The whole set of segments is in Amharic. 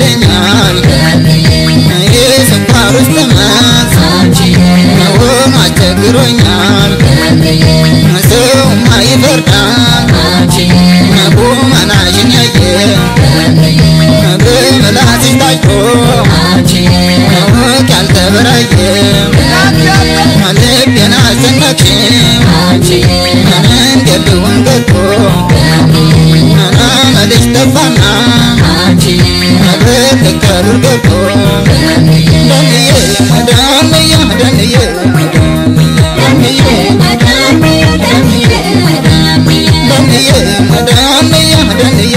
ይለኛል የስኳር ውስጥ መት መሆኑ አስቸግሮኛል ሰውማ ይፈርዳል ቁመናሽን ያየ በምላስሽ ታጭቶ ማወቅ ያልተበራየ ልቤን አስጨነቅሽው እንዴት ልሁን ገብቶ መልሽ ጠፋና በትከሩር ገብቶ ደንዬ ደንዬ ደንዬ ደንዬ ደንዬ ደንዬ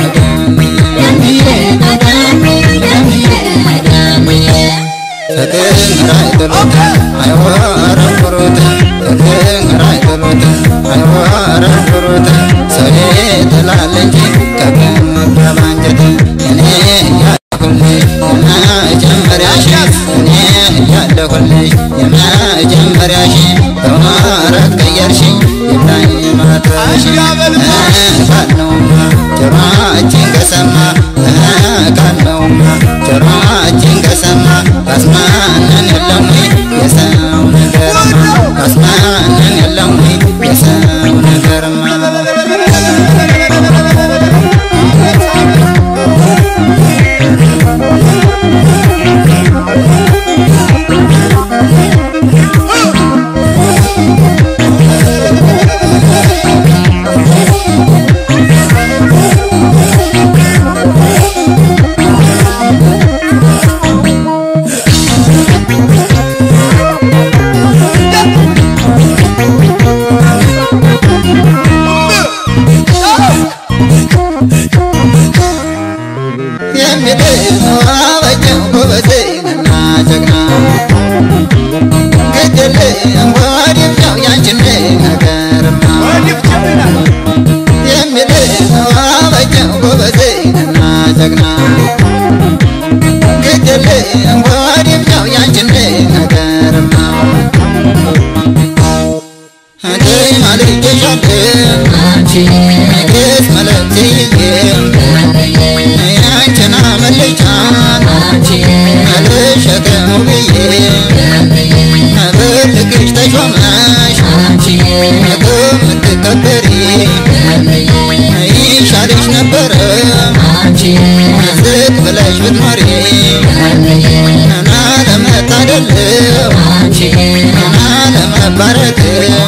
ፍቅር አይጥሉት አይወረውሩት ፍቅር አይጥሉት አይወረውሩት ሰው ይጥላል እንጂ ከገመገባ አንጀት እኔ ያለሁልሽ የመጀመሪያሽ እኔ ያለሁልሽ የመጀመሪያሽ በወረት ቀየርሽኝ ይብላኝ ማተሽ ካለውማ ጆሮአችን ከሰማ ካለውማ ጆሮአችን ከሰማ አስማንን የለም ወይ የሰው ነገርማ አስማንን የለም ወይ የሰው ነገርማ የሚድነው አበጀው ጎበዜንና ጀግና ግድልም ወዲያው ያንቺን ነገርማ የሚድነው አበጀው ጎበዜንና ጀግና ግድልም ወዲያው ያንቺን ነገርማ አደይ ማልጀሻለሁ ንግሥት መለክትዬ ያንቺን አመልጫን አልሸከሙ ብዬ በልክሽ ተሾመሽ ከምትከበሪ ይሻልሽ ነበረ ዝቅ ብለሽ ብትኖሪ እና ለመታደል እና ለመባረክ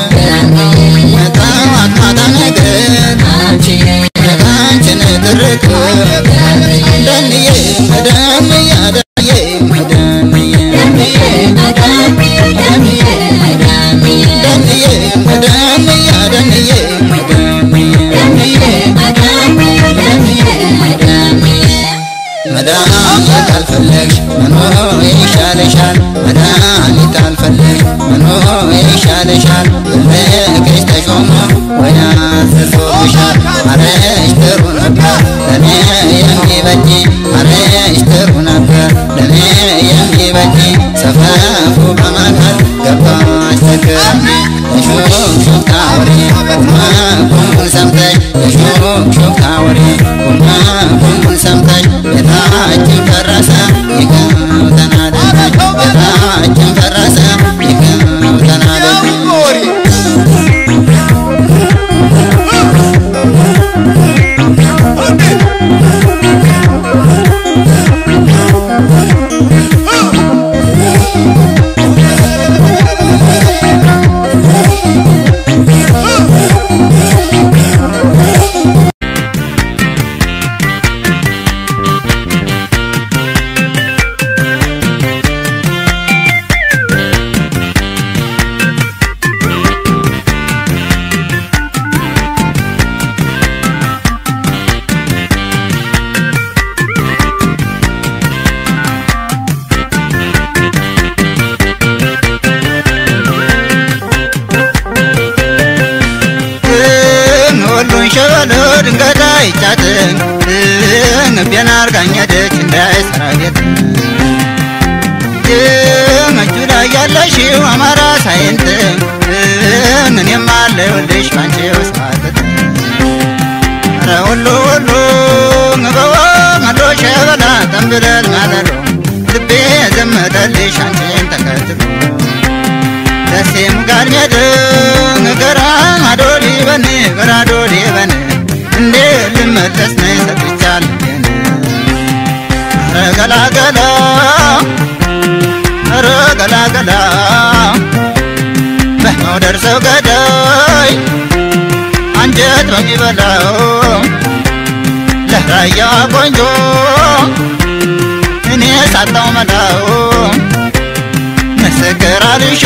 ጠዋት ማታ ነገር አንቺን ትርክ ደንዬ ደንዬ ደንዬ ደንዬ ደንዬ ደንዬ መድኃኒት አልፈለግሽ መኖር ይሻለሻል መድኃኒት አልፈለግሽ መኖር ይሻለሻል ልክሽ ተሾሞ ወያ ስሶብሻል አረሽ ጥሩ ነበር ለኔ የሚበጅ አረሽ ጥሩ ነበር ለኔ የሚበጅ ሰፈፉ በማካል ገባሽ ተከሚ የሹክሹክታ ወሬ ቁማ ቁሙን ሰምተሽ የሹክሹክታ ወሬ ቁማ ቁሙን ሰምተሽ ቤታችን ፈረሰ ይኸው ተናደደች ቤታችን ፈረሰ ይኸው ተናደደች ሁሉን ሸበሎ ድንገት አይቻትን ንቤን አርጋኝ ሄደች እንዳይሰራ ቤት እጁ ላይ ያለሽው አማራ ሳይንት እኔም አለሁልሽ ባንቺው ሰዓትት ኧረ ሁሉ ሁሉ በወ መሎ ሸበላ ጠንብለል ማለሎ ልቤ ዘመተልሽ አንቺን ተከትሎ ደሴም ጋር ሜድን ገራ አዶሊ በን ገራ አዶሊ በን እንዴ ልመለስ ነይ ሰጥቻል ኧረ ገላገላ ኧረ ገላገላ በመውደድ ሰው ገዳይ አንጀት በሚበላው ለራያ ቆንጆ እኔ ሳጣው መላው ምስክር አልሾ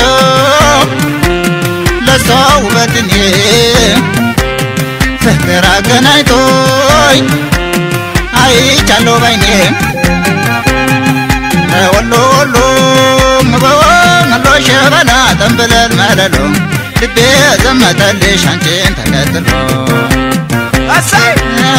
ለሷ ውበት እኔ ፍቅር አገናኝቶኝ አይቻለሁ ባይኔ ወሎ ወሎ በወሎ ሸበላ ጠንብለል መለሎ ልቤ ዘመተልሽ አንቺን ተከትሎ እሰይ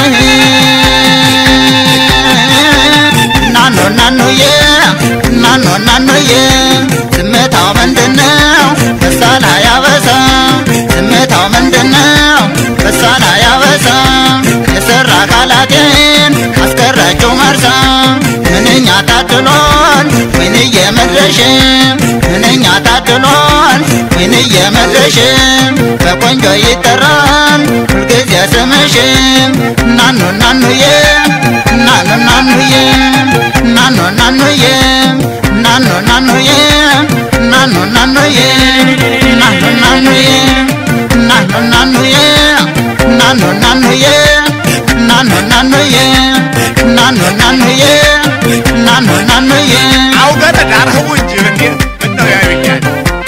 ናኖ ናኖዬ ናኖ ናኖዬ ዝምታው ምንድነው በሳል ያበሳ ዝምታው ምንድነው በሳል ያበሳ የሰራ አካላቴን አስቀራቸው መርሳ ምንኛ ታድሏል ወይንዬ መድረሽ ምንኛ ታድሏል ወይንዬ መድረሽ በቆንጆ ይጠራል ሁልጊዜ ስምሽ ናኑ ናኑዬ ናኑ ናኑዬ ናኑ ናኑዬ ናኑ ናኑዬ ናኑ ናኑዬ ናኑ ናኑዬ ናኑ ናኑዬ ናኑ ናኑዬ ናኑ ናኑዬ ናኑ ናኑዬ ናኑ ናኑዬ አውገተ ዳርህው እንጂ እንዴ ምነው ያዩኛል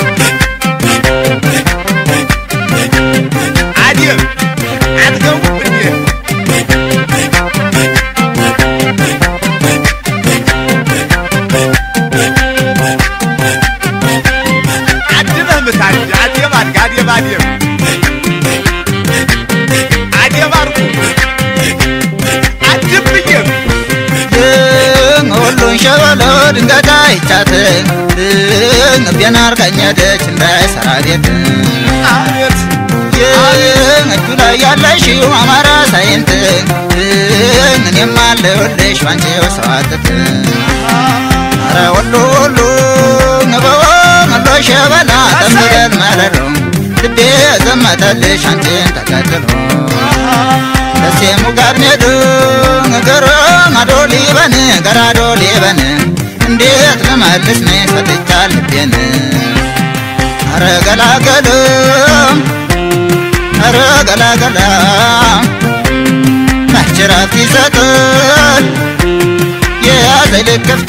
አዲም አትገቡ እንዴ አድመህ ምታል አዴም አድግ አዴም አዴም አዴም አድርጉ አድም ብዬም ሁሉን ሸበሎ ድንገት አይቻት ልቤን አርጋኝ ሄደች እንዳይሰራ ቤት አቤት እጁ ላይ ያለሽው አማራ ሳይንት እኔም አለሁልሽ ባንቺው ሰዋትት አረ ወሎ ወሎ ነበወ መሎ ሸበላ ጠንብለል መለሎ ልቤ ዘመተልሽ አንቺን ተከትሎ ደሴሙ ጋር ኔዱ ገሮ ማዶ ሊበን ገራዶ ሊበን እንዴት ልመልስ ነይ ሰጥቻ ልቤን አረ ገላገል አረ ገላገላ መች ረፍት ይሰጥል የያዘኝ ልክፍት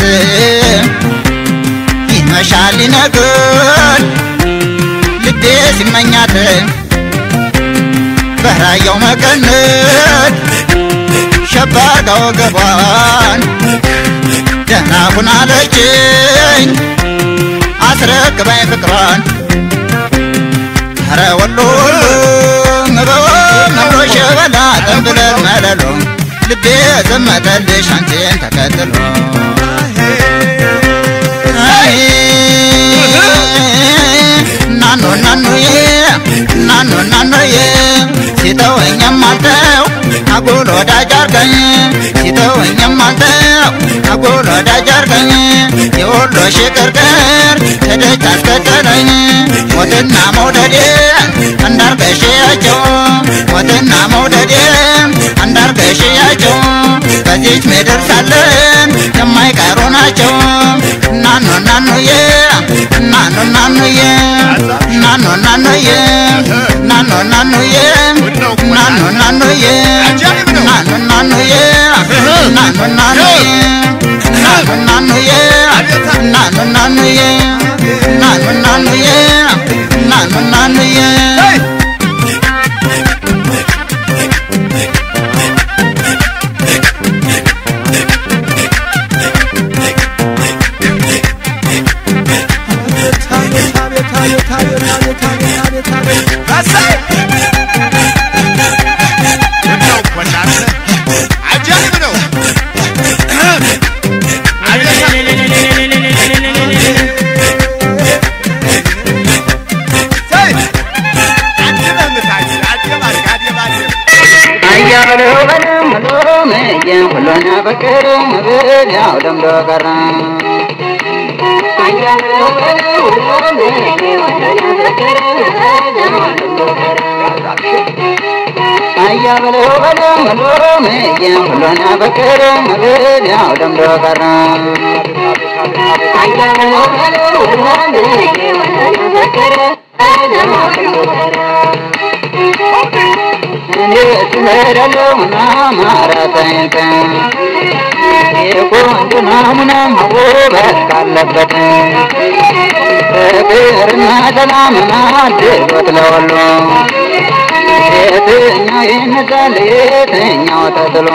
ይመሻል ይነግል ልቤ ሲመኛት በራያው መቀነት ሸባጋ ወገቧን ደህና ሁን አለችኝ አስረክባኝ ፍቅሯን ኧረ ወሎ ወሎ ነበወ መሎ ሸበላ ጠንብለል መለሎ ልቤ ዘመተልሽ አንቺን ተከትሎ አይ ናኖ ናኖዬ ናኖ ናኖዬ ሲተወኝም አልተው አጉል ወዳጅ አርገኝ ሲተወኝም አልተው አጉል ወዳጅ አርገኝ የወሎ ሽቅርቅር ከደጅ አስከተለኝ ሞትና መውደዴ አንዳርገሽያቸው ሞትና መውደዴ አንዳርገሽያቸው በዚች ምድር ሳለን የማይቀሩ ናቸው ናኖ ናኖዬ ናኖ ናኖዬ ናኖ ናኖዬ ናኖ ናኖዬ ናኖ ናኖዬ ናኖ ናኖዬ ናኖ ናኖዬ ናኖ ናኖዬ ናኖ ናኖዬ ናኖ ናኖዬ ናኖ ናኖዬ Hey! እሰይ! ምነው እኮ እናንተ አጃኢብ ነው። በቅር ብል ያው ለምዶ ቀረ አያ በለው በለው በሎ ምየ ሁሉን በቅር ብል ያው ለምዶ ቀረ እኔ ስሄዳለሁ ማማራታይንተ የቆንጆ ናሙና ውበት ካለበት ፍቅርና ሰላምና ድሎት ለወሎ የትኛው ይነሳል የትኛው ተጥሎ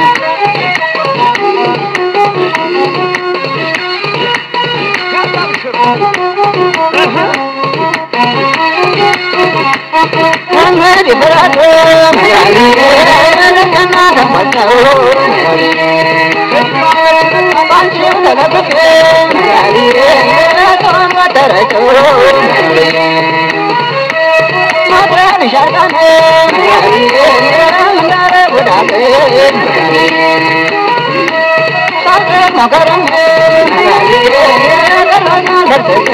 መንገድ ይበራል ያለና ተሞላው ባንቺው ተለብፌ ተረጮ ማድረን ሻርቃኔ ምናረ ጉዳቴ ሳርቅ መከረሜ ቀሎኛ ደርሰቴ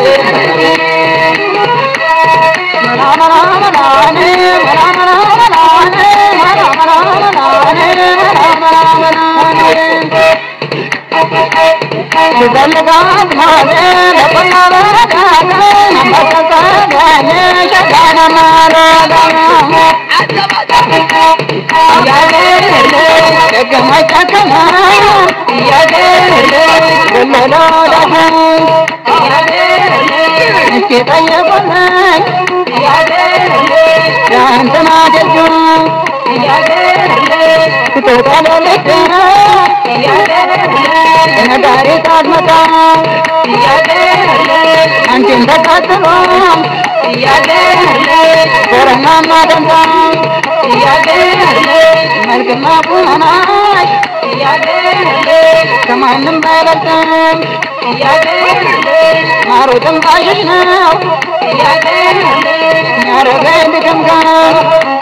ሲፈልጋት ማለ ለቆና በረዳት አንበሰሰገኝ ሸጋነ ማረጋ ደገመች ጨከነ ገለሎ ዳሁ እስኪ ጠየቁልኝ ያንተና ደጁ ትጠለልት ነጋሪ ሳትመጣ አንቺን ተከትሎ ኮረናማ ደንታ መልክና ቁመናሽ ከማንም አይበልጥም ማሩ ትንፋሽሽ ነው ያረገኝ ድክምከም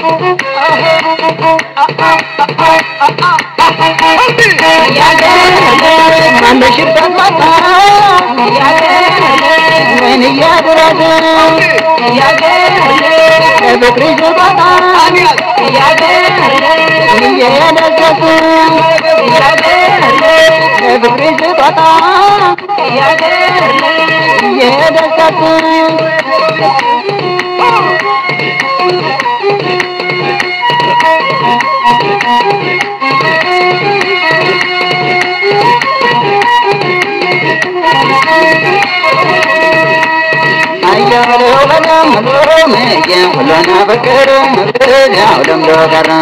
ባለሽበት ቦታ ወይን እያድረስ ፍቅርሽ ቦታ እየደሰስ ፍቅርሽ ቦታ እየደሰስ አያበለው በለም ብሎ ምየ ሁሉን ፍቅር ምብል ያው ለምዶ ቀረ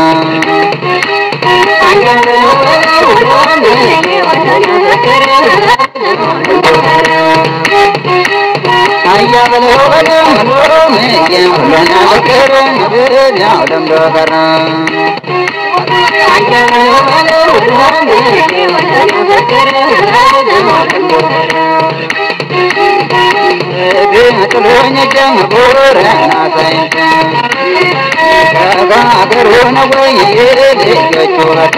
አያበለው በለም ብሎ ምየ ሁሉን ፍቅር ምብል ያው ለምዶ ቀረ ጥሎኝ ጀምቦረና ሳይንት ከሀገሩ ነው ወይ ልጆቹ ወት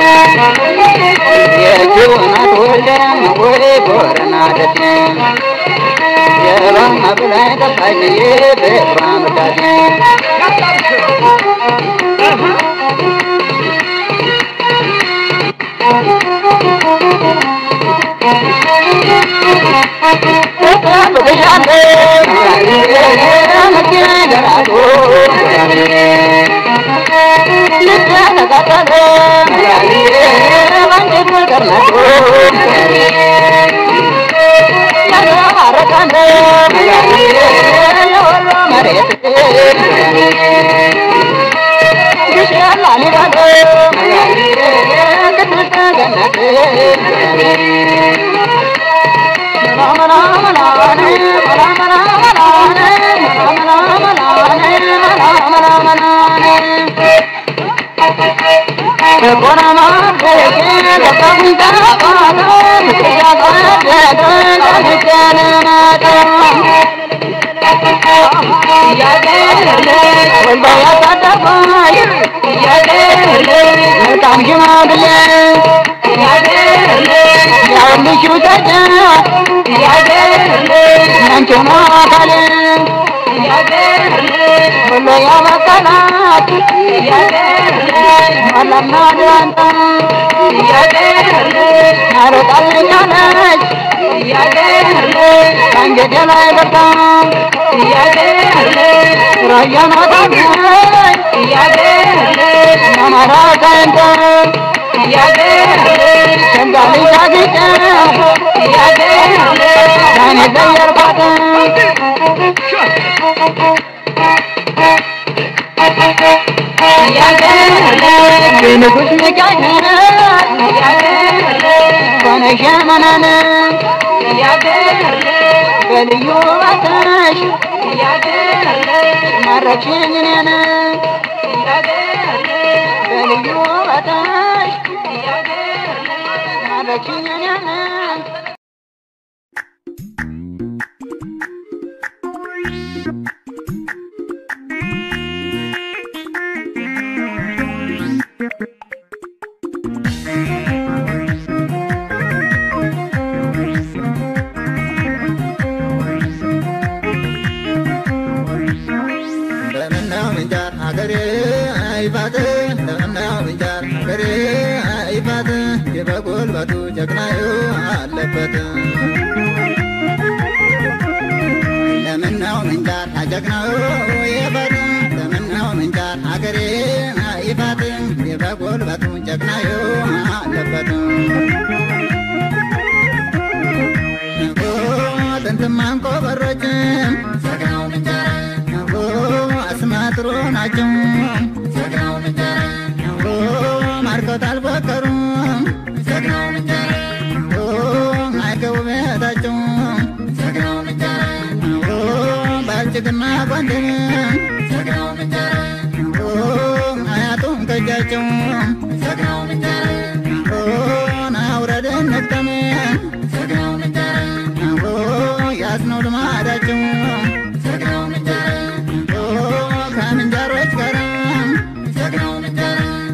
የጁናት ወልደም ወይ ቦረና ደሴ የባማ ብላይ ጠፋች የፍቅሯ ምዳሴ መልካም ሽማግሌ ያበቀላት መለና ዳንታ አረጣልኛለች ከእንግዲህ ላይ በርታ ራያን ወጣለች አማራ ሳይንተ ሸንጋሊ ጃግጨ ዳኔ ዘየርባት የንጉሥ ሚካኤል ሆነሽ መነን በልዩ ውበትሽ ማረክሽኝ እኔን በልዩ ውበትሽ ማረክሽኝ እኔን እንደምነው ምንጃር ሀገሬ አይፋት እንደምነው ምንጃር ሀገሬ አይፋት የበጉልበቱ ጀግናዩ አለበት እንደምነው ምንጃር ጀግናዩ ይፋት እንደምነው ምንጃር ሀገሬ አይፋት የበጉልበቱ ጀግናዩ አለበት ጥንትማን ቆበሮችም ጀግናው ምንጃር አስማጥሮ ናቸው ጀግናው ምንጃር ማርከውት አልፎከሩም ጀግናው ምንጃር አይገቡ ቤታቸው ጀግናው ምንጃር ባልጭግና ጓንድን ጀግናው ምንጃር አያጡም ከእጃቸው ጀግናው ምንጃር ናውረድን ነቅጠም ጀግናው ምንጃር ያስነው ልማዳቸው ጀግናው ምንጃር ከምንጃሮች ጋር ጀግናው ምንጃር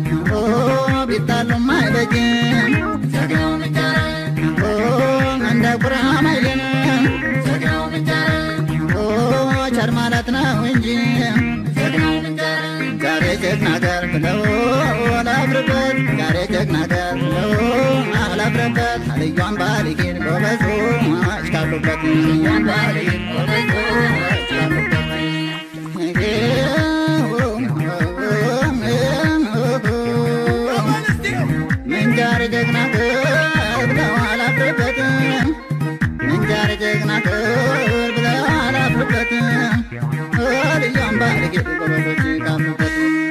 ቢጣሉም አይበጅም ጀግናው ምንጃር እንደ ቁራም አይልም ጀግናው ምንጃር ቸር ማለት ነው እንጂ ጀግናው ምንጃር ዛሬ ጀግና ገር ብለው አላፍርበት ዛሬ ጀግና ገር ብለው አላፍርበት አልዩን ባልጌን ጎበዞ አሽካሉበት አልዩን ባልጌን ጎበዞ አሽካሉበት ምንጃር ጀግና ክብር ብለው አላፍርበትም ምንጃር ጀግና ክብር ብለው አላፍርበትም ልያም ባልጌ ጎበዞች ካሉበት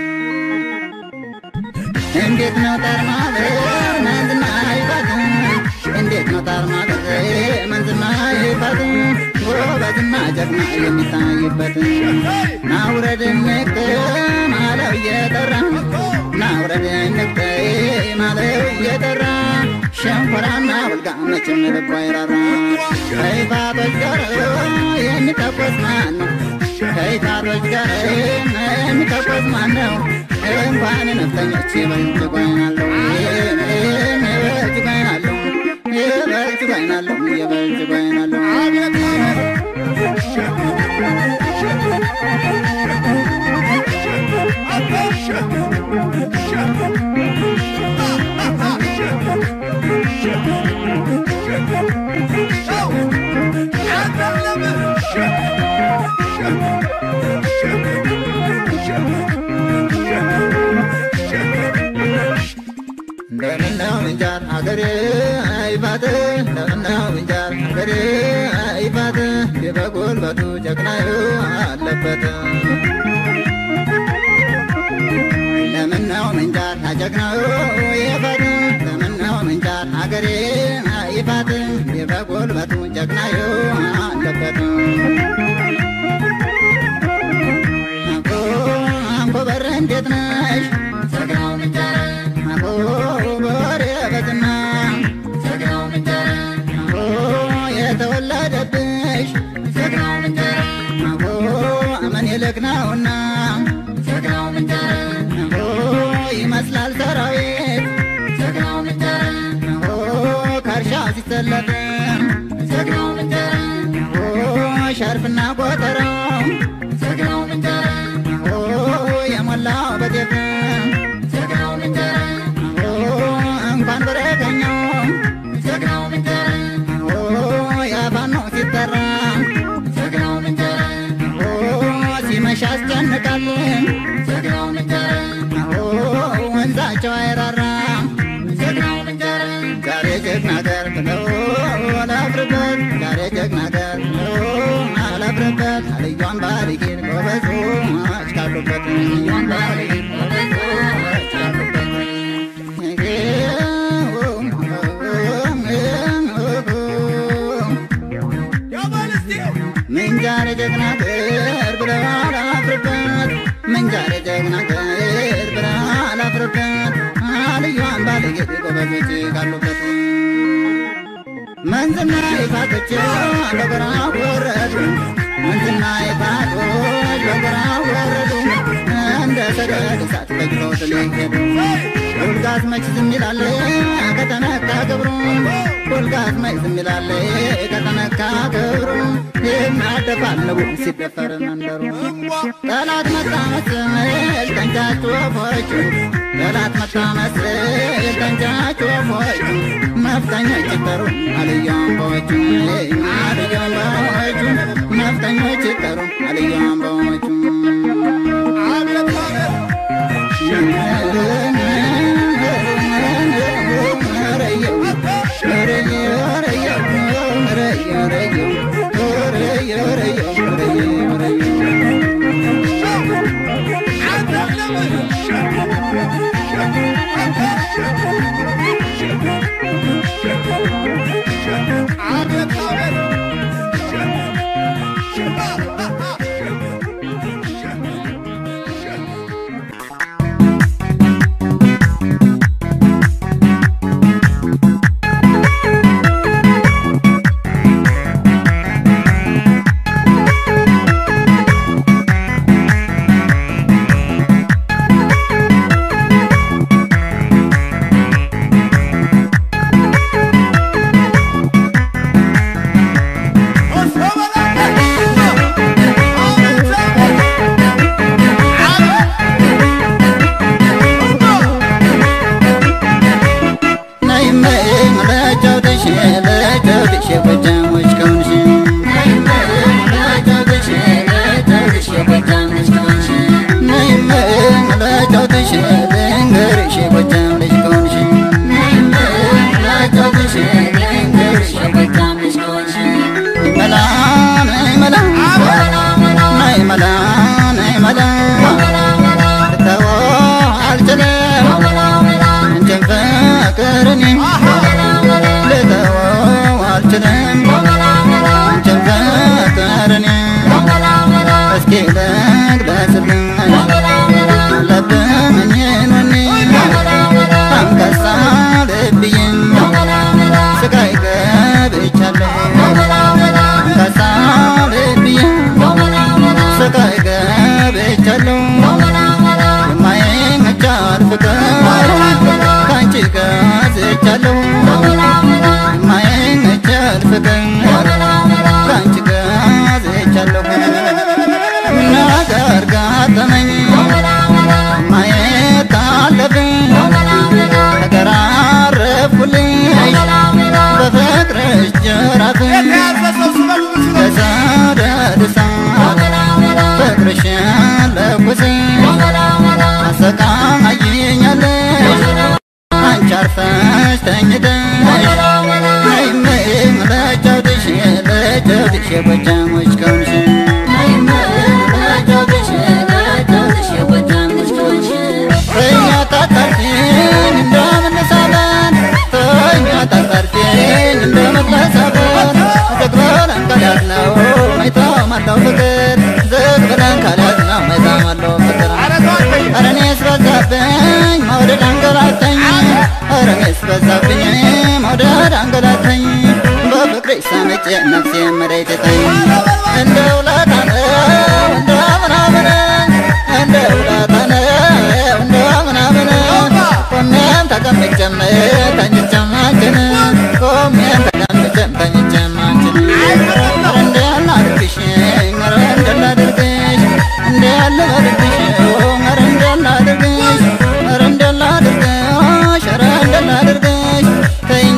እንዴት ነው ጠርማበር መንዝና ይባት እንዴት ነው ጠርማበር መንዝና ይባት ጎበዝና ጀግና የሚታይበት ናውረድ ንቅ ማለው እየጠራ ናውረድ ንቅ ማለው እየጠራ ሸንኮራና ውልጋ መቼም ልቦ አይራራ ከይፋቶች ጋር የሚተኮስ ማን ነው? ከይፋቶች ጋር የሚተኮስ ማን ነው? እንኳን ነፍጠኞች የበልጭ ጓይናለሁ የበልጭ ጓይናለሁ የበልጭ ጓይናለሁ የበልጭ ጓይናለሁ እንደምነው ምንጃር ሀገሬ አይፋት እንደምነው ምንጃር ሀገሬ አይፋት የበጉልበቱ ጀግናዩ አለበት ለምነው ምንጃር ጀግናዩ ይፋት ለምነው ምንጃር ሀገሬ አይፋት የበጉልበቱ ጀግናዩ አለበት አንኮበር እንዴት ነሽ ጀግናው ምንጃር አንኮበር በዝና ጀግናው ምንጃር የተወለደብሽ ጀግናው ምንጃር አመን የልክ ነውና ጀግናው ምንጃር ይመስላል ሰራዊት ጀግናው ምንጃር ከእርሻው ሲሰለፍ ጀግናው ምንጃር ሸርፍና ቆጠራው ጀግናው ምንጃር ጎበዞች ካሉበት መንዝና ይፋቶች በጎራ ወረዱ መንዝና ይፋቶች በጎራ ወረዱ እንደ ሰደድ እሳት በጅሮት ሊሄዱ ሁልጋት መች ዝም ይላል ከተነካ ክብሩ ሁልጋት መች ዝም ይላል ከተነካ ክብሩ ይናደፋል ንቡ ሲደፈር መንደሩ ጠላት መጣ መስል ተንጫጩ ወፎቹ ጠላት መጣ መስል ተንጫጩ ወፎቹ ነፍጠኞች ይጠሩ አልዩ አምባዎቹ አልዩ አምባዎቹ ነፍጠኞች ይጠሩ አልዩ አምባዎቹ በዛብኝ መውደድ አንገላተኝ በፍቅርሽ ሰምጬ ነፍሴ መሬት ተኝ እንደ ውለታ ነው እንደ ምናምን እንደ ውለታ ነው እንደ ምናምን ቆሜም ተቀምጬም ተኝቼም አንቺን ቆሜም ተቀምጬም ተኝቼም አንቺን ኧረ እንዴት ላድርግሽ ኧረ እንዴት ላድርግሽ እንዴት ልበልብሽ ኧረ እንዴት ላድርግሽ ኧረ እንዴት ላድርግሽ ኧረ እንዴት ላድርግሽ ተይኝ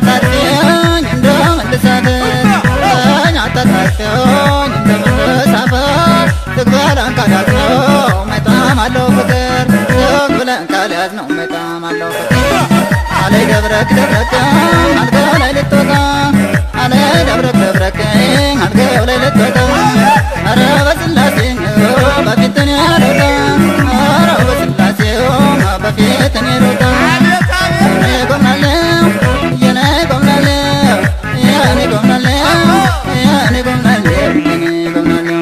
አታጣርፊኝ እንደመልሳፈር ተይኝ አታጣርፊኝ እንደመልሳፈር ዝግ ብለን ካልያዝ ነው መጣም አለው ፍቅር ዝግ ብለን ካልያዝ ነው መጣም አለው ፍቅር አለይ ደብረክ ደብረክ አልጋው ላይ ልትወጣ አለይ ደብረክ ደብረክ አልጋው ላይ ልትወጣ ኧረ በስላሴ በፊት እኔ ሮጣ ኧረ በስላሴ በፊት እኔ ሮጣ እኔ ጎምናለሁ የኔ ጎምናለሁ የኔ ጎምናለሁ የኔ ጎምናለሁ የኔ ጎምናለሁ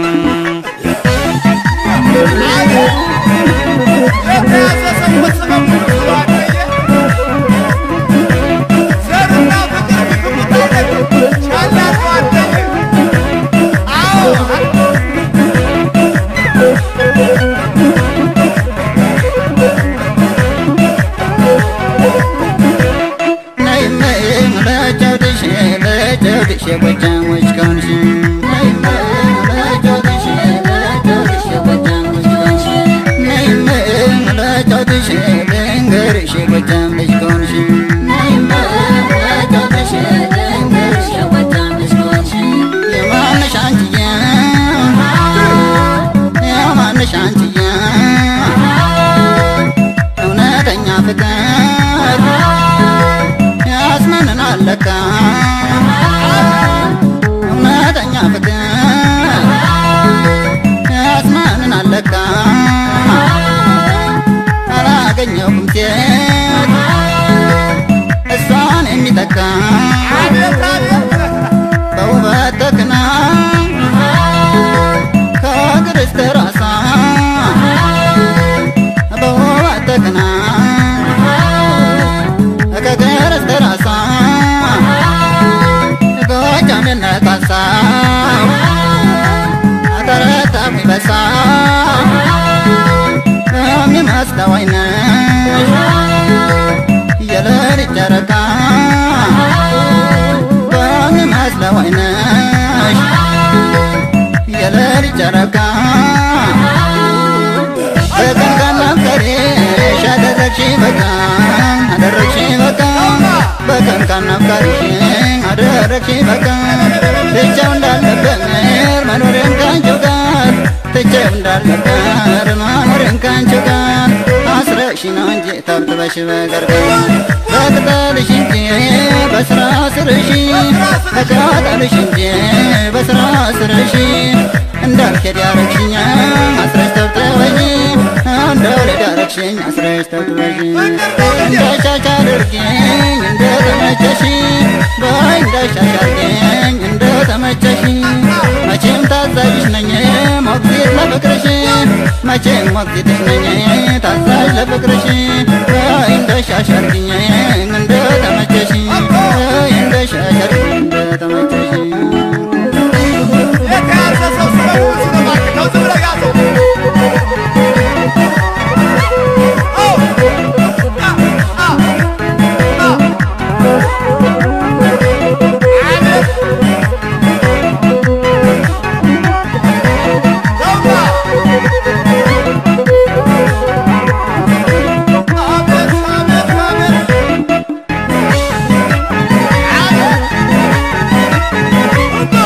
ለጫወትሽ የጎጃሞች ከሆንሽ ነይማ ለጫወትሽ ለጫወትሽ የጎጃሞች ከሆንሽ ነይማ ለጫወትሽ ልንገርሽ የጎጃም ልጅ ከሆንሽ ነይማ ለጫወትሽ ልንገርሽ የጎጃም ልጅ ከሆንሽ የማንሽ አንቺዬ የማንሽ አንቺዬ እውነተኛ ፍቅር ያስመንናል ለካ እውነተኛ ፍቅር ያስመንናል ለካ አላገኘሁም ሴት እሷን የሚተካ በውበት ተክና ከእግር እስከ ራሷ በውበት ተክና ከእግር እስከ ራሷ ጎጃምነት ሀሳብ ተረታ ሚበሳ የሚመስለው አይነሽ የሌሊት ጨረቃ በሚመስለው አይነሽ የሌሊት ጨረቃ በቀን ካናፍቀሬሽ አደረግሽ በቃ አደረግሽ በቃ በቀን ካናፍቀሬሽ አደረግሽ በቃ ትቼው እንዳልነበር መኖሬን ካንቺው ጋር ትቼው እንዳልነበር መኖሬን ካንቺው ጋር አስረሽ ነው እንጂ ተብትበሽ በቀርቀር በቅጠልሽ እንጂ በስራ ስርሽ በቅጠልሽ እንጂ በስራ ስርሽ እንዳልሄድ ያረግሽኛ አስረሽ ተብትበሽ እንደወለድ ያረግሽኝ አስረሽ ተብትበሽ እንዳሻሽ አድርጊኝ እንደተመቸሽ በይ እንዳሻሽ አድርጊኝ እንደተመቸሽ መቼም ታዛዥሽ ነኝ ሞግዚት ለፍቅርሽ መቼም ሞግዚትሽ ነኝ ታዛዥ ለፍቅርሽ በይ እንዳሻሽ አድርጊኝ እንደተመቸሽ በይ እንዳሻሽ አድርጊኝ እንደተመቸሽ የተያዘ ሰው ስበሉ ስለማክ ነው ዝም ብለህ ያዘው። አዎ። አ- አ- አ- አቤት። ዘውጋ። አቤት፣ አቤት፣ አቤት። አቤት። ሁሉ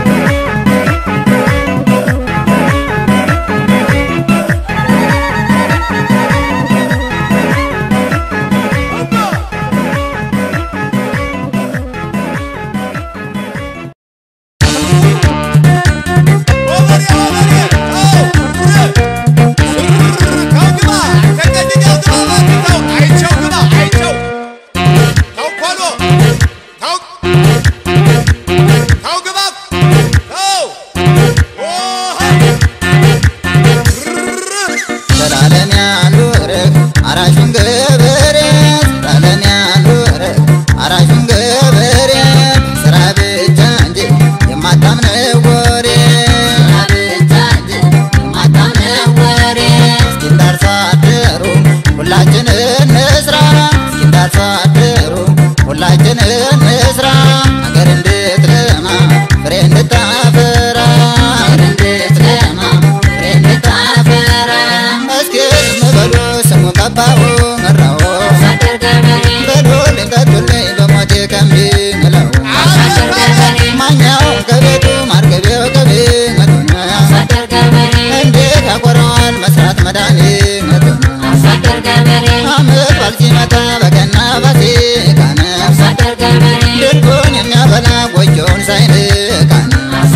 ስላለም ያኑርህ አራሹን ገበሬ ስላለም ያኑርህ አራሹን ገበሬ ስራ ብቻ እንጂ የማታምነው ወሬ ስራ ብቻ እንጂ የማታምነው ወሬ እስኪ እንዳርሶ አደሩ ሁላችን እንስራ እስኪ እንዳርሶ አደሩ ሁላችን እንስራ ሀገር እንድትለማ ፍሬ እንድታፈራ ሀገር እንድትለማ ፍሬ እንድታፈራ እስኪ ዝም በሉ ስሙ ቀባው መራው በሉ ልንቀቱልኝ በሞቴ ከሚምለው ማኛው ከቤቱ ማርገቤው ከቤመቱን እንዴት ያቆረዋል መስራት መድኃኒቱን አመት ባል ሲመጣ በገና ፋሲካን ድርቁን የሚያበላ ጎጆውን ሳይንቃን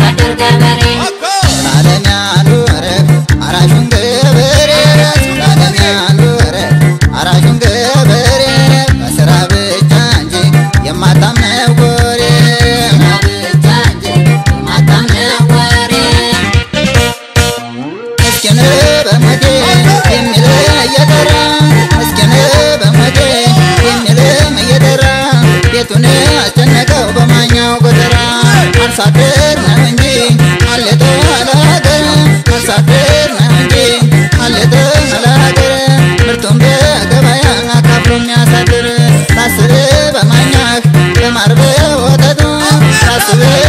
ስላለም ያኑርህ አራሹን ገበሬ ስላለም ያኑርህ አራሹን ገበሬ በስራ ብቻ እንጂ የማታምነው ወሬ ምስኪን በሞቴ የሚል እየጠራ ምስኪን በሞቴ የሚል እየጠራ ቤቱን አስጨነቀው በማኛው ጎተራ አርሶ አደር ነው እንጂ አለቶ አላገር አርሶ አደር ነው እንጂ አለቶ አላገር ምርቱን በገበያ አካፍሎ የሚያሳድር ሳስብ በማኛህ በማር በወተቱ ሳስብ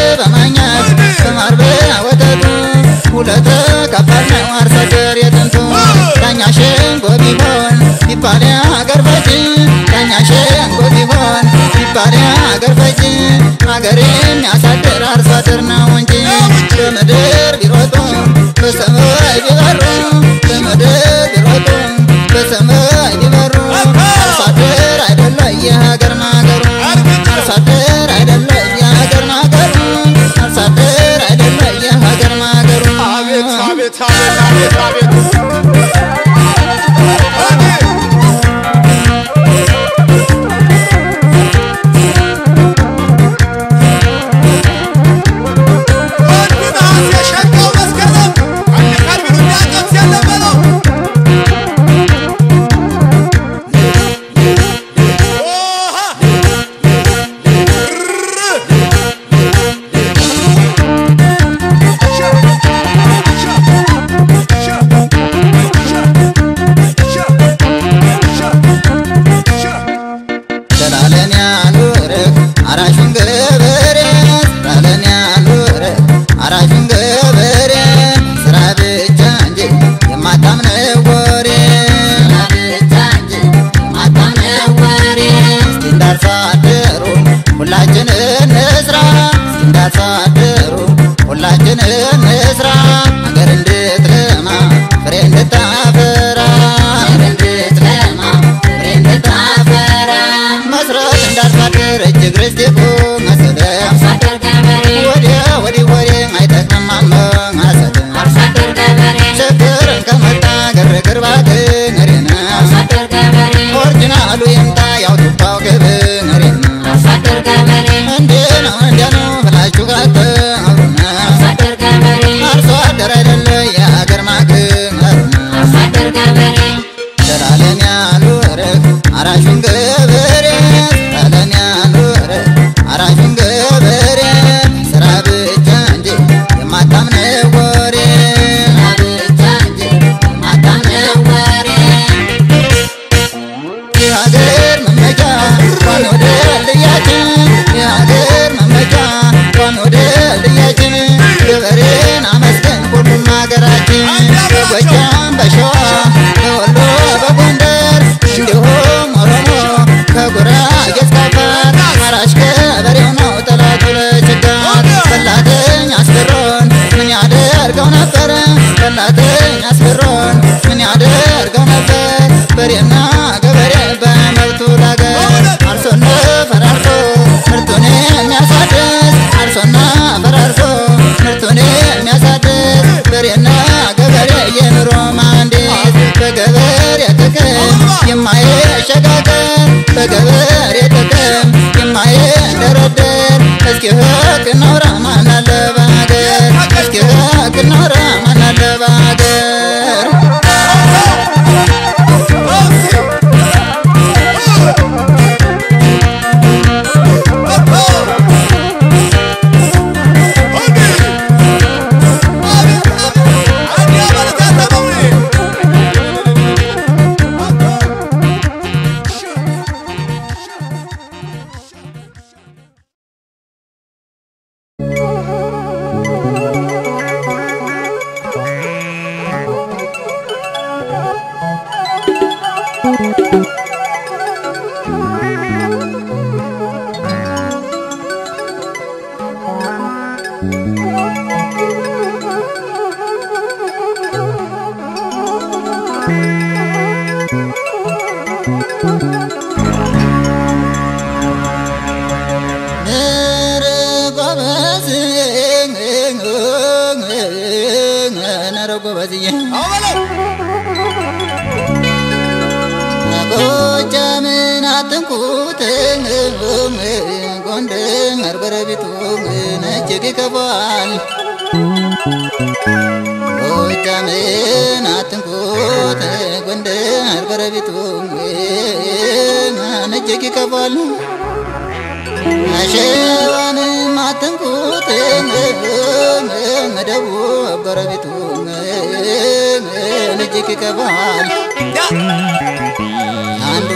ቢሆን ቢባል አገር ፈጅ ዳኛ ሸንጎ ቢሆን ቢባል አገር ፈጅ አገር የሚያሳድር አርሶ አደር ነው እንጂ በምድር ቢሮጡ በሰማይ ቢበሩ በምድር ቢሮጡ በሰማይ ቢበሩ አርሶ አደር አይደለ የሀገር ማገሩ አርሶ አደር አይደለ የሀገር ማገሩ አርሶ አደር አይደለ የሀገር ማገሩ አቤት አቤት አቤት አቤት አቤት ዘላለም ያኑርህ አራሹን ገበሬ ዘላለም ያኑርህ አራሹን ገበሬ ስራ ብቻ እንጂ የማታምነው ወሬ እስኪ እንዳርሶ አደሩ ሁላችን እንስራ እስኪ እንዳርሶ አደሩ ሁላችን እንስራ ሀገር እንድትለማ ፍሬ እንድታፈራ መስራት እንዳርሶ አደር እጅግ ርስቴ መሰለም ወዲያ ወዲህ ወሬ አይጠቅምም አመሳሰል ችግርን ከመጣ ግርግር ባገሬን ኦሪጂናሉ ይምጣ ያውጡባው ግብሬን እንዴ ነው እንዲያ ነው ብላችሁ ካተሩና አርሶ አደር አይደለ የሀገር ማግሩና ዘላለም ያኑርህ አራሹን ገበሬ ዘላለም ያኑርህ አራሹን ገበሬ ስራ ብቻ እንጂ የማታምነው ወሬ የሀገር መመኪያ ዋኖ ድልድያችን የሀገር መመኪያ ዋኖ ድልድያችን ገበሬን አመስገን ሁሉም ሀገራችን በጎጃም በሸዋ በወሎ በጎንደር እንዲሁም ኦሮሞ ከጉራጌ እስከ አፋር አራሽ ገበሬው ነው ጠላቱ ለችጋር በላተኝ አስፈሮን ምን ያደርገው ነበር በላተኝ አስፈሮን ምን ያደርገው ነበር በሬና ገበሬ በመብቱ ላገር አርሶና ፈራርሶ ምርቱን የሚያሳድስ አርሶና ፈራርሶ ምርቱን የሚያሳድስ በሬና ገበሬ የኑሮ መሐንዲስ በገበሬ ጥቅም የማይሸጋገር በገበሬ ጥቅም የማይደረደር እስኪ ህግ እናውራ ማን አለ በሀገር እስኪ ህግ እናውራ ማን አለ በሀገር ነረ ጎበዝ ነረ ጎበዝዬ ጎጃምን አትንኩት ጎንደር ጎረቤቱ እጅግ ይከፋል ጎጃምን አትንኩት ጎንደር ጎረቤቱ እጅግ ይከፋል አሸዋንም አትንኩት ደቡብ ጎረቤቱ እጅግ ይከፋል አንዱ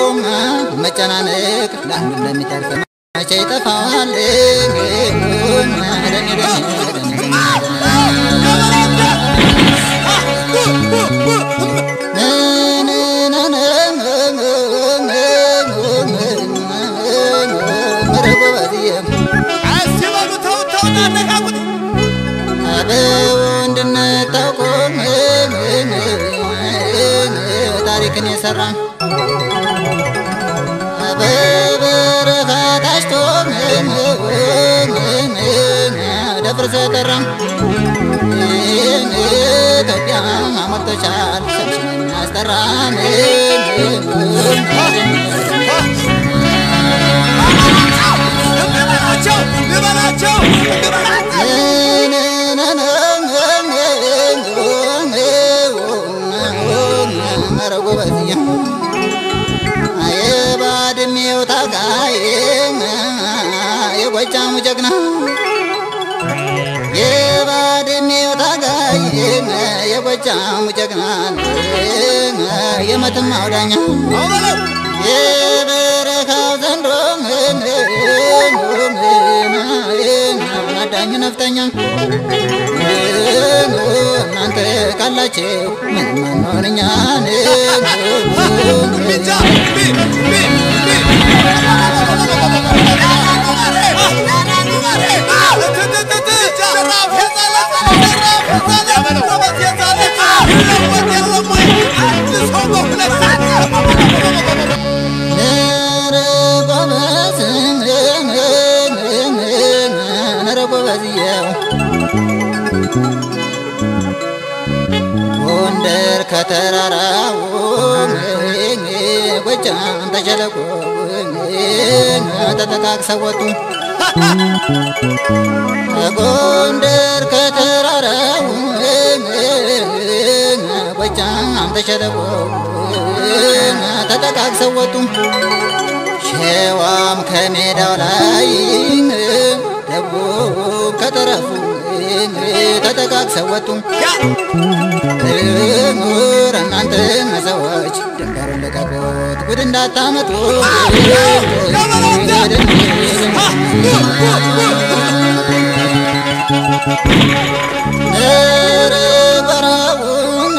መጨናነቅ ለአንዱ ለሚተርፍ መቼ ይጠፋዋል ምን ቤቴን የሰራ በበረኻ ታጭቶ ደፍር ሰጠራ ኢትዮጵያ አሞልቶሻል ስምሽን የሚያስጠራ ልበላቸው ልበላቸው ልበላቸው ኧረ ጎበዝዬ የባድሜው ታጋይ የጎጃሙ ጀግና የባድሜው ታጋይ የጎጃሙ ጀግና የመተማ አውዳኛ የበረካው ዘንዶ አዳኙ ነፍጠኛ እናንተ ካላችሁ ምንም አንሆንኛ ብቻ ቢ ቢ ቢ ኧረ ጎበዝ ኧረ ጎበዝዬው ጎንደር ከተራራው ጎጃም ተሸለቆ ተጠቃቅሰው ወጡ ጎንደር ከተራራው ጎጃም ተሸለቆ ተጠቃቅሰው ወጡ ሸዋም ከሜዳው ላይ ደቡብ ከተረፉ ተጠቃቅሰው ወጡ ምሁር እናንተ ሰዎች ድንበሩን ልቀቁት ጉድ እንዳታመጡ ኧረ በረሃውን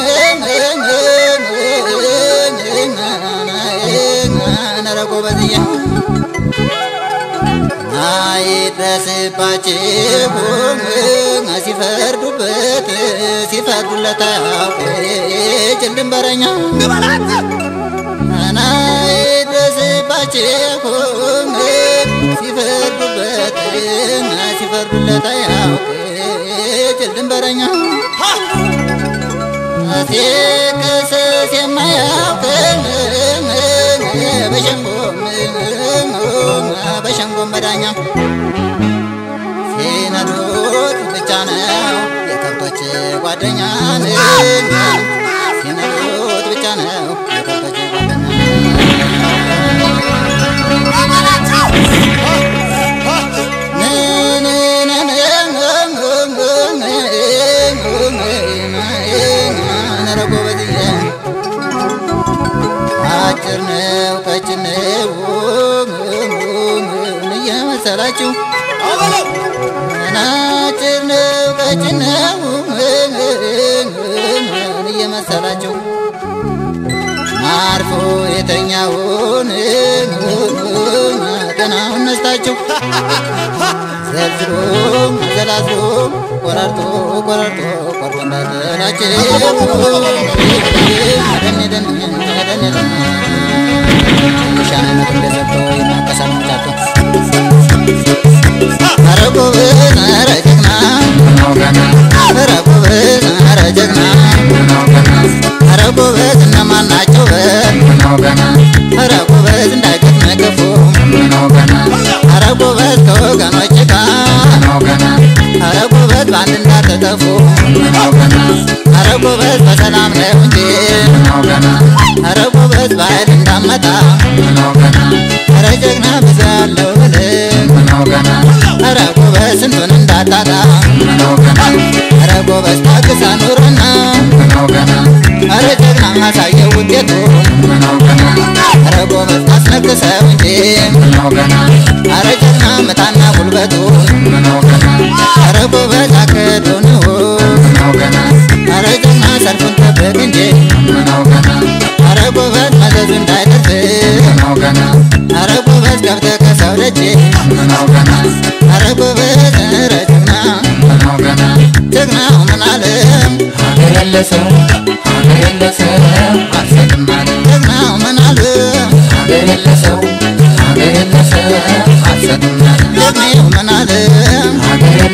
ኧረ ጎበዝዬ አይድረስባችሁ ሲፈርዱበት ሲፈርዱለት አያውቅ ጭል ድንበረኛ አይድረስባችሁ ሲፈርዱበት ሲፈርዱለት አያውቅ ጭል ድንበረኛ ሲከሰስ የማያውቅ በሸንጎም በሸንጎም በዳኛ ሲነዱት ብቻ ነው የከብቶች ጓደኛ ሲነዱት ብቻ ነው የከብቶች ጓደኛ ኧረ ጎበዝዬ አጭር ነው ቀጭን ነው እየመሰላችሁ አጭር ነው ቀጭን ነው እየመሰላችሁ አርፎ የተኛውን ገናውን ነስታችሁ ዘልዝሎ ዘላዝሎ ቆራርጦ ቆራርጦ ቆርጦ እንዳጠላችሁ ደን ደን ደን ደን ሻነት እንደዘብቶ የማንቀሳቀሳቸው ኧረ ጎበዝ ኧረ ጀግና ኧረ ጎበዝ ኧረ ጀግና ኧረ ጎበዝ እነማን ናቸው በል ኧረ ጎበዝ እንዳይገጥም ክፉ ኧረ ጎበዝ ከወገኖች ጋር ኧረ ጎበዝ በአንድ እንዳትጠፉ ኧረ ጎበዝ በሰላም ነው እንጂ ኧረ ጎበዝ በኃይል እንዳመጣ ኧረ ጀግና ብዙ ያለው ብልህ ኧረ ጎበዝ ስንቱን እንዳታጣ ኧረ ጎበዝ ታግሳ ኑርና ኧረ ጀግና ማሳየው ውጤቱን ኧረ ጎበዝ አስነግሰው እንጂ ኧረ ጀግና ምጣና ጉልበቱን ኧረ ጎበዝ አቅዶን ኧረ ጀግና ሰልፉን ጠብቅ እንጂ ኧረ ጎበዝ መዘዙ እንዳይደርስ ኧረ ጎበዝ ገብተህ ከሰው ደጅ ኧረ ጎበዝ ኧረ ጀግና ጀግናው ምን አለ ሀገር ያለ ሰው ሀገር ያለ ሰው አልሰጥም አለ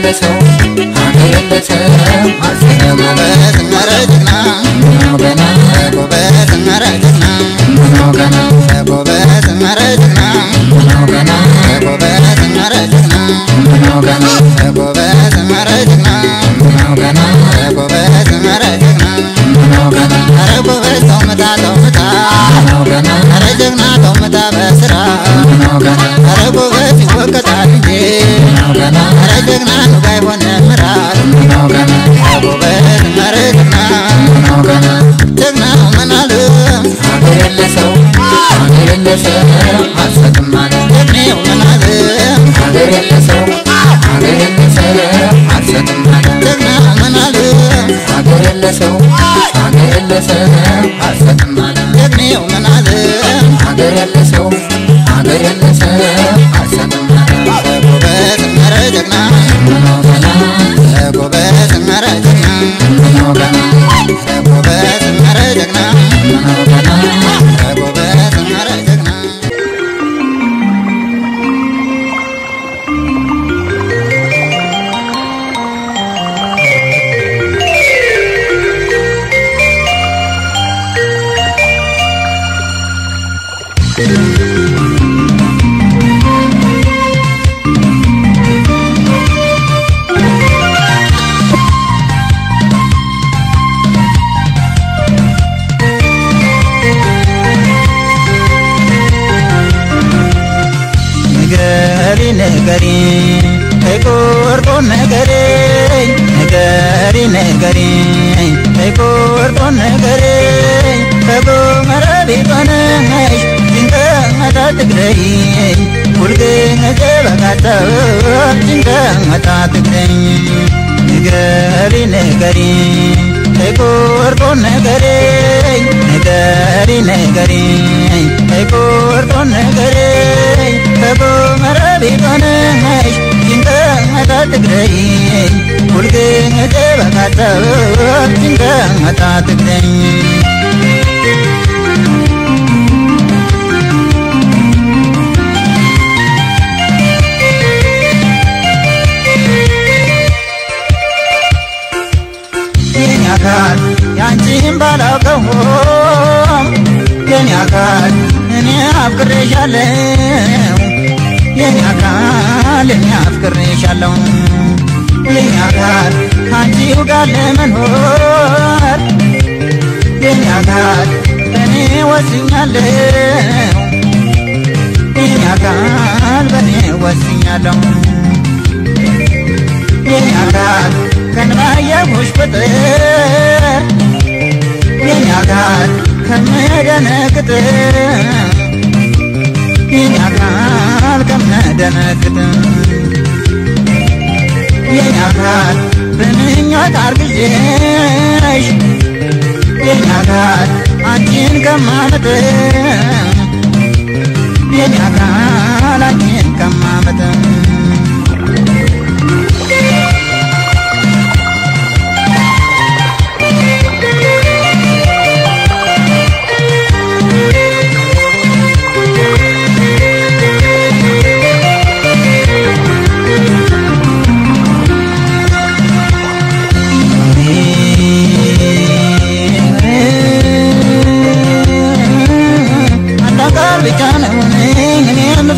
የለሰው ሀገር የለሰው አልሰማ ጎበዝ ኧረ ጀግና ምነው ገና ጎበዝ ኧረ ጀግና ምነው ገና ጎበዝ ኧረ ጀግና ምነው ገና ጎበዝ ኧረ ጀግና ምነው ገና ጎበዝ ኧረ ጀግና ምነው ገና ጎበዝ ኧረ ጀግና ምነው ገና ኧረ ጎበዝ ተው ምታ ተው ምታ ምነው ገና ኧረ ጀግና ተው ምታ በስራ ምነው ገና ኧረ ጎበዝ ይወቀጣል እንጂ ምነው ገና ኧረ ጀግና ኑጋ የሆነ ምራት ምነው ገና ጎበዝ ኧረ ጀግና ምነው ገና ጀግና ምናል ሀገር የለሰው ሀገር የለሰው አልሰጥም አለ ጀግኔው ምናል ሀገር የለሰው ሀገር የለሰው አልሰጥም አለ ጀግና ምናል ሀገር የለሰው ሀገር የለሰው አልሰጥም አለ ጀግኔው ምናል ሀገር የለሰው ሀገር የለሰው አልሰጥም አለ ጎበዝ ኧረ ጀግና ምነው ገና ጎበዝ ኧረ ጀግና ምነው ገና ጎበዝ ኧረ ጀግና ምነው ገና ጎበዝ ኧረ ጀግና ንገሪ ንገሪ አይቆርጦ ነገሬ ንገሪ ንገሪ አይቆርጦ ነገሬ ከጎመረ ቢሆነሽ ጭንቀመታ ትግረይ ሁልጊዜ በቃተው ጭንቀመታ ትግረይ ንገሪ ንገሪ አይቆርጦ ነገሬ ንገሪ ንገሪ አይቆርጦ ነገሬ ከጎመረ ቢሆነሽ ጭንቀመታ ትግረይ ሁልጊዜ በቃተው ጭንቀመታ ትግረይ የኔ አካል ያንቺን ባላውቀውም የኔ አካል እኔ አፍቅሬሻለሁ የኔ አካል እኔ አፍቅሬሻለሁ የኔ አካል ከአንቺው ጋር ለመኖር የኔ አካል እኔ ወስኛለሁ የኔ አካል በእኔ ወስኛለሁ የኔ አካል ከንባየሁሽ ቁጥር የኔ አካል ከምደነግጥ የኔ አካል ከምደነግጥ የኔ አካል በምኞት አርግዤሽ የኔ አካል አንቺን ከማመጥ የኔ አካል አንቺን ከማመጥ አንድ አካል ብቻ ነው እኔ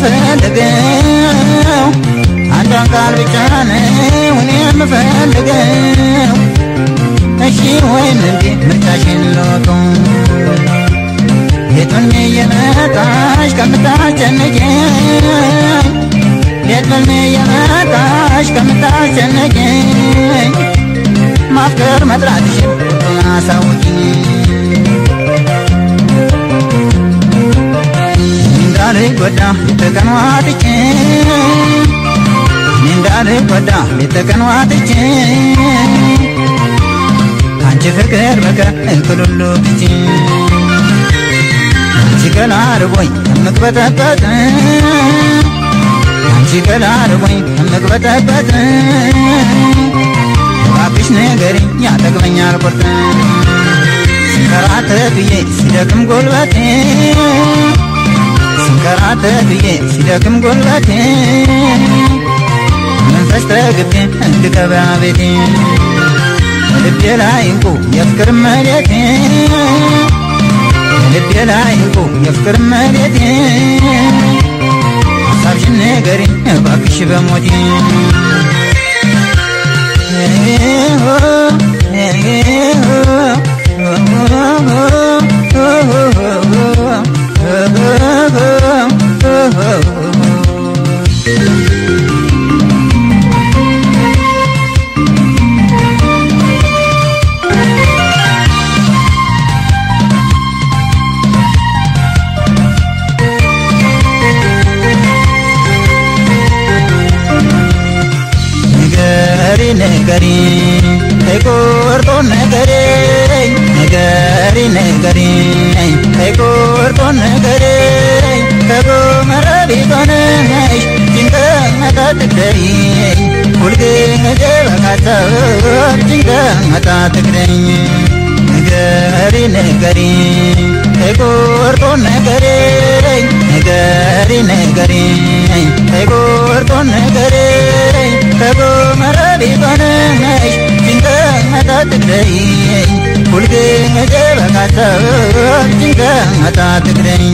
የምፈልገው አንድ አካል ብቻ ነው እኔ የምፈልገው እሺ ወይም እምቢ ምርጫሽን ልወቀው የቱን እየመጣሽ ከምታስጨንቀኝ ሌት በልሜ እየመጣሽ ከምታስጨንቀኝ ማፍቀር መጥራትሽን አሳውቂኝ እንዳልጎዳ ሌተቀን ዋጥቼ እንዳልጎዳ ሌተቀን ዋጥቼ ከአንቺ ፍቅር በቀር እንክሉሉ ብቼ አንቺ ገላ ርቦኝ የምቅበጠበጥ አንቺ ገላ ርቦኝ የምቅበጠበጥ እባክሽ ንገሪኝ ያጠግበኛል ቁርጥ ስንከራተት ብዬ ሲደክም ጉልበቴ ስንከራተት ብዬ ሲደክም ጉልበቴ መንፈስ ተገ ረግቤ እንድገባ ቤቴ ልቤ ላይ እንቁ የፍቅር መሬቴ ልቤ ላይ እንቁ የፍቅር መሬቴ ሀሳብሽን ንገሪኝ እባክሽ በሞቴ ነገሪ ነገሪ ተቆርጦ ነገሬ ነገሪ ነገሪ ተቆርጦ ነገሬ ከጎመራ ቢሆነሽ ጭንቀት አትግደይ ሁልጊዜ በካታብ ጭንቀት አትግደኝ ነገሪ ነገሪ ተቆርጦ ነገሬ ነገሪ ነገሪ ተቆርጦ ነገሬ ከጎመራ ቢሆነሽ ጭንቀት አትግደይ ሁልጊዜ በካታብ ጭንቀት አትግደኝ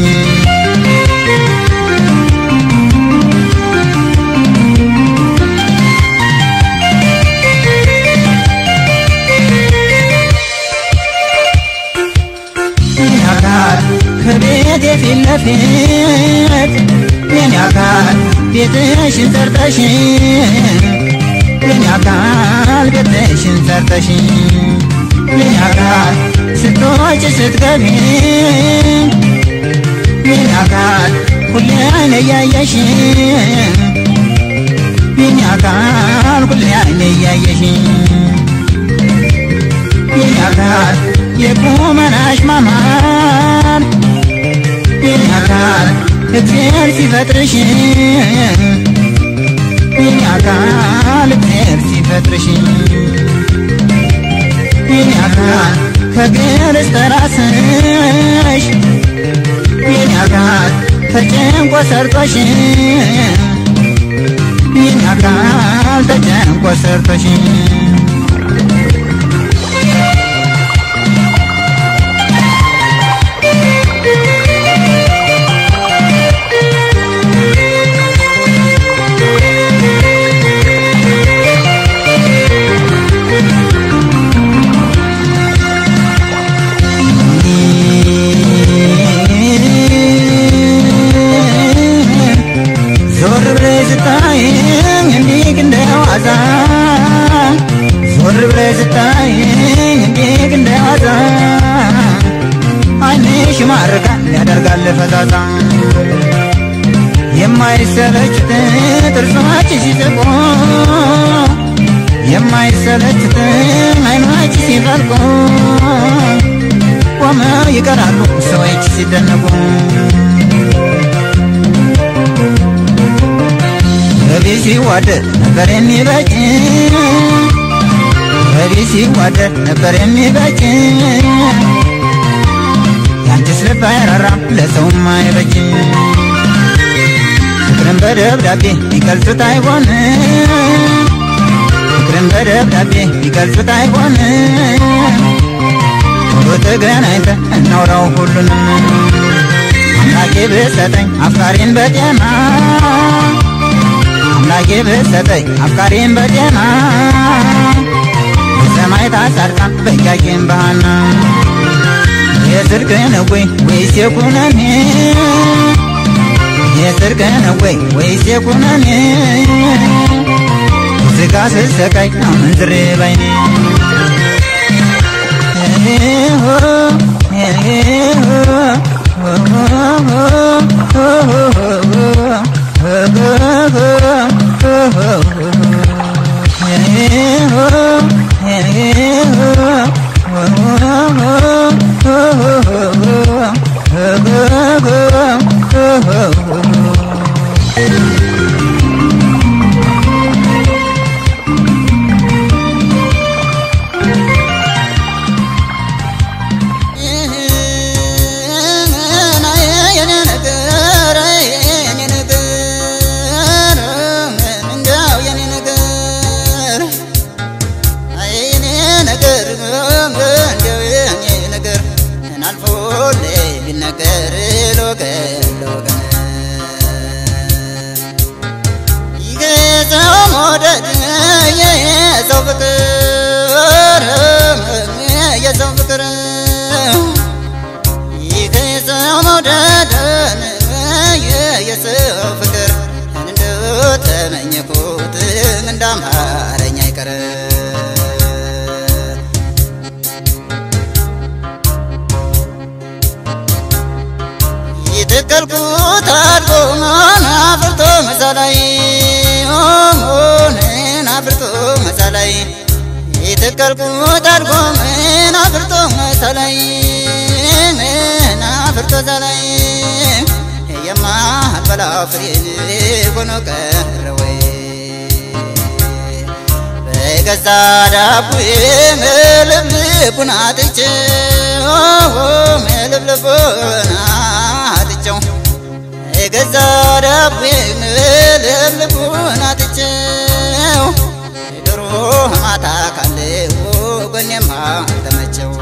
አካል ከቤት የፊት ለፊት የኔ አካል ቤትሽን ሰርተሽ የኔ አካል ቤትሽን ሰርተሽ የኔ አካል ስትወጪ ስትገቢ የኔ አካል ሁሌ አይነ እያየሽ የኔ አካል ሁሌ አይነ እያየሽ የኔ አካል የቁመናሽ ማማር የኔ አካል እግዚአብሔር ሲፈጥርሽ የኔ አካል እግዚአብሔር ሲፈጥርሽ የኔ አካል ከእግር እስከ ራስሽ የኔ አካል ተጨንቆ ሰርቶሽ የኔ አካል ተጨንቆ ሰርቶሽ ዞር ብለሽ ስታይኝ እንዲህ እንደ ዋዛ ዞር ብለሽ ስታይኝ እንዲህ እንደ ዋዛ ዓይንሽ ይማርካል ያደርጋል ፈዛዛ የማይሰለችት ጥርሶች ሲስቁ የማይሰለችት ዓይኖች ሲፈልቁ ቆመው ይቀራሉ ሰዎች ሲደነቁ በቤት ሲዋደድ ነበር የሚበጭ በቤት ሲዋደድ ነበር የሚበጭ ያንቺስ ልብ አይራራም ለሰውም አይበጅ ፍቅርን በደብዳቤ ቢገልጹት አይሆን ፍቅርን በደብዳቤ ቢገልጹት አይሆን ቶሎ ተገናኝተን እናውራው ሁሉንም አምላኬ ብሰጠኝ አፍቃሪን በጤና አምላኬ ብሰጠኝ አፍቃሪን በጤና በሰማይ ታሳርቃን በጃኬን ባህና የጽድቅ ነው ወይ ወይስ የኩነኔ የጽድቅ ነው ወይ ወይስ የኩነኔ ስጋ ስሰቃይ አመንዝሬ ባይኔ የኔ ነገር የኔ ነገር እንደው የኔ እንዳማረኝ አይቀር የተከልኩት አድጎ አፍርቶ መሳላይ ሆኖን አፍርቶ መሳላይ የተከልኩት አድጎ ምን አፍርቶ መሳላይ ምን አፍርቶ መሳላይ የማልበላው ፍሬን ሆኖ ቀረ ወይ በገዛ ዳቦዬ መልብልቡን አጥቼው መልብልቡን አጥቼው የገዛ ዳቦዬ መልብልቡን አጥቼው ድሮ ማታ ካለው ጎኔማ ተመቸው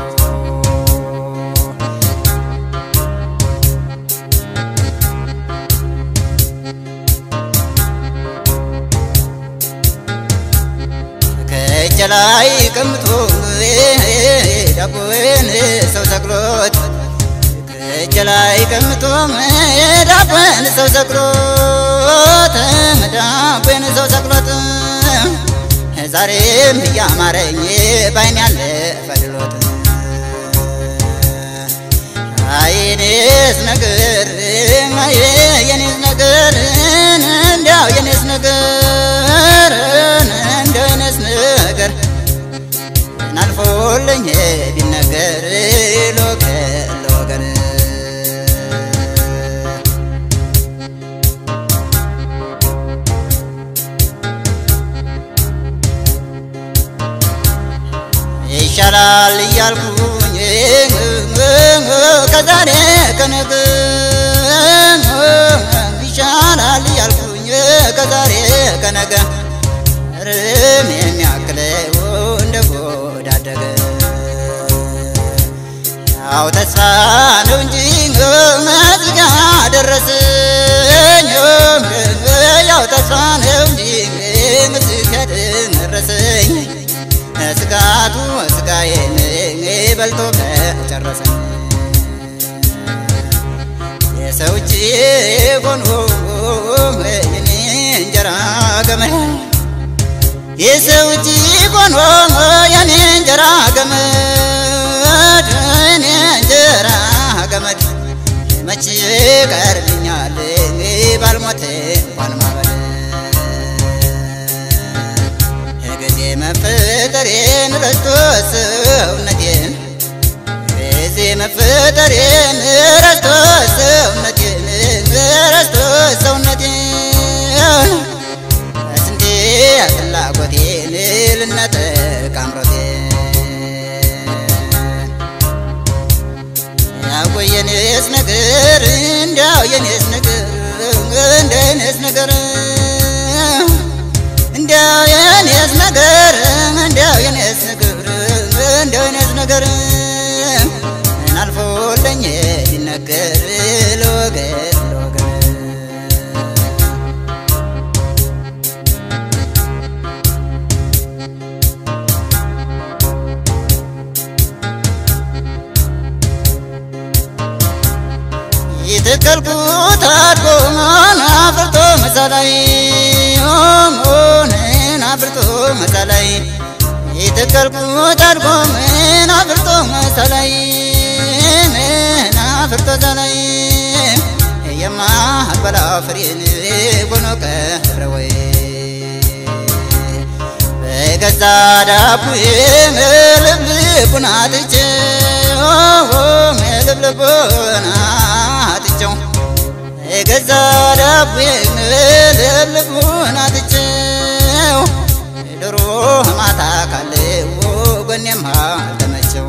ከእጅ ላይ ቀምቶ ዳቦን ሰው ሰቅሎት ከእጅ ላይ ቀምቶ ዳቦን ሰው ሰቅሎት ዳቦን ሰው ሰቅሎት ዛሬም እያማረኝ ባይን ያለ ፈድሎት አይኔስ ነገር የኔስ ነገር እንዲያው የኔስ ነገር እንዲያው የኔስ ነገር ናልፎልኝ ቢነገር ለወገን ለወገን ይሻላል እያልኩኝ ከዛሬ ከነገ ይሻላል እያልኩኝ ከዛሬ ከነገ ርም የሚያክለው እንደ ጎዳደገ ያው ተስፋ ነው እንጂ መዝጋ ደረሰኝ ያው ተስፋ ነው እንጂ መዝጋ ደረሰኝ ስጋቱ ስጋዬን በልቶ በጨረሰኝ የሰው እጅ ሆኖ የኔ እንጀራ ገመድ የሰው እጅ ሆኖ የኔ እንጀራ ገመድ የኔ እንጀራ ገመድ መቼ ቀርልኛል ባልሞት እንኳን ማበል ጊዜ መፈጠሬን ረስቶ ሰውነቴን ጊዜ መፈጠሬን ረስቶ ሰውነቴን ረስቶ ሰውነቴን ስንቴ ፍላጎቴን ልነጠቅ አምሮቴን ያው የኔስ ነገር እንዲያው የኔስ ነገር እንደ የኔስ ነገር እንዲያው የኔስ ነገር እንዲያው የኔስ ነገር እንዲያው የኔስ ነገር አልፎልኝ ሊነገር ለወገን ለወገን የተከልኩት አድጎ አፍርቶ መሳላይ ሆኖን አፍርቶ መሳላይ የተከልኩት አድጎ ምን አፍርቶ መሳላይ ምን አፍርቶ መሳላይ የማልበላው ፍሬን ሆኖ ቀረ ወይ በገዛ ዳቦዬ መልብልቡን አጥቼው መልብልቡን አጥቼው የገዛ ዳቦዬ መልብልቡን አጥቼው ድሮ ማታ ካለው ጎኔማ አልተመቸው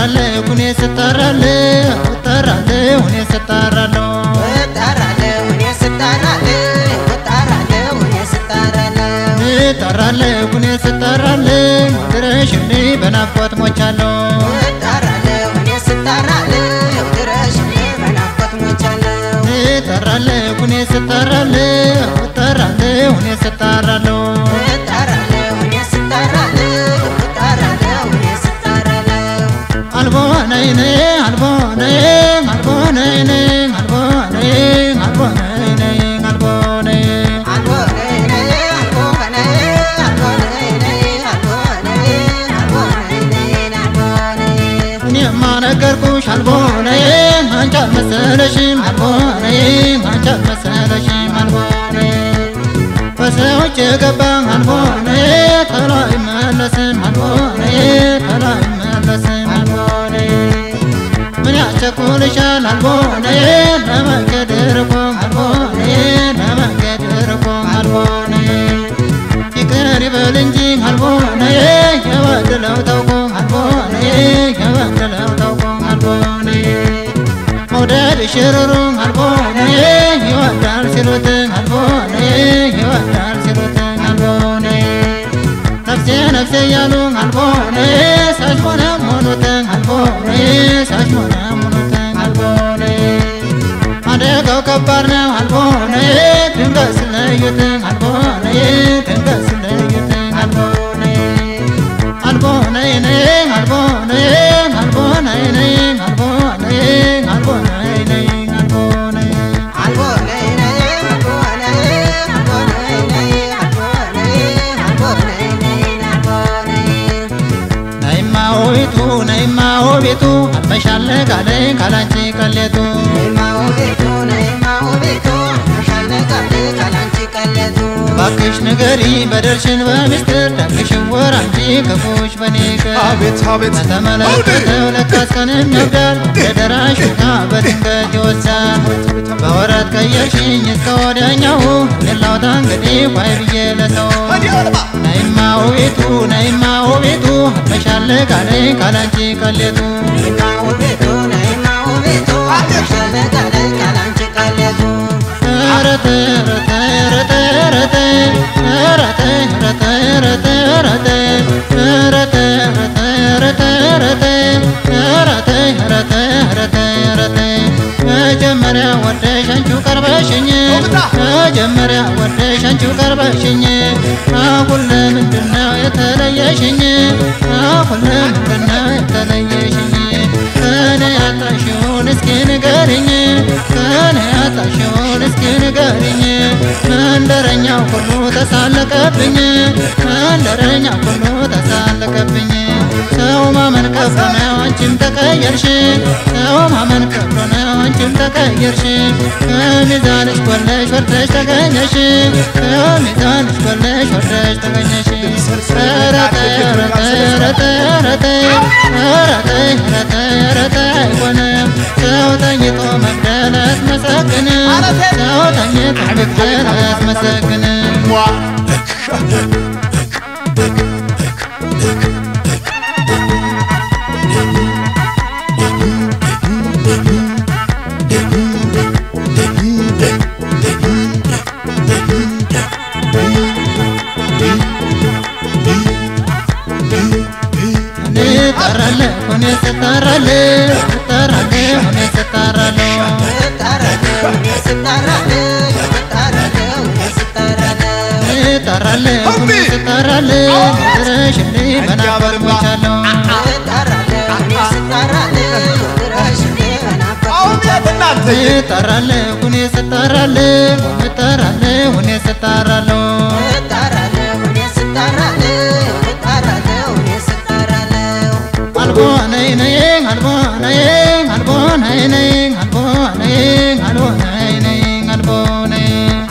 እጠራለሁ እኔ ስጠራለሁ እጠራለሁ እኔ ስጠራለሁ እጠራለሁ እኔ ስጠራለሁ ድረሽልኝ በናፍቆት ሞቻለሁ እጠራለሁ እኔ ስጠራለሁ እጠራለሁ እኔ ስጠራለሁ አልቦ ነይ ነይ አልቦ ነይ አልቦ ነይ ነይ አልቦ ነይ አልቦ ነይ ነይ አልቦ ነይ እኔማ ነገርኩሽ አልቦ ነይ አንቺ አልመሰለሽም አልቦ ነይ አንቺ አልመሰለሽም አልቦ ነይ በሰዎች የገባ አልቦ ነይ ተሎ አይመለስም አልቦ ነይ ተሎ አይመለስም አልቦ ነይ ምን ያስቸኩልሻል አልቦ ነይ ለመንገድ ርቆ አልቦ ነይ ለመንገድ ርቆ አልቦ ነይ ይቅር ይበል እንጂ አልቦ ነይ የበደለው ታውቆ አልቦ ነይ የበደለው ታውቆ አልቦ ነይ መውደድ ሽሩሩ አልቦ ነይ ይወዳል ሲሉት አልቦ ነይ ይወዳል ሲሉት አልቦ ነይ ነፍሴ ነፍሴ እያሉ አልቦ ነይ ሳሽሞነ ሞኑት አልቦ ነይ ሳሽሞነ ሞኑት አልቦ ነይ አደጋው ከባድ ነው አልቦ ነይ ድንገት ስለዩት አልቦ ነይ ድንገት ስለዩት አልቦ ነይ አልቦ ነይ ነይ አልቦ ነይ አልቦ ነይ ነይ አልቦ ነይ አልቦ ነይ ነይ አልቦ ነይ ነይማ ውቢቱ ነይማ ውቢቱ አልመሻለ ጋለይ ካላንቺ ቀሌቱ ባክሽ ንገሪ በደልሽን በሚስጥር ደግሽን ወር አንቺ ክፉሽ በኔ ቅር አቤት አቤት ከተመለከተው ለካስ ቀንም ያብዳል የደራሽ ውጣ በድንገት ይወሳል በወረት ቀየርሽኝ እስከ ወዲያኛው ሌላውታ እንግዲህ ኳይ ብዬ ለሰው ነይማ ውቤቱ ነይማ ውቤቱ አልመሻለ ጋለይ ካላንቺ ቀሌቱ ረተ ረተ ረተ ረተ ረተ ረተ ረተ ረተ ረተ ረተ ረተ ረተ ረተ ረተ ረተ ረተ መጀመሪያ ወደሽ አንቺው ቀርበሽኝ መጀመሪያ ወደሽ አንቺው ቀርበሽኝ አሁን ለምንድነው የተለየሽኝ አሁን ለምንድነው የተለየሽኝ ከኔ ያጣሽውን እስኪ ንገሪኝ ከኔ ያጣሽውን እስኪ ንገሪኝ መንደረኛው ሁሉ ተሳለቀብኝ መንደረኛው ሁሉ ተሳለቀብኝ ሰው ማመን ከብዶ ነው አንቺም ተቀየርሽ ሰው ማመን ከብዶ ነው አንቺም ተቀየርሽ ከሚዛንሽ ጎለሽ ወርደሽ ተገኘሽ ከሚዛንሽ ጎለሽ ወርደሽ ተገኘሽ ረተ ረተ ረተ ረተ ረተ ረተ ረተ አይሆንም ሰው ተኝቶ መግደል አያስመሰግን ሰው ተኝቶ መግደል አያስመሰግን እጠራለሁ እኔ ስጠራለሁ እጠራለሁ እኔ ስጠራለሁ እጠራለሁ እኔ ስጠራለሁ ድረሽልኝ በናፍቆት ሞቻለሁ አቤት እናንተ እጠራለሁ እኔ ስጠራለሁ እጠራለሁ እኔ ስጠራለሁ አልቦ ነይ ነይ አልቦ ነይ አልቦ ነይ ነይ አልቦ ነይ አልቦ ነይ ነይ አልቦ ነይ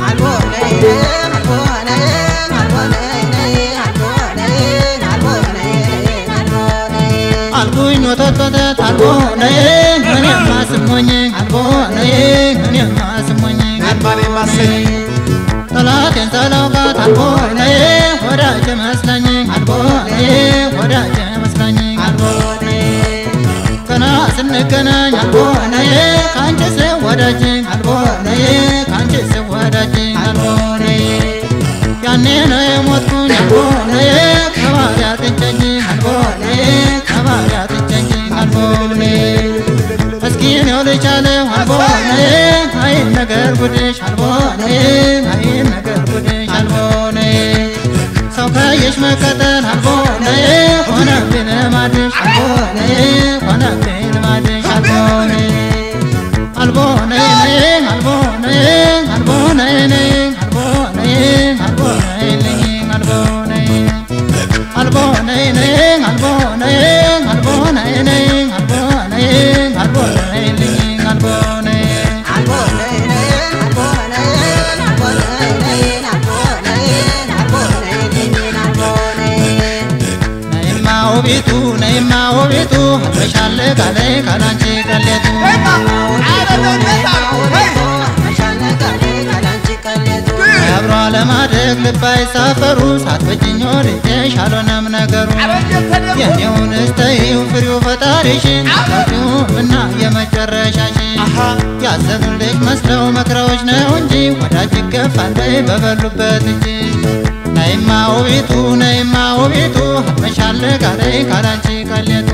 አልኩኝ ወተት አልቦ ነይ እኔማ ስሞኝ አልቦ ነይ እኔማ ስሞኝ ማን የማሰኝ ጠላቴን ተላውቃት አልቦ ነይ ወዳጅ መስለኝ አልቦ ነይ ወዳጅ መስለኝ አልቦ ነይ ስንገናኝ አልቦነዬ ከአንቺ ስወዳጅ አልቦነዬ ከአንቺ ስወዳጅ አልቦነዬ ያኔ ነው የሞትኩኝ አልቦነዬ ከባሪያ ጥንቸኝ አልቦነዬ ከባሪያ ጥንቸኝ አልቦነዬ እስኪ ነው ልቻለሁ አልቦነዬ አይን ነገር ጉድሽ አልቦነዬ አይን ነገር ጉድሽ አልቦነዬ ሰው ካየሽ መከተል አልቦነዬ ሆነብኝ ልማድሽ አልቦነዬ ሆነብኝ ልማድሽ አልቦነዬ አልቦነዬ ነይ አልቦነዬ አልቦነዬ ነይ አልቦነዬ አልቦነዬ ነይ አልቦነዬ አልቦነዬ ነይ አልቦነዬ አልቦነዬ ነይ አልቦነዬ አልቦነዬ ነይ አልቦነዬ ነይማ ውቢቱ ነይማ ውቢቱ አብረሻለ ካለይ ካላንቺ ቀሌቱ አብሮ ለማደግ ልባይ ሳፈሩ ሳትበጅኝ ወድጄሽ አልሆነም ነገሩ የኔውን እስተይው ፍሬው ፈጣሪሽን አባቲው እና የመጨረሻሽን ያዘኑልሽ መስለው መክረዎች ነው እንጂ ወዳጅ ይገፋል በይ በበሉበት እንጂ ነይማ ውቢቱ ነይማ ውቢቱ አመሻለ ጋለይ ካላንቺ ቀሌቱ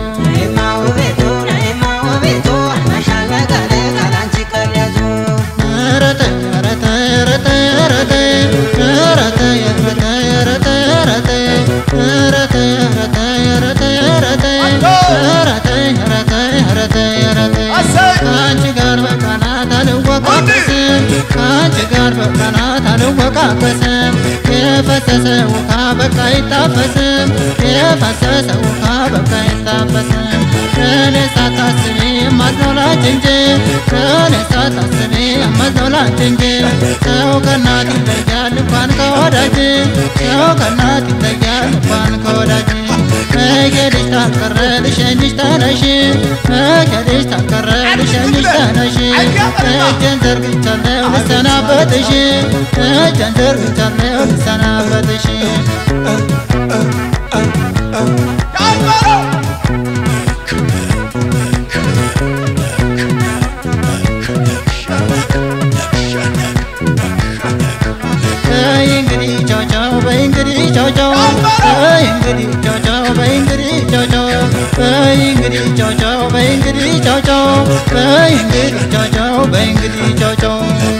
ረተ ረተ ረተ ረተ ረተ ረተ ረተ ረተ ረተ ረተ ረተ ረተ ረተ ረተ ረተ ረተ ከአንቺ ጋር በቃላት አልወቃቀስም ከአንቺ ጋር በቃላት አልወቃቀስም የፈሰሰ ውሃ በቃ አይታፈስም የፈሰሰ ውሃ በቃ አይታፈስም ከኔ ሳታስቢ የማትኖላች እንጂ ከኔ ሳታስቢ የማትኖላች እንጂ ሰው ከእናት ይለያል እንኳን ከወዳጅ ሰው ከእናት ይለያል እንኳን ከወዳጅ መሄድሽ ታልቀረ ልሸኝሽ ተነሽ መሄድሽ ታልቀረ ልሸኝሽ ተነሽ እጄን ዘርግቻለሁ ልሰናበትሽ እጄን ዘርግቻለሁ ልሰናበትሽ በይ እንግዲህ ቻው ቻው በይ እንግዲህ ቻው ቻው በይ እንግዲህ ቻው ቻው በይ እንግዲህ ቻው ቻው በይ እንግዲህ ቻው ቻው በይ እንግዲህ ቻው ቻው በይ እንግዲህ ቻው ቻው በይ እንግዲህ ቻው ቻው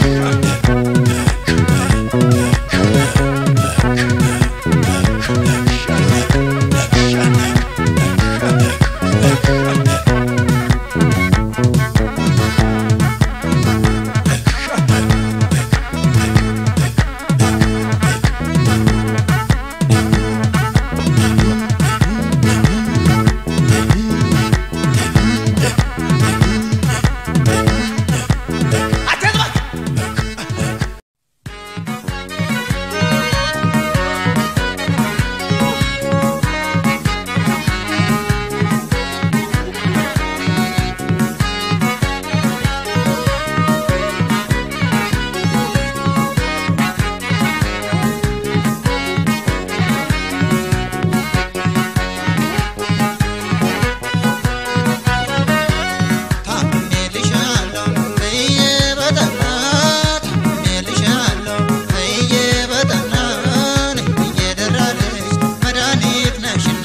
ታምሜልሻለሁ በየ በጠና ታምሜልሻለሁ በየ በጠና እየደራለች መድኃኒት ነሽና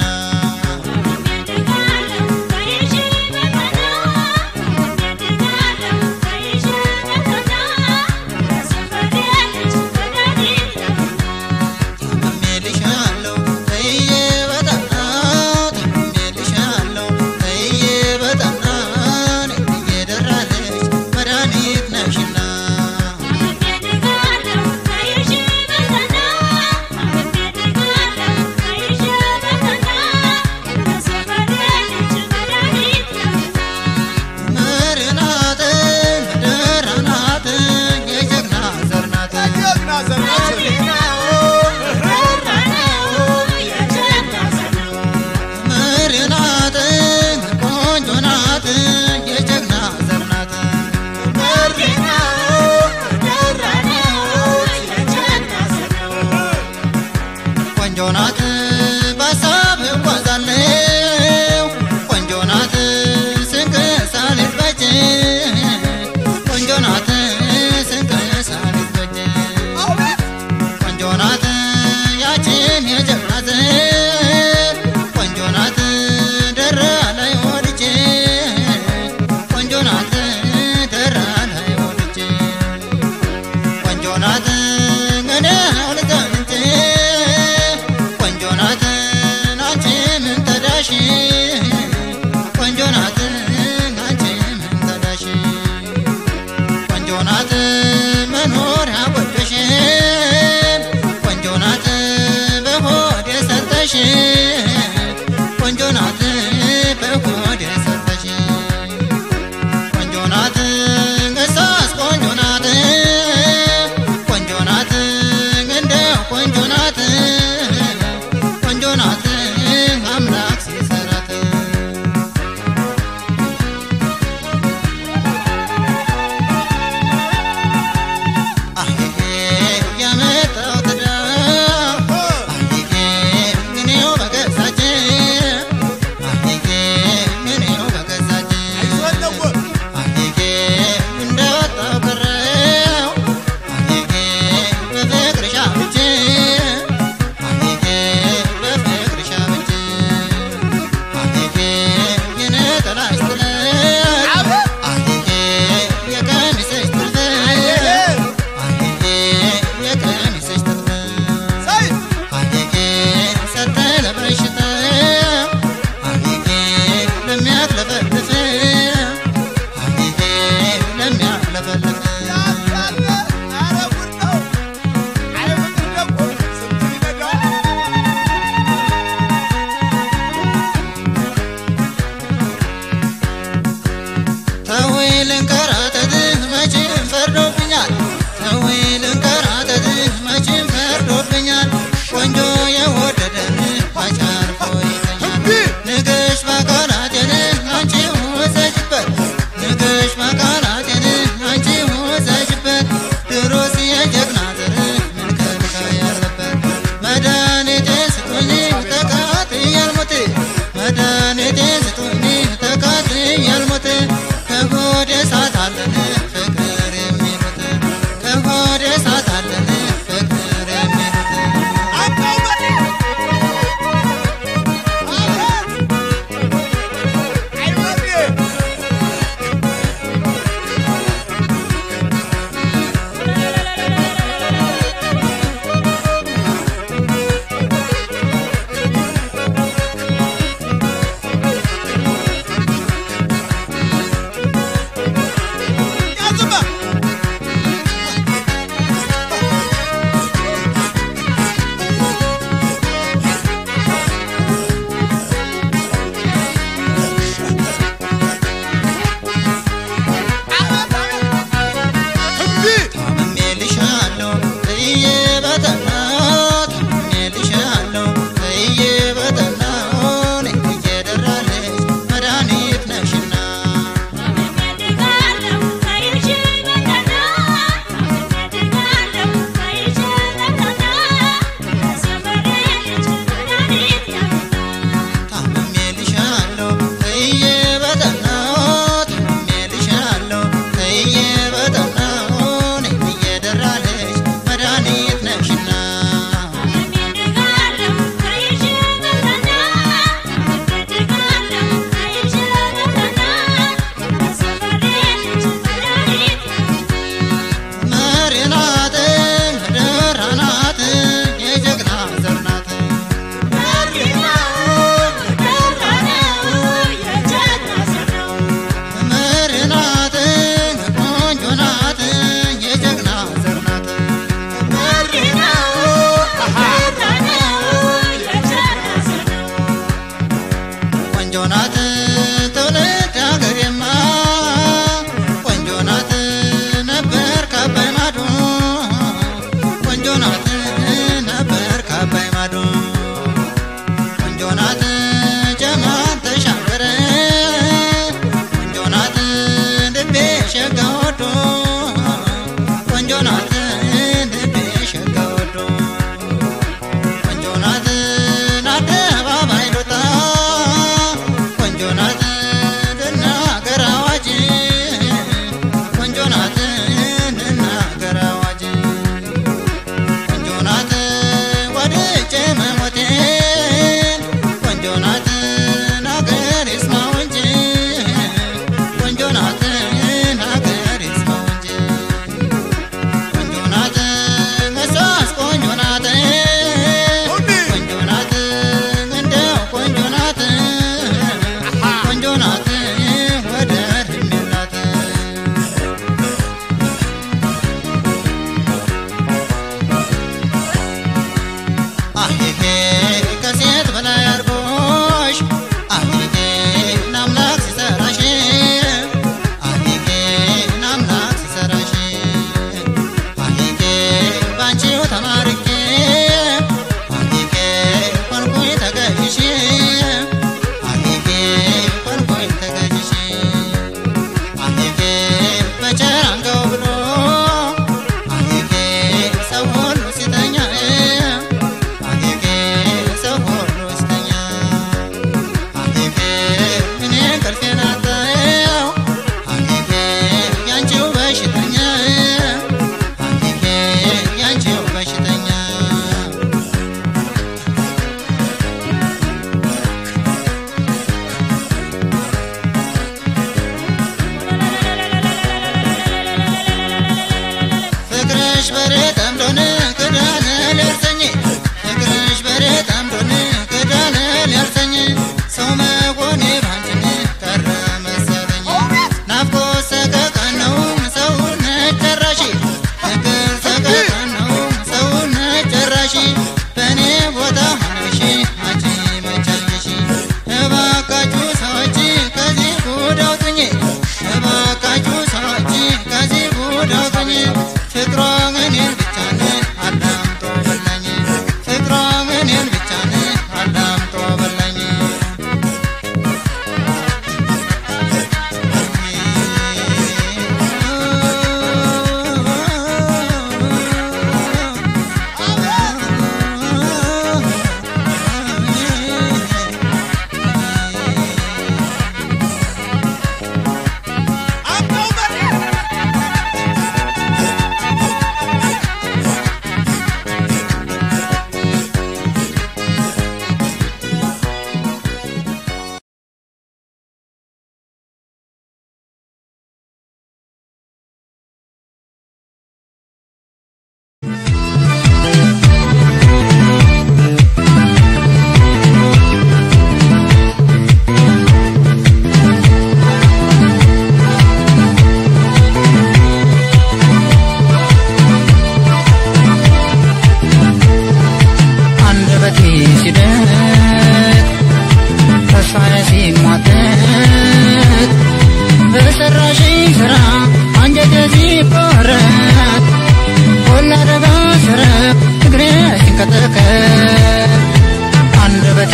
ታምሜልሻለሁ በየ በጠና ታምሜልሻለሁ በየ በጠና እየደራለች መድኃኒት ነሽና ምርናት ምድርናት የጀግና ዘርናት ምርናት ቆንጆ ናት የጀግና ዘርናት ቆንጆ ናት በሀሳብ እጓዛለሁ ቆንጆ ናት ስንቅ ያቆጨሽ ቆንጆ ናት አንቺ ምን ተዳሽ ቆንጆ ናት መኖር ያቆጨሽ ቆንጆ ናት በሆድ የሰጠሽ ቆንጆ ናት በሆድ የሰጠሽ ቆንጆ ናት እሷስ ቆንጆ ናት ቆንጆ ናት እንደ ቆንጆ ናት ቆንጆ ናት አምላክ ሲሰራት አሄ ያመጣው ትዳር አሄ እኔው በቃ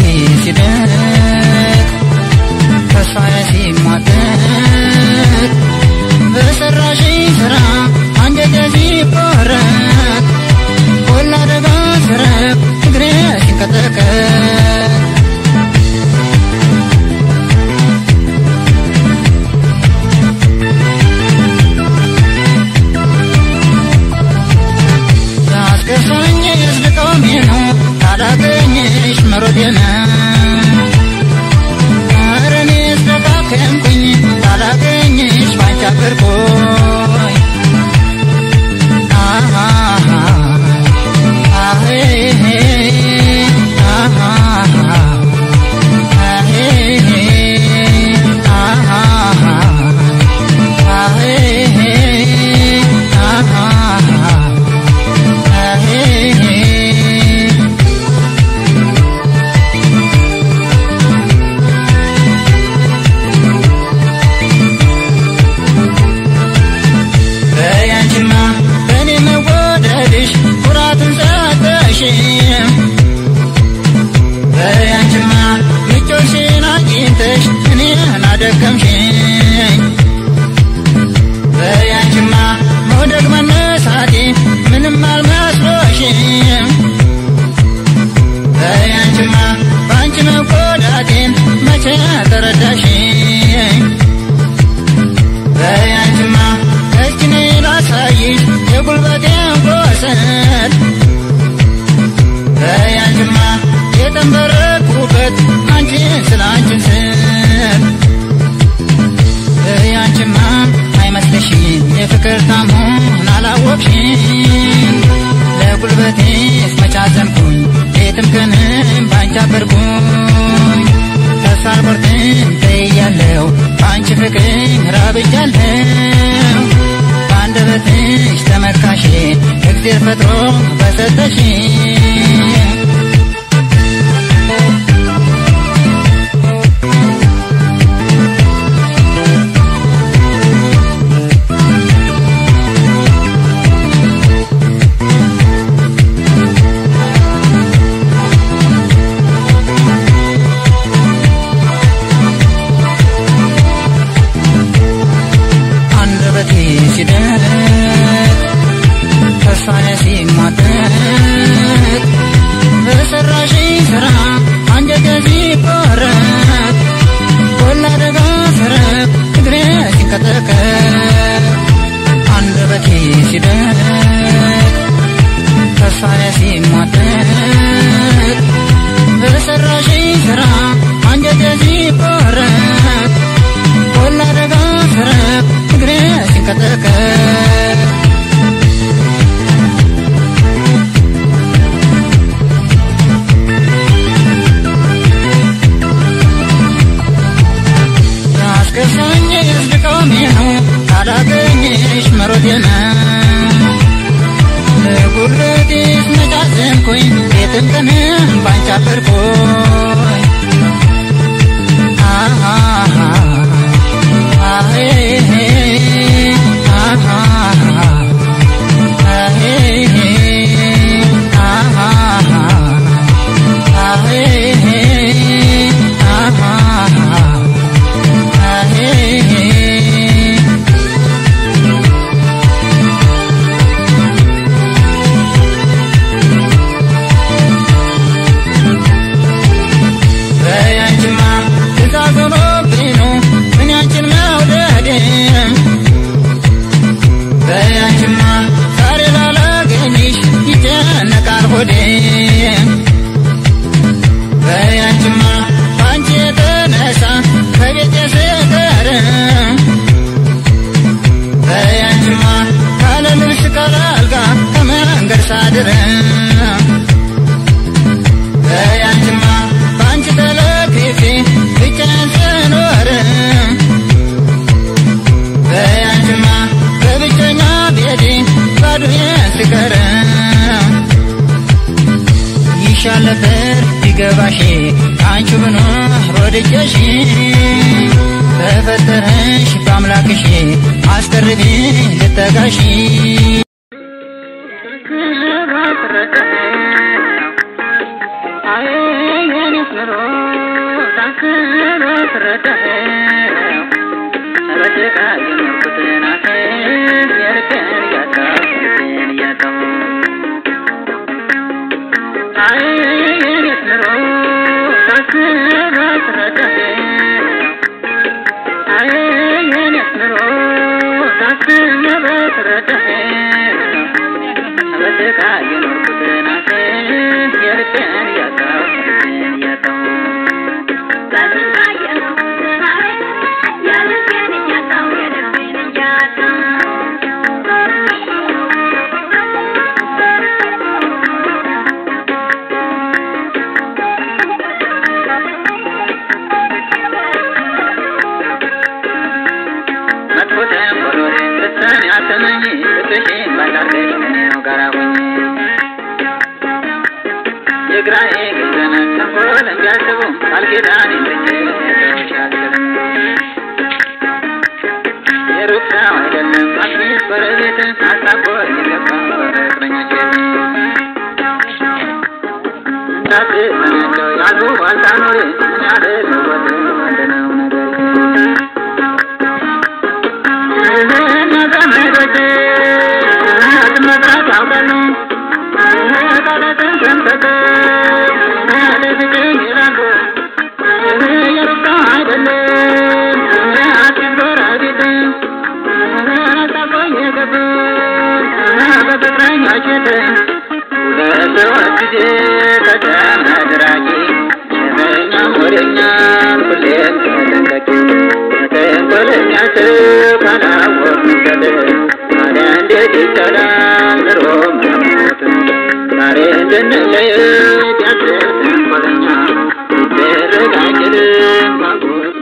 ሲደቅ ተስፋዬ ሲሟጠጥ በሰራሽ ስራ አንጀቴ ሲቆረጥ ቆላ ደጋ ስረቅ እግሬ ሲንቀጠቀጥ ያስከፋኝ ያስልቀውም ነው ካላገኘሽ መሮጤ ነው ኧረ እኔስ ደካከምኩኝ ካላገኘሽ ባንቺ አፈርኩኝ አሃ አሄ አሃ አሄ አሃ አሄ አሃ አሄ በያንቺማ በእኔ መወደድሽ ኩራትን ሰጠሽ በያንቺማ ምቾትሽን አግኝተሽ እኔን አደከምሽኝ በያንቺማ መውደቅ መነሳቴ ምንም አልመስሎሽም በያንቺማ በአንቺ መጎዳቴን መቼ ተረዳሽኝ በያንቺማ እስኪ ነይ ላሳይሽ የጉልበቴን ቆሰል በያንቺማ የተንበረኩበት አንቺን ስለ አንቺን ስል በያንቺማ አይመስልሽም የፍቅር ታምሆን አላወቅሽም ለጉልበቴስ መቻዘንኩኝ ሌትም ቀንም ባንቺ አበርኩኝ ተስፋ አልቆርጥም ተይያለሁ በአንቺ ፍቅር ራብጃለሁ በአንደበትሽ ተመካሼ እግዜር ፈጥሮ በሰጠሽ አንደበቴ ሲደቅ ተስፋዬ ሲሟጠጥ በሰራሽ ስራ አንጀቴ ሲቆረጥ ቆላ ደጋ ስረቅ እግሬ ሲንቀጠቀጥ አንደበቴ ሲደቅ ተስፋዬ ሲሟጠጥ በሰራሽ ስራ አንጀቴ ሲቆረጥ ቆላ ደጋ ስረቅ እግሬ ሲንቀጠቀጥ ያስከፋኝ ያስልቀውም ነው ካላገኘሽ መሮጤ ነው ለጉልበቴስ መጫዘንኩኝ ቤትም ቀንም ባንቺ አፈርኩኝ አሃ አሄ አሃ አሄ አሃ አሄ አሃ አሄ በያንቺማ ትእዛዝ ሆኖብኝ ነው ምን ያንቺን መውደድ በያንቺማ ዛሬ ላላገኝሽ ይጨነቃል ሆዴ በያንቺማ በአንቺ የተነሳ ከቤቴ ስቀር በያንቺማ ካለ ልብስ ካለ አልጋ ከመንገድ ሳድር በያንቺማ በአንቺ ተለክፌ ብቻዬን ስኖር በያንቺማ በብቸኛ ቤቴ ባዶዬን ስቀር ይሻል ነበር ቢገባሽ አንቺ ብኖር ወድጀሽ በፈጠረሽ በአምላክሽ አስቀርቢ ልጠጋሽ አይ የኔ ኑሮ ሳስበው ስረዳኸው በስቃይ የኖርኩትን አፌን የልቤን እያጣሁ ልቤን እያጣሁ አይ የኔስ ኑሮ ሳስበው ስረዳኸው አይ የኔስ ኑሮ ሳስበው ስረዳኸው በስቃይ የኖርኩትን አፌን የልቤን እያጣሁ ልቤን እያጣሁ መጥፎ ተንኮሎን ልትሰሚ አትመኝ ልብሽን ባላርገሽ ከኔው ጋር ሁኚ የግራዬ ግን ዘመን ተንኮል እንዲያስቡ ቃል ኪዳን ልትችልሽ አልችልም የሩቅ ሰው አይደለም አትሚስ ጎረቤት አሳቦ የገባ ፍቅረኞች እንዳትሰሚያቸው ያሉ አልታኖር ምን ያደረጉት ምንድነው ነገር ሁሌም ተጠንቀቂ ተንኮለኛ ሰው ካላወቅንበት ታዲያ እንዴት ይቻላል ኑሮ መሞት? ዛሬ እንድንለየት ያስብ ተንኮለኛ ሊደረግ አይችልም ማጎት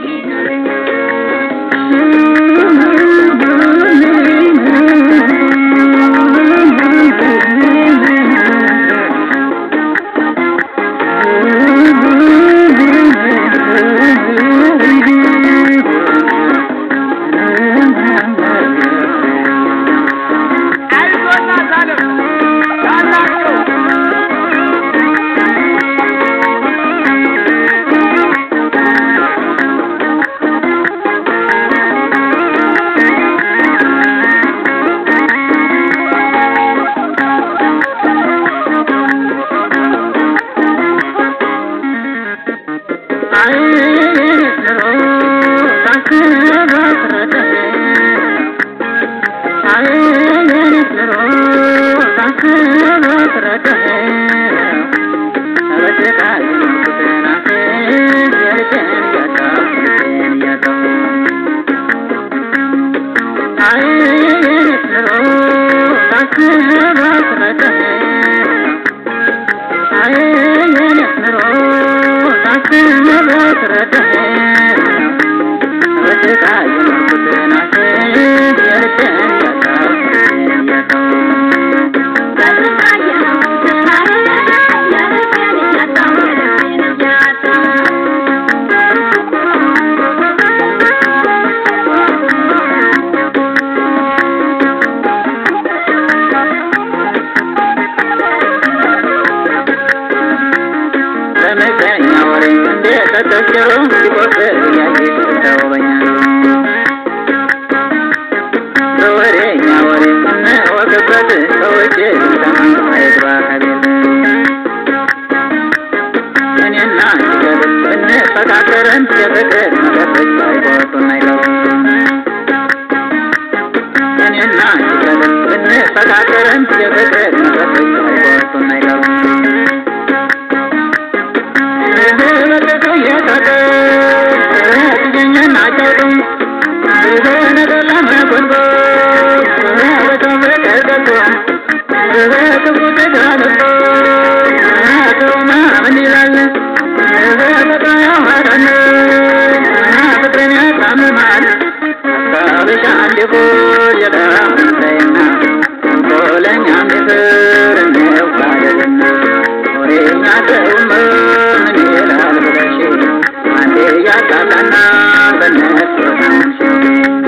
በመገኛ ወሬ እንደ ተተቸሩ ሲቆጥር እያየ ተውበኛ በወሬኛ ወሬ እንወቅበት ሰዎች ሰማ አይግባ ከቤት እኔና ሲገብል እንፈካከረን የፍቅር መጠጦች አይቆጡን አይገቡ እኔና ሲገብል እንፈካከረን የፍቅር መጠጦች አይቆጡን አይገቡ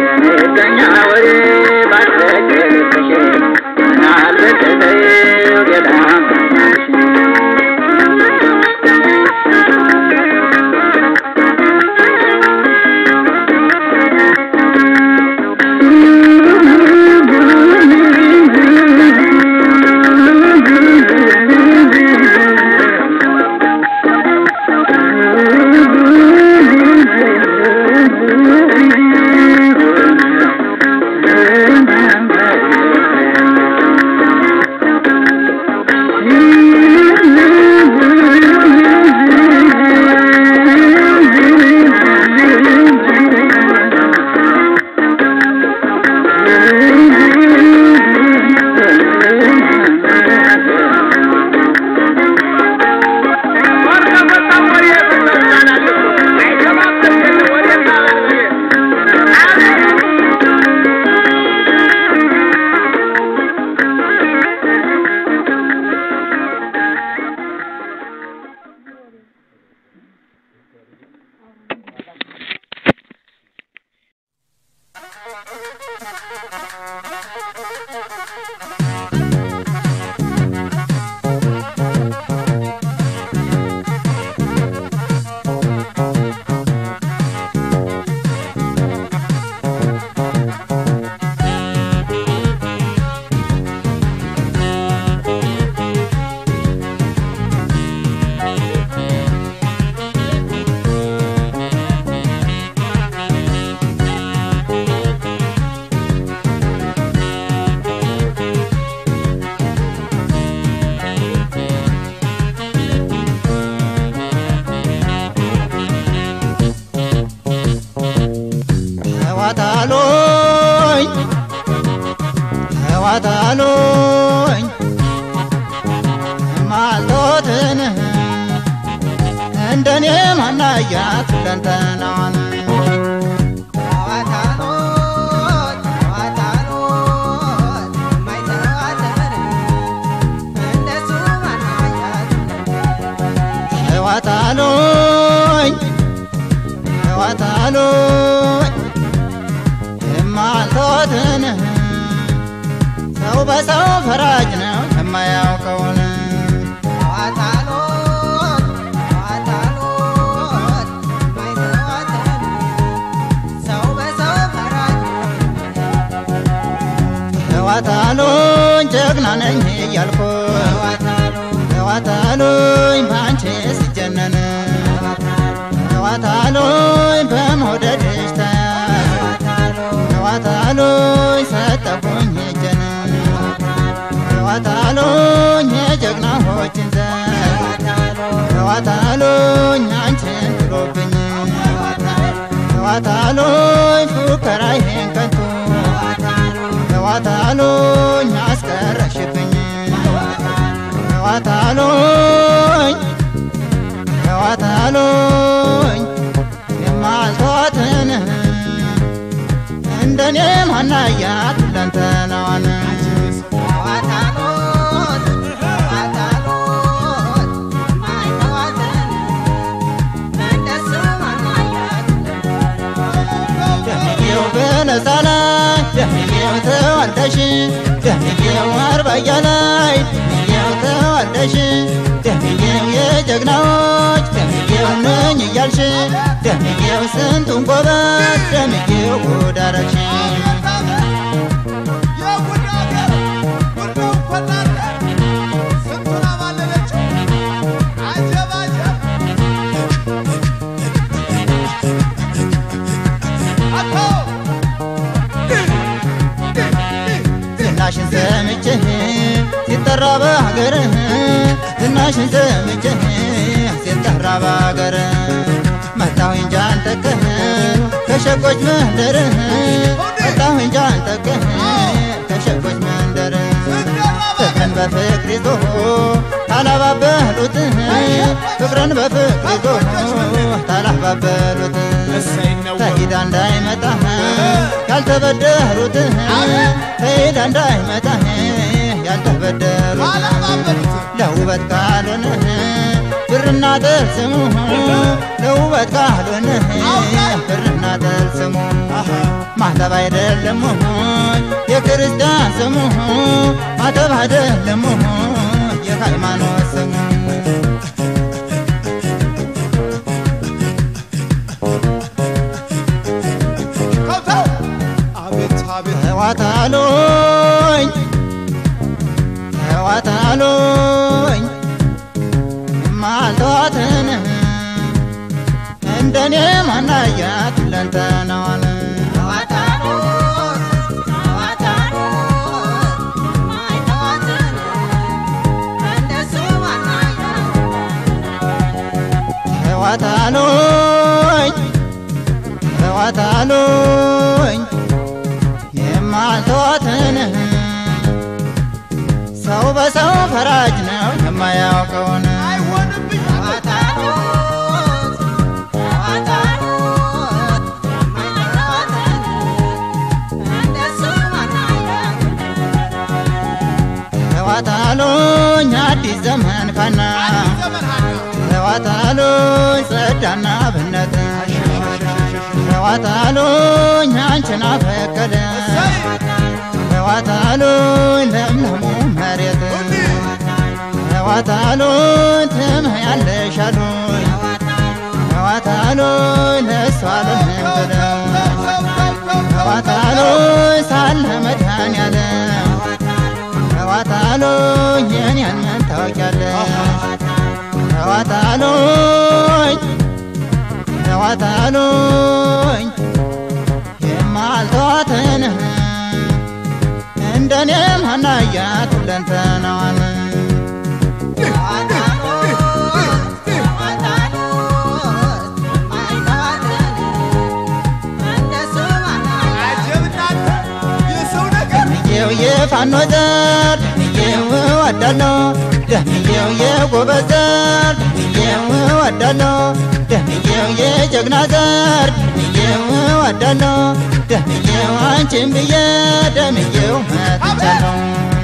ወሬ ባትለቅልሽ ምናልባት ተዋታሎኝ ተዋታሎኝ ማልቶትን እንደኔ ማናያት ለንተናዋን ተዋታሎኝ ተዋታሎኝ የማልቶትን ሰው በሰው ፈራጅ ነው የማያውቀውን ተዋታሎኝ ጀግና ነኝ እያልኩ ተዋታሎኝ በአንቺ ሲጀነን ተዋታሎኝ በመውደድሽ ተያዝ ተዋታሎኝ ሰጠሁኝ እጄን ተዋታሎኝ የጀግናዎችን ዘር ተዋታሎኝ አንቺን ጥሎብኝ ተዋታሎኝ ፉከራ ይሄን ከንቱ ተዋታሎኝ አስቀረሽብኝ ተዋታሎኝ ተዋታሎኝ የማልተዋትን እንደኔ ማናያት ለንተናዋን ደምዬው በነፃ ላይ ደምዬው ተዋልደሽ ደምዬው አርባያ ላይ ደምዬው ተዋልደሽ ደምዬው የጀግናዎች ደምዬው ነኝ እያልሽ ደምዬው ስንቱን ጎበዝ ደምዬው ጉድ አረግሽ ዝናሽን ሰምቼህ ሲጠራ በሀገርህ ዝናሽን ሰምቼህ ሲጠራ በሀገርህ መጣሁኝ ጃን ጠቅህ ከሸቆች መንደርህ መጣሁኝ ጃን ጠቅህ ከሸቆች መንደርህ ፍቅርን በፍቅር ይዞ ታላባበሉት ፍቅርን በፍቅር ይዞ ታላባበሉት ተሂዳ እንዳይመጣ ያልተበደሩት ተሂዳ እንዳይመጣ ያልተበደሩት ለውበት ካልሆነ ብርና ጥርስሙ ለውበት ካልሆነ ብርና ጥርስሙ ማተብ አይደለም የክርስቲያን ስሙ ማተብ አይደለም የሃይማኖት ስሙ ተዋታሎኝ ተዋታሎኝ ማልተዋትን እንደኔ ማናያት ለንተናዋን ተዋታሎኝ ተዋታሎኝ የማልተዋትን ሰው በሰው ፈራጅ ነው የማያውቀውን ተዋታሎኝ አዲስ ዘመን ካና ተዋታሎኝ ጸዳና ብነት ተዋታሎኝ አንቺን አፈቀደ ዋታሉኝ ለምለሙ መሬት ዋታሉኝ ትምህ ያለሻሉኝ ዋታሉኝ ለእሷ ልንም ብለው ዋታሉኝ ሳለ መድኃኔዓለም ዋታሉኝ የኔን ምን ታውቂያለሽ ዋታሉኝ ዋታሉኝ የማልተዋትን እንደኔም ሀናያት ሁለንተናዋን ደምዬው የፋኖ ዘር ደምዬው እወዳለሁ ደምዬው የጎበዝ ዘር ደምዬው እወዳለሁ ደምዬው የጀግና ዘር ደምዬው እወዳለሁ ደምዬው አንቺን ብዬ ደምዬው መጥቻለሁ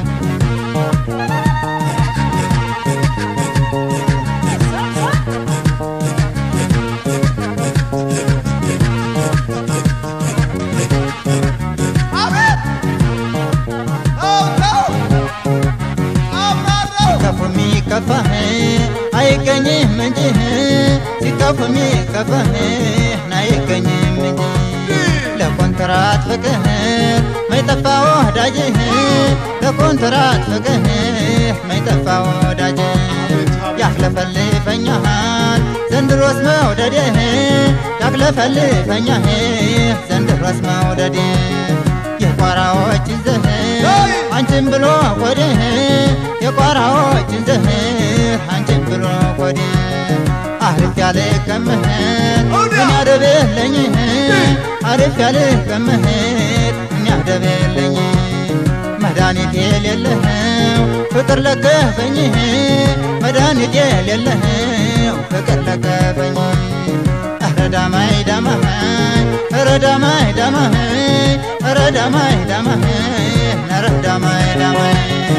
ሲከፉ የሚከፋህ አይገኝም እንጂ ሲከፉ የሚከፋህ አይገኝም እንጂ ለኮንትራት ፍቅህ ማይጠፋ ወዳጅህ ለኮንትራት ፍቅህ ማይጠፋ ወዳጅ ያክለፈልፈኛሃል ዘንድሮስ መውደድህ ያክለፈልፈኛህ ዘንድሮስ መውደድህ የቋራዎችን ዘህር አንቺን ብሎ ቆድህ የቋራዎችን ዘህር አንቺን ብሎ ቆድህ አሪፍ ያለ ከምህር ምን ያደብለኝ አሪፍ ያለ ከምህር ምን ያደብለኝ መድኃኒት የሌለኸው ፍቅር ለከፈኝ መድኃኒት የሌለኸው ፍቅር ለከፈኝ ኧረ ዳማይ ዳማይ ኧረ ዳማይ ዳማይ ኧረ ዳማይ ዳማይ ኧረ ዳማይ ዳማይ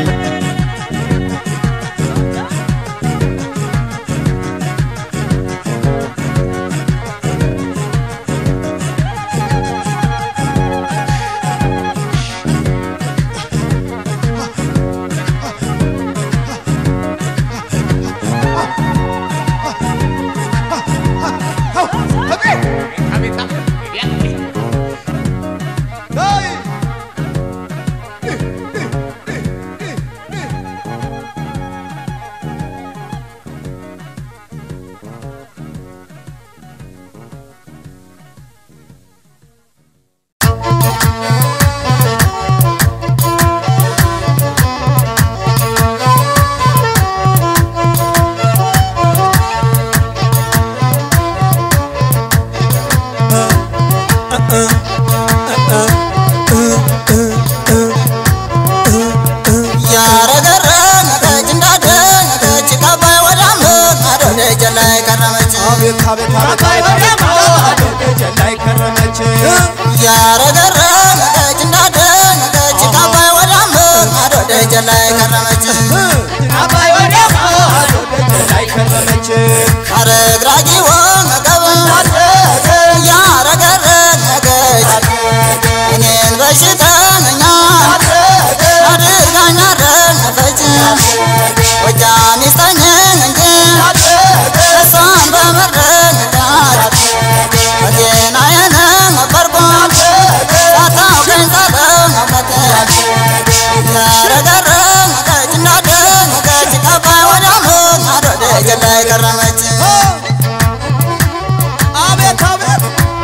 ያረገረገች እንዳደገች ካባይ ወዳም ማዶ ደጀ ላይ ከረመች ያረገረገች እንዳደገች ካባይ ወዳም ማዶ ደጀ ላይ ከረመች አረግራጊ ወመቀብ ያረገረገች እኔን በሽተኛ አድርጋኝ አረነፈች ጎጃም ይስጠኝን እንጂ እሷን በመረዳት በጤናዬን ነበርኩ ሳታውቀኝ ሳለመበት ያረገረገች እንዳደገች ከባይ ወዳም ማዶ ደጀ ላይ ከረመች አቤት አቤት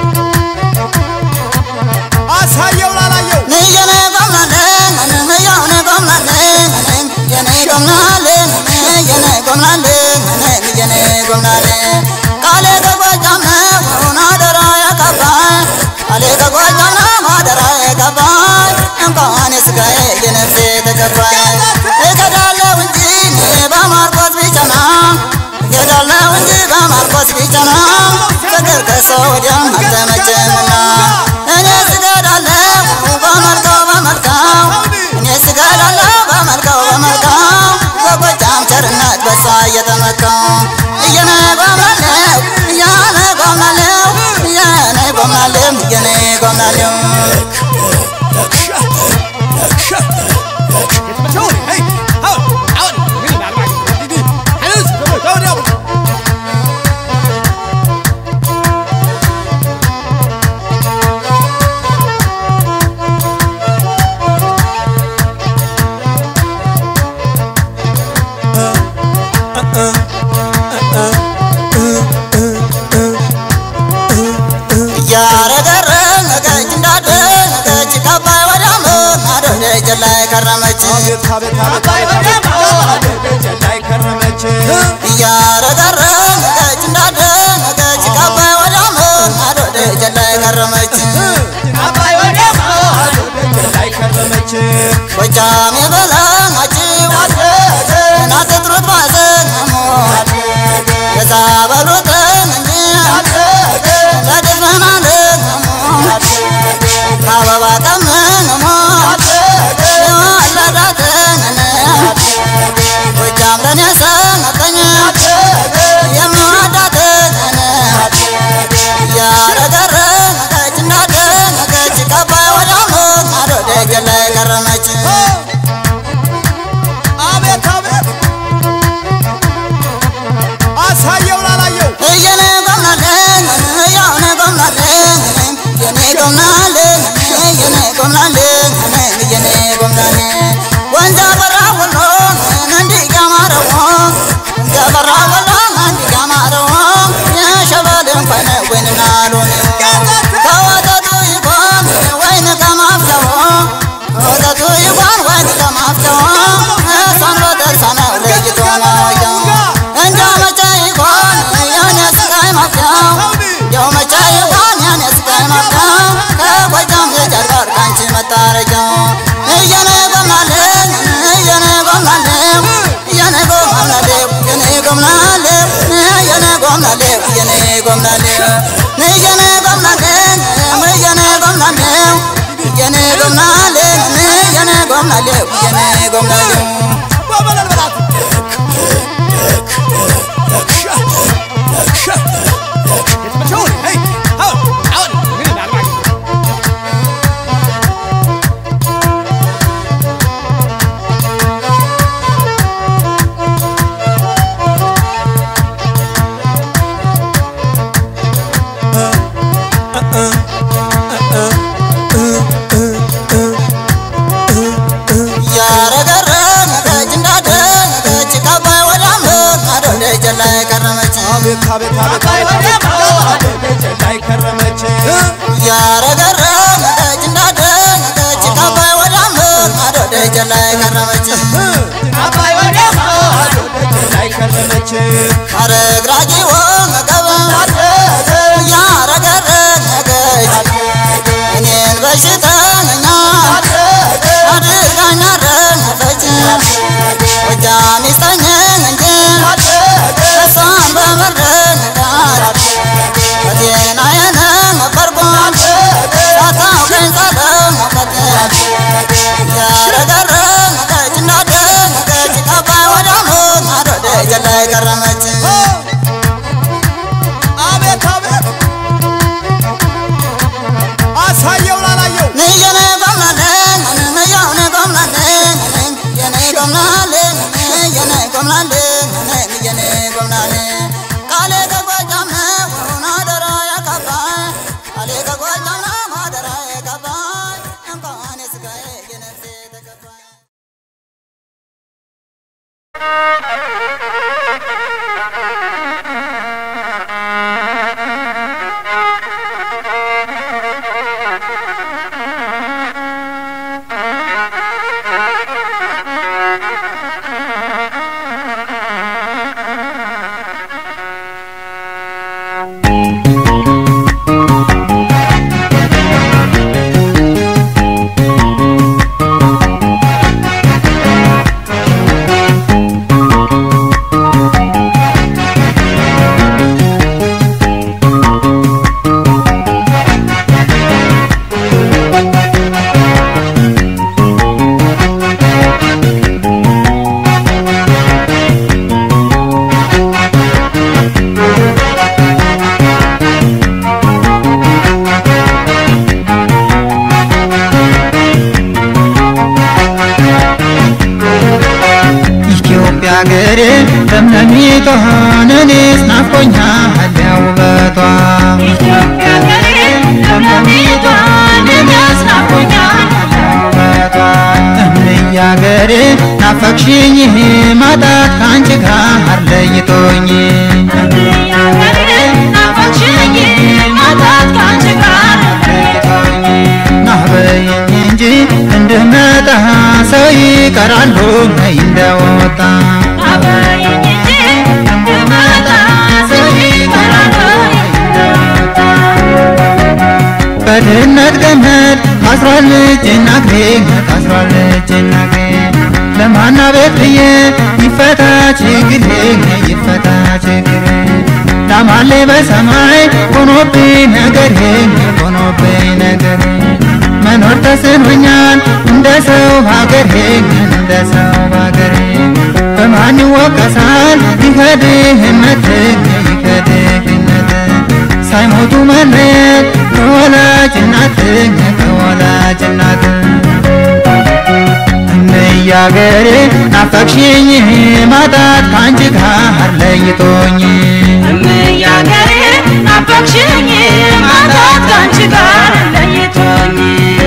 አሳየው ላላየው ንየኔ ጎምናሌ ንየውኔ ጎምናሌ የኔ ጎምናሌ የኔ ጎምናሌ የኔ ጎምናሌ ቃሌ ከጎጃም ነው አደራ ያቀባይ ቃሌ ከጎጃም ነው አደራ ያቀባይ እንኳን የስጋዬ የነፍሴ ተቀባይ እገዳለሁ እንጂ እኔ በማርቆስ ቢቸና እገዳለሁ እንጂ በማርቆስ ቢቸና ፍቅር ከሰው ወዲያም አልተመቸምና እኔ ስገዳለሁ በመልካው በመልካው እኔ ስገዳለሁ በመልካው በመልካው በጎጃም ቸርነት በሷ እየተመካው እየነ ጎምናሌው እያነ ጎምናሌው እየነ ጎምናሌው እየነ ጎምናሌው እያረገረገች እንዳደገች ከአባይ ወዲያ ማዶ ደጀ ላይ ከረመች እያረገረገች እንዳደገች ከአባይ ወዲያ ማዶ ደጀ ላይ ከረመች ጎጃም የበላችው እናት ጥሩት ባዘን ሞት የዛ በሉትን እንጂ ለድፍናልን ሞት ከአበባ ቀምን ሞት የወለዳትን ጎጃም ለኔ ሰጠኝ የምወዳትን እያረገረገች እንዳደገች ከአባይ ወዲያ ማዶ ደጀ ላይ ከረመች አቤት አቤት አሳየው ላላየው የኔ ጎምናለን ያውነ ጎምናለን የኔ ጎምናለን የኔ ጎምናለን የኔ ጎምናለን ወንዛ በራ ወሎ እንዲህ ያማረው ወንዛ በራ ወሎ እንዲህ ያማረው የሸበል እንኳን ወይንና ሎሚ ከወተቱ ይቆም ወይን ከማፍለው ከወተቱ ይቆም ወይን ከማፍለው እሷን በደርሳ ነው ለይቶ ማወቂያው እንጃ መቼ ይሆን የኔ ስቃይ ማብቂያው እንዲያው መቼ ይሆን የኔ ስቃይ ማብቂያው ከጎጃም የጀርባር ካንቺ መታረቂያው እየኔ ጎምናለሁ እየኔ ጎምናለሁ እየኔ ጎምናለሁ እየኔ ጎምናለሁ እየኔ ጎምናለሁ እየኔ ጎምናለሁ እየኔ ጎምናለሁ እየኔ ጎምናለሁ እየኔ ጎምናለሁ እየኔ ጎምናለሁ እየኔ ጎምናለሁ በበለል በላት እያረገረገች እንዳደገች ከአባይ ወዲያ ማዶ ደጀ ላይ ከረመች አቤት አቤት አቤት ላይ ከረመች እያረገረገች እንዳደገች ከአባይ ወዲያ ማዶ ደጀ ላይ ከረመች ላይ ከረመች አረግራጊ ወገብ እያረገረገች እኔን በሽተኛ አድርጋኝ አረፈች ጎጃም ይስጠኝን እንጂ እሷን በመረዳት በጤናዬን ነበርኩ ሳታውቀኝ ጸለሞቀት እያረገረገች እንዳደገች ከአባይ ወዲያ ማዶ ደጀ ላይ ከረመች አቤት አቤት አሳየው ላላየው የኔ ጎምናለን የኔ ጎምናለን የኔ ጎምናለን የኔ ጎምናለን የኔ ጎምናለን ቃሌ ከጎጃም ነው አደራ ያካባይ ቃሌ ከጎጃም ነው አደራ ያካባይ እንኳን የስጋዬ የነፍሴ ተከፋይ ኢትዮጵያ ሀገሬ ለምለሚቷ እኔስ ናፍቆኛል ውበቷ እምዬ ሀገሬ ናፈቅሽኝ ማጣት ከአንቺ ጋር ለይቶኝ ናፈቅሽኝ ማጣት ከአንቺ ጋር ይቀራሉ እንደወጣ በድህነት ገመድ ታስሯል እጄና እግሬ ታስሯል እጄና እግሬ ለማና ቤት ብዬ ይፈታ ችግሬ ይፈታ ችግሬ ላማሌ በሰማይ ሆኖብኝ ነገሬ ሆኖብኝ ነገሬ መኖር ተስኖኛል እንደ ሰው ሀገሬ እንደ ሰው ሀገሬ በማን ይወቀሳል ይከድህነት ይከድህነት ሳይሞቱ መለየት ከወላጅ እናት ከወላጅ እናት እነያ ሀገሬ ናፈቅሽኝ ማጣት ከአንቺ ጋር ለይቶኝ እምያገሬ ናፈቅሽኝ ማጣት ካንቺ ጋር ለይቶኝ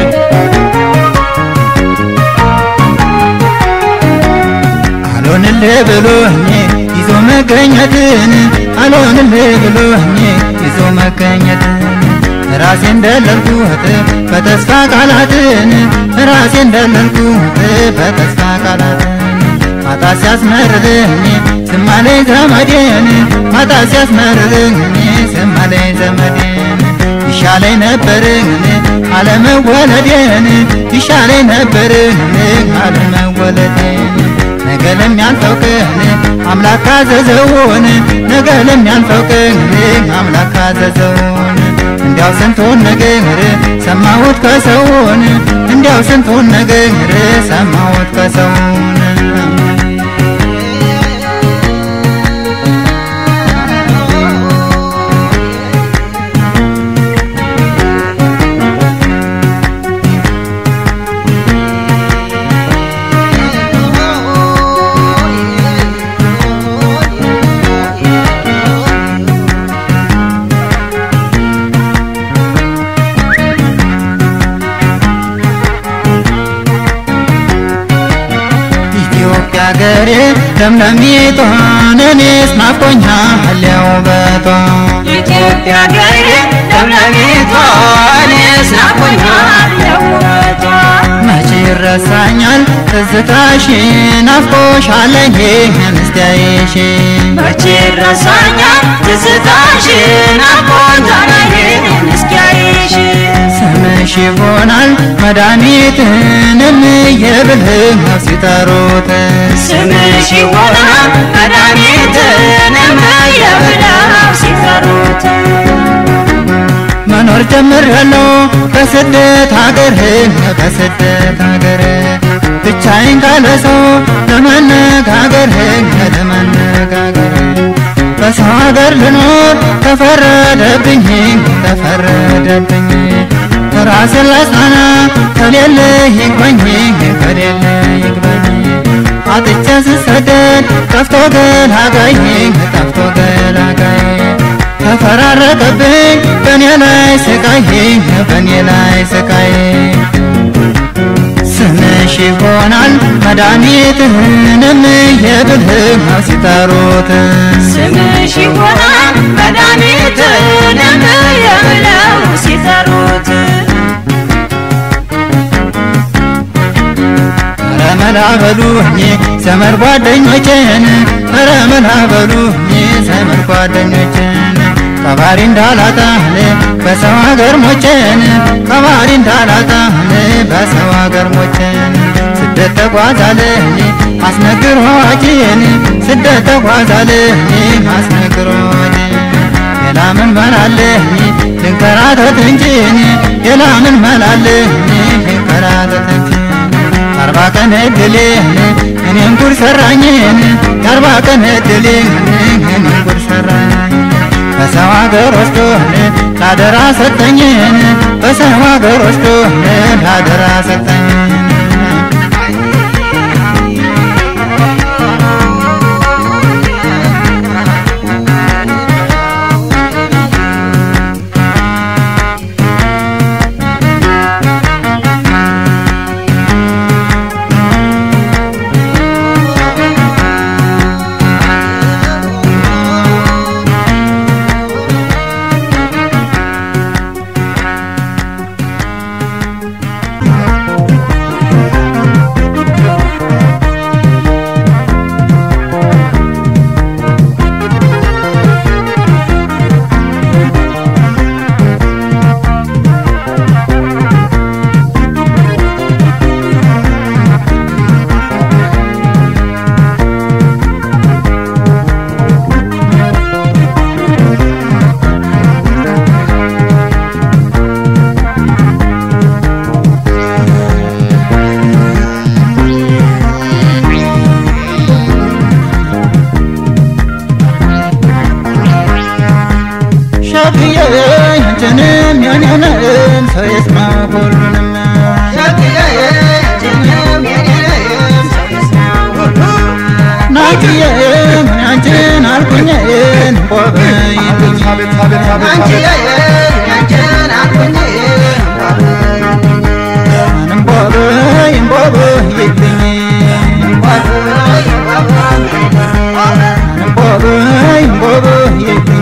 አልሆንልህ ብሎኝ ይዞ መገኘትን አልሆንልህ ብሎኝ ይዞ መገኘትን ራሴን ደለልኩት በተስፋ ቃላትን ራሴን ደለልኩት በተስፋ ቃላትን ማታ ሲያስመርልኝ ስማለኝ ዘመዴን ማታ ሲያስመርልኝ ስማለኝ ዘመዴን ይሻለኝ ነበርን አለመወለዴን ይሻለኝ ነበርን አለመወለዴን ነገ ለሚያልፈው ቀን አምላክ ካዘዘውን ነገ ለሚያልፈው ቀን አምላክ ካዘዘውን እንዲያው ስንቱን ነገር ሰማሁት ከሰውን እንዲያው ስንቱን ነገር ሰማሁት ከሰውን ኢትዮጵያ ሀገሬ ለምለሚቷን እኔስ ናፍቆኛል ውበቷ ኢትዮጵያ ገሬ ለምለሚቷ እኔስ ናፍቆኛል የውበቷ መቼ ይረሳኛል ትዝታሽ ናፍቆሻለኝ ምስቲያይሽ መቼ ይረሳኛል ትዝታሽ ናፍቆኛል ምስኪያይሽ ስምሽ ይሆናል መድኃኒትንም የብልህ ሲጠሩት ስምሽ ይሆናል መድኃኒትንም የብለው ሲጠሩት መኖር ጀምሬያለሁ በስደት ሀገር በስደት ሀገር ብቻዬን ካለ ሰው ለመነጋገር ለመነጋገር በሰው ሀገር ልኖር ተፈረደብኝ ተፈረደብኝ ራስን ላጽናና ከሌለ ይግባኝ ከሌለ ይግባኝ አጥቼ ስሰደድ ጠፍቶ ገላጋይ ጠፍቶ ገላጋይ ተፈራረቀብኝ በእኔ ላይ ስቃይ በእኔ ላይ ስቃይ ስምሽ ይሆናል መድኃኒትህንም የብልህ ሲጠሩት ስምሽ ይሆናል መድኃኒትንም የብለው ሲጠሩት ኧረ መላ በሉኝ ዘመድ ጓደኞቼን ኧረ መላ በሉኝ ዘመድ ጓደኞቼን ከባሪ እንዳላጣን በሰው ሀገር ሞቼን ከባሪ እንዳላጣን በሰው ሀገር ሞቼን ስደት ተጓዛለኝ አስነግሮ ወጪን ስደት ተጓዛለኝ አስነግሮ ወጪን ሌላ ምን መላለኝ ልንከራተት እንጂን ሌላ ምን መላለኝ ልንከራተት እንጂ አርባ ቀን እድሌን እኔም ጉድ ሰራኝን የአርባ ቀን እድሌን እኔም ጉድ ሰራኝ በሰው ሀገር ወስዶን ላደራ ሰጠኝን በሰው ሀገር ወስዶን ላደራ ሰጠኝን አንቺንም የኔንም ሰው ይስማ ሁሉንም ናትዬ ምን አንቺን አልኩኝን ቦበይልኝ አቤት አቤት አቤት አቤት ምንም ቦበይ ቦበይልኝ ምንም ቦበይ ቦበይልኝ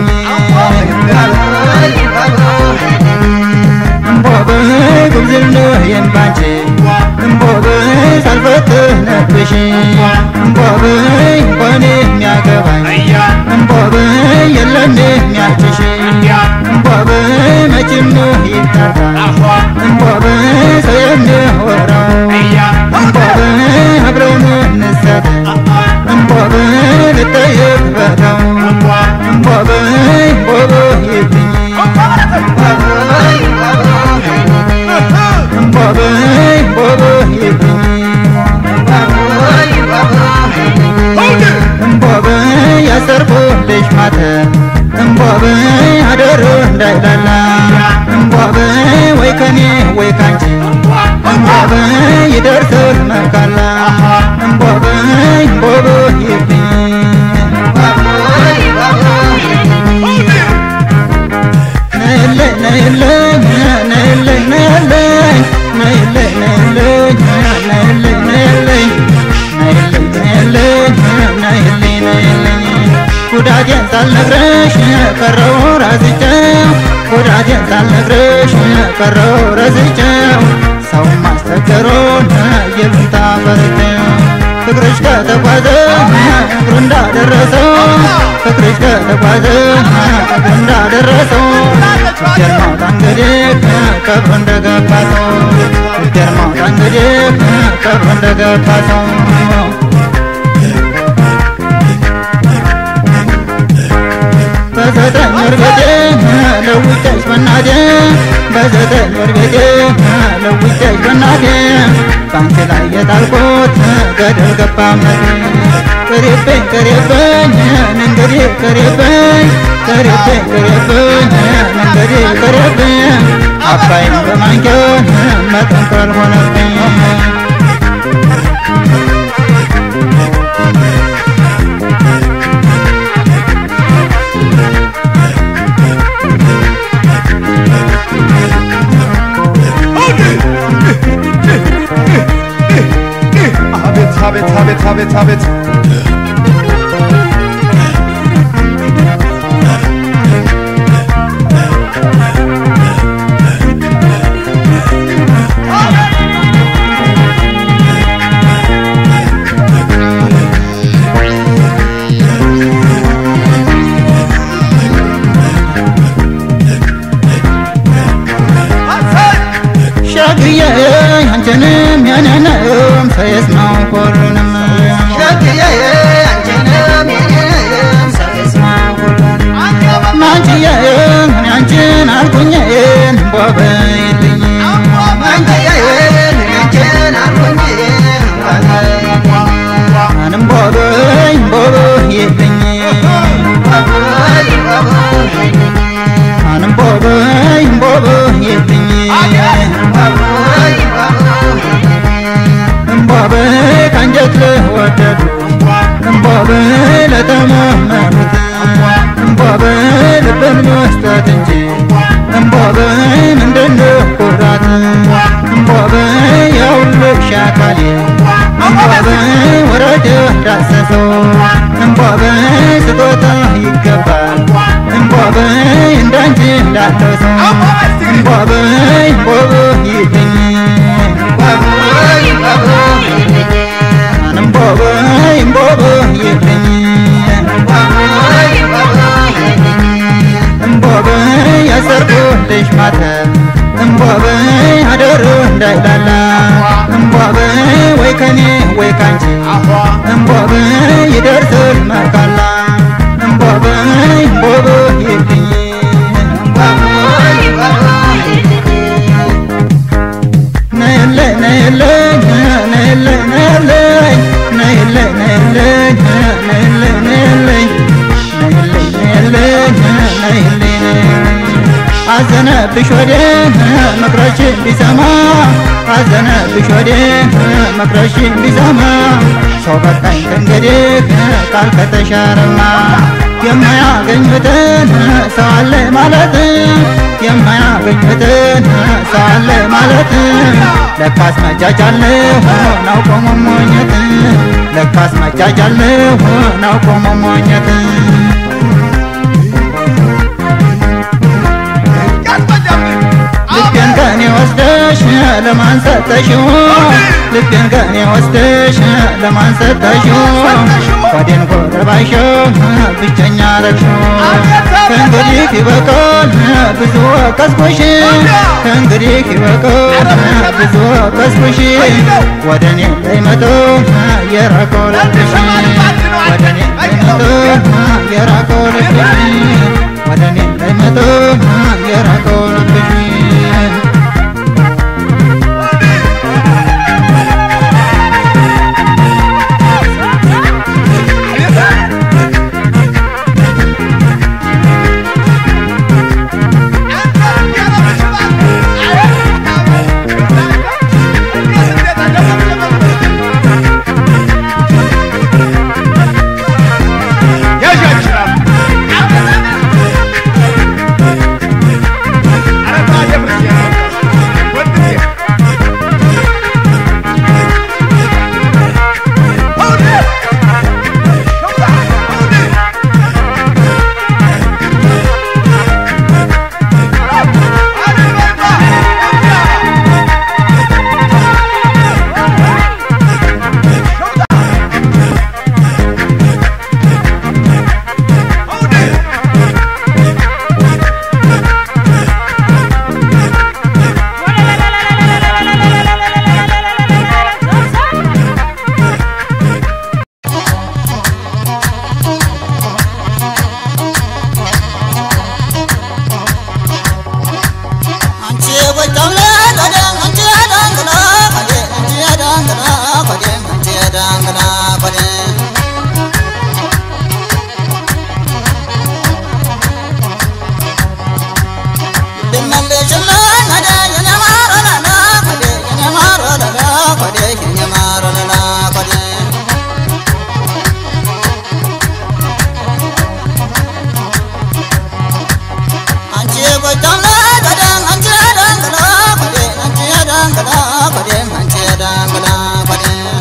እምቦበይ ጉብዝና የንባንቺ እምቦበይ ሳልፈትህ ነብሽ እምቦበይ እንኳን የሚያገባኝ እምቦበይ የለም የሚያችሽ እምቦበይ መቼም ይጠራል እምቦበይ ሰው የሚያወራው እምቦበይ አብረን እንሰጥ እምቦበይ ልጠየቅ በለው እምቦበይ እምቦበይ ይልኝ እምቦበይ እምቦበይ ይልኝ እምቦበይ ያሰርኩልሽ ማተብ እምቦበይ አደሩ እንዳይላላ እምቦበይ ወይ ከኔ ወይ ካንቺ እምቦበይ ይደርሳል መካላ እምቦበይ እምቦበይ ይልኝ ነይልኝ ነይልኝ ነይልኝ ነይልኝ ነይልኝ ነይልኝ ነይልኝ ነይልኝ ነይልኝ ነይልኝ ነይልኝ ነይልኝ ጉዳቴን ሳልነግርሽ ቀረው ረስቼው ጉዳቴን ሳልነግርሽ ቀረው ረስቼው ሰው ማስቸገሩን ይሉኝታ ፈርቼው ፍቅርሽ ከተጓዘ እግሩ እንዳደረሰው ፍቅርሽ ከተጓዘ እግሩ እንዳደረሰው እግር ማውጣ እንግዲህ ቀብሩ እንደገባ ሰው እግር ማውጣ እንግዲህ ቀብሩ እንደገባ ሰው በዘጠኝ ወር ቤቴ ለውጬሽ በናቴ በዘጠኝ ወር ቤቴ ለውጬሽ በናቴ ባንቺ ላይ የጣልኩት ገደል ገባ እምነቴ ቅሬብኝ ቅሬብኝ እንግዲህ ቅሬብኝ ቅሬብኝ ቅሬብኝ እንግዲህ ቅሬብኝ አባይን በማንኪያ መጠንከር ሆነብኝ አቤት አቤት አቤት አቤት አቤት ሸግዬ አንቺንም የኔንም ሰው ይስማው ሁሉንም ናንቺዬ እኔ አንቺን አልኩኝን ቦበይልኝ ምንም ቦበይ ቦበይልኝ ምንም ቦበይ ቦበይልኝ እምቦበይ ካንጀት ለወደዱ እምቦበይ ለተማመኑት እምቦበይ ልብን መስጠት እንጂ እምቦበይ ምንድነው ኩራት እምቦበይ የሁልሽ አካሌ እምቦበይ ወረደ ዳሰሰው እምቦበይ ስጦታ ይገባል እምቦበይ እንዳንቺ እንዳለው ሰው እምቦበይ እምቦበይ ይልኝ እምቦበይ እምቦበይ ይልኝ እምቦበይ ያሰርኩልሽ ማተብ እምቦበይ አደሩ እንዳይላላ እምቦበይ ወይ ከኔ ወይ ካንቺ እምቦበይ ይደርሳል መካላ እምቦበይ እምቦበይ ይልኝ ነይልኝ ነይልኝ ነይልኝ ነይልኝ ነይልኝ ነይልኝ ነይልኝ ነይልኝ ነይልኝ ነይልኝ ነይልኝ አዘነብሽ ወዴ ምክረሽን ቢሰማ አዘነብሽ ወዴ ምክረሽን ቢሰማ ሰው በቃኝ ከእንግዲህ ቃል ከተሻረማ የማያገኙትን ሰው አለ ማለት የማያገኙትን ሰው አለ ማለት ለካስ መጃጃለሁ ናውቆ መሞኘት ለካስ መጃጃለሁ ናውቆ መሞኘት ልቤን ከኔ ወስደሽ ለማን ሰጠሽው? ልቤን ከኔ ወስደሽ ለማን ሰጠሽው? ወዴን ጎረባሽው ብቸኛ ረግሽው ከእንግዲህ ይበቃል ብዙ ወቀስኩሽ ከእንግዲህ ይበቃል ብዙ ወቀስኩሽ ወደ እኔ እንዳይመጡ የራቀው ልብሽ ወደ እኔ እንዳይመጡ የራቀው ልብሽ ወደ እኔ እንዳይመጡ የራቀው ልብሽ አንቺ ጎጃም ለቆዴ አንቺ ዳንግላ ቆዴ አንቺ ዳንግላ ቆዴ አንቺ ዳንግላ ቆዴ ልመልሽልኝ ወደ የኔ ማር ወለላ ቆዴ የኔ ማር ወለላ ቆዴ የኔ ማር ወለላ ቆዴ አንቺ ጎጃም ለቆዴ አንቺ ዳንግላ ቆዴ አንቺ ዳንግላ ቆዴ አንቺ ዳንግላ ቆዴ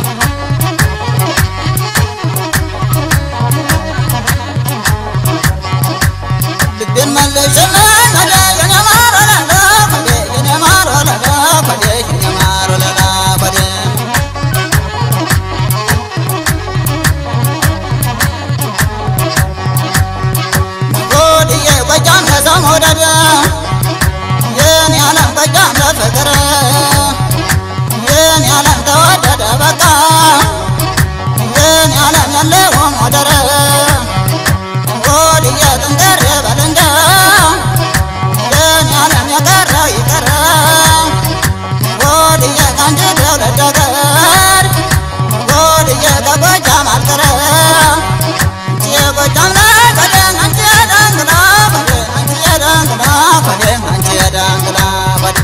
ልቤን መለሽልኝ ወደ የኔ ማር ወለላ ቆዴ የኔ ማር ወለላ ቆዴ የኔ ማር ወለላ ቆዴ ጎድዬ ጎጃም ለሰው መውደድ የኔ ዓለም ጎጃም ለፍቅር የኔ ዓለም ተወደደ በቃ የኔ ዓለም ያለውም ወደረ ጎድዬ ጥንቅር በል እንደ የኔ ዓለም የቀረው ይቀረ ጎድዬ ከአንቺ ትውልድ ሀገር ጎድዬ ከጎጃም አልቀረ የጎጃም ላይ ቆዴ አንቺ ዳንግላ ቆዴ አንቺ ዳንግላ ቆዴ አንቺ ዳንግላ ቆዴ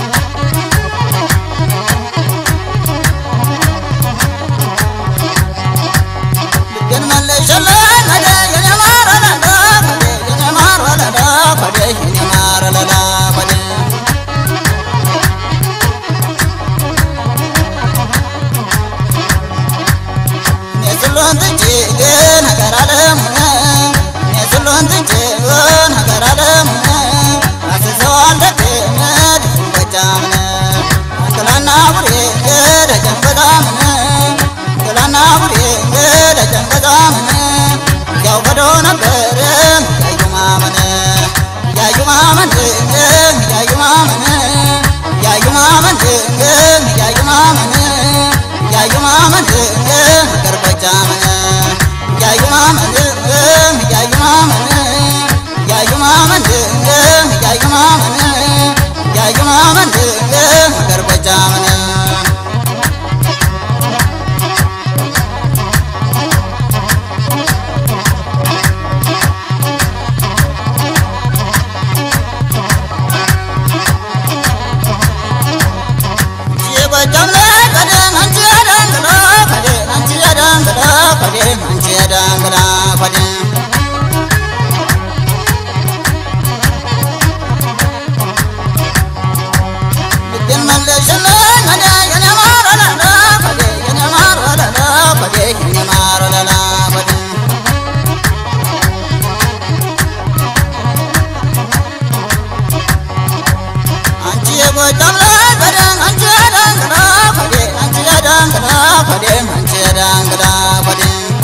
ልቤን መለሽልኝ ወደ የኔ ማር ወለላ ቆዴ የኔ ማር ወለላ ቆዴ የኔ ማር ወለላ ቆዴ የስሎን ትንጭ ግን ሀገር አለሙነ የስሎን ትንጭ ግን ሀገር አለሙነ አስሰዋል ደግነት ጎጃምነ ገላና ቡሬ ገደጀን በጣምነ ገላና ቡሬ ገደጀን በጣምነ ያው ገዶ ነበር ያዩ ማመነ ያዩ ማመን ያዩ ማመን ያዩ ማመን ያዩ ማመን ያዩ ማመን ሀገር ጎጃምን ያዩ ማመን ያዩ ማመን ያዩ ማመን ያዩ ማመን ያዩ ማመን ሀገር ጎጃምን ጎጃም ላይ በደም አንቺ ያዳንግዳ ኮዴ አንቺ ያዳንግዳ ኮዴ አንቺ ያዳንግዳ ኮዴ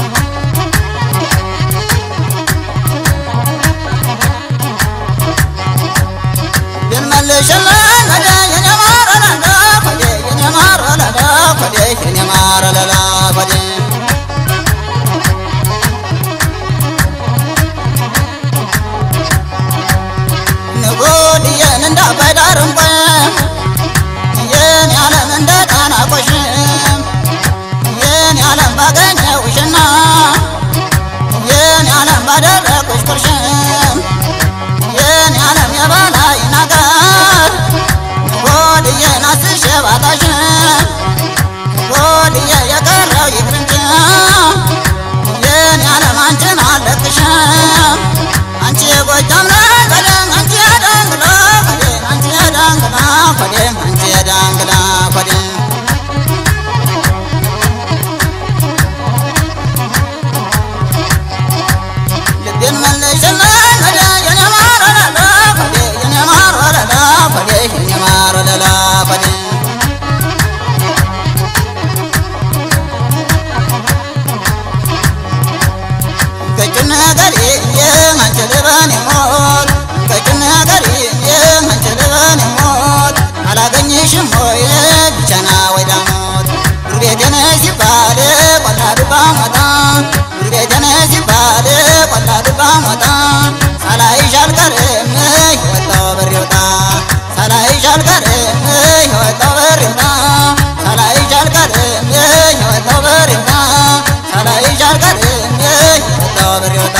ብንመልሽልኝ ወደ የኔ ማር ወለላ ኮዴ የኔ ማር ወለላ ኮዴ የኔ ማር ወለላ ኮዴ ንጉድዬን እንዳባይ ዳርንቆም የኔ ዓለም እንደ ጣና ቆሽም የኔ ዓለም ባገኘውሽና የኔ ዓለም ባደረቁሽ ቁርሽም የኔ ዓለም የበላይ ነገር ጎድዬን አስሼ ባጣሽም ጎድዬ የቀረው ይቅር እንጂ የኔ ዓለም አንቺን አለቅሽም አንቺ የጎጃም ላይ በደም አንቺ የዳንግላ ኮዴ አንቺ የዳንግላ ኮዴ አንቺ የዳንግላ ኮዴ ልቤን መልሽልኝ ወደ የኔ ማር ወለላ ኮዴ የኔ ማር ወለላ ኮዴ የኔ ማር ወለላ ኮዴ ቀጭን ነገሬ አንቺ ልበን ሞት ቀጭን ነገሬ አንቺ ልበን ሞት አላገኝሽም ወይ ብቻና ወይ ዳሞት ዱር ቤቴ ነሽ ሲባል ቆላ ዱባ ሞታ ዱር ቤቴ ነሽ ሲባል ቆላ ዱባ ሞታ ሳላይሽ አልቀርም የወጣው በር ይውጣ ሳላይሽ አልቀርም የወጣው በር ይውጣ ሳላይሽ አልቀርም የወጣው በር ይውጣ ሳላይሽ አልቀርም የወጣው በር ይውጣ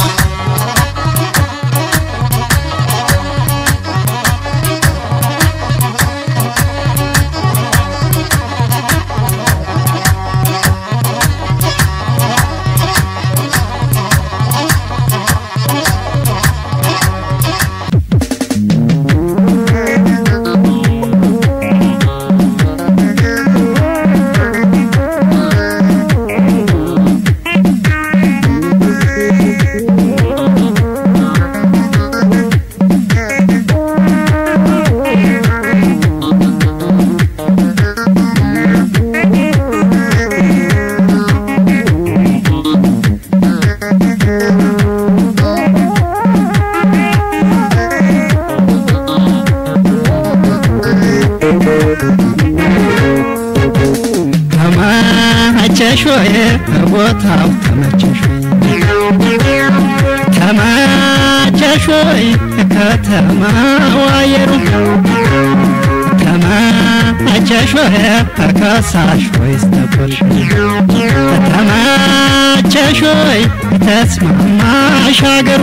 ተመቸሽ ወይ ቦታው ተመቸሽ ወይ ተመቸሽ ወይ ከተማው አየሩ ተመቸሽ ወይ ከሳሽ ወይስ ነበርሽ ተመቸሽ ወይ ተስማማሽ አገሩ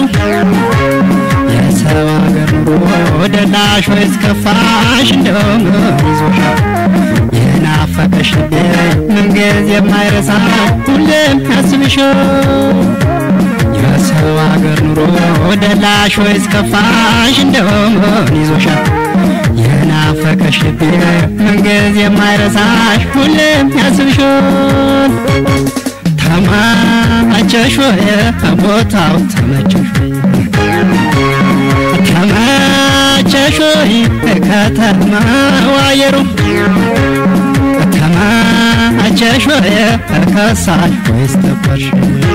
የሰው አገር ኑሮ ደላሽ ወይስ ከፋሽ እንደሆነ ይዞሻል የናፈቀሽ ልቤ ምንጊዜ የማይረሳ ሁሌም ያስብሽ የሰው አገር ኑሮ ደላሽ ወይስ ከፋሽ እንደሆን ይዞሻል የናፈቀሽ ልቤ ምንጊዜ የማይረሳሽ ሁሌም ያስብሻል ተመቸሽ ወይ ቦታው ተመቸሽ ወይ ተመቸሽ ወይ ከተማው አየሩ ተመቸሽ ወይ ከሳሽ ወይስ ነበርሽ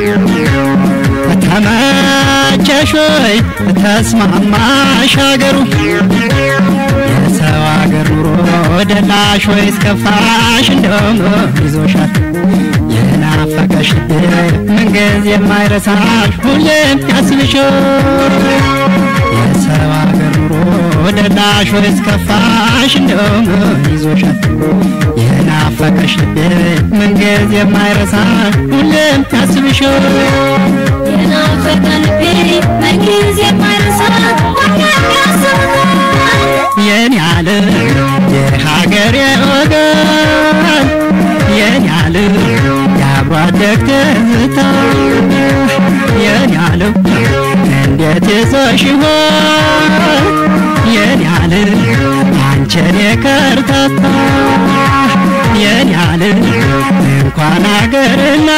ተመቸሽ ወይ ተስማማሽ አገሩ የሰው አገር ኑሮ ደላሽ ወይስ ከፋሽ እንደሆነ ይዞሻል የናፈቀሽ ልቤ ምንጊዜ የማይረሳሽ ሁሌም ያስብሻል የሰው አገር ኑሮ ደላሽ ወይስ ከፋሽ እንደሆነ ይዞሻል የናፈቀሽ ልቤ ምንጊዜ የማይረሳሽ ሁሌም ያስብሻል የናፈቀ ልቤ ምንጊዜ የማይረሳ ሁሌም ያስብሃል የኔ ዓለም የሀገሬ ወገን የኔ ዓለም የአብሮ አደግ ትዝታ የኔ ዓለም እንዴት ይዞሽ ይሆን የኔ ዓለም አንቺን የከርታታ የኔ ዓለም እንኳን አገርና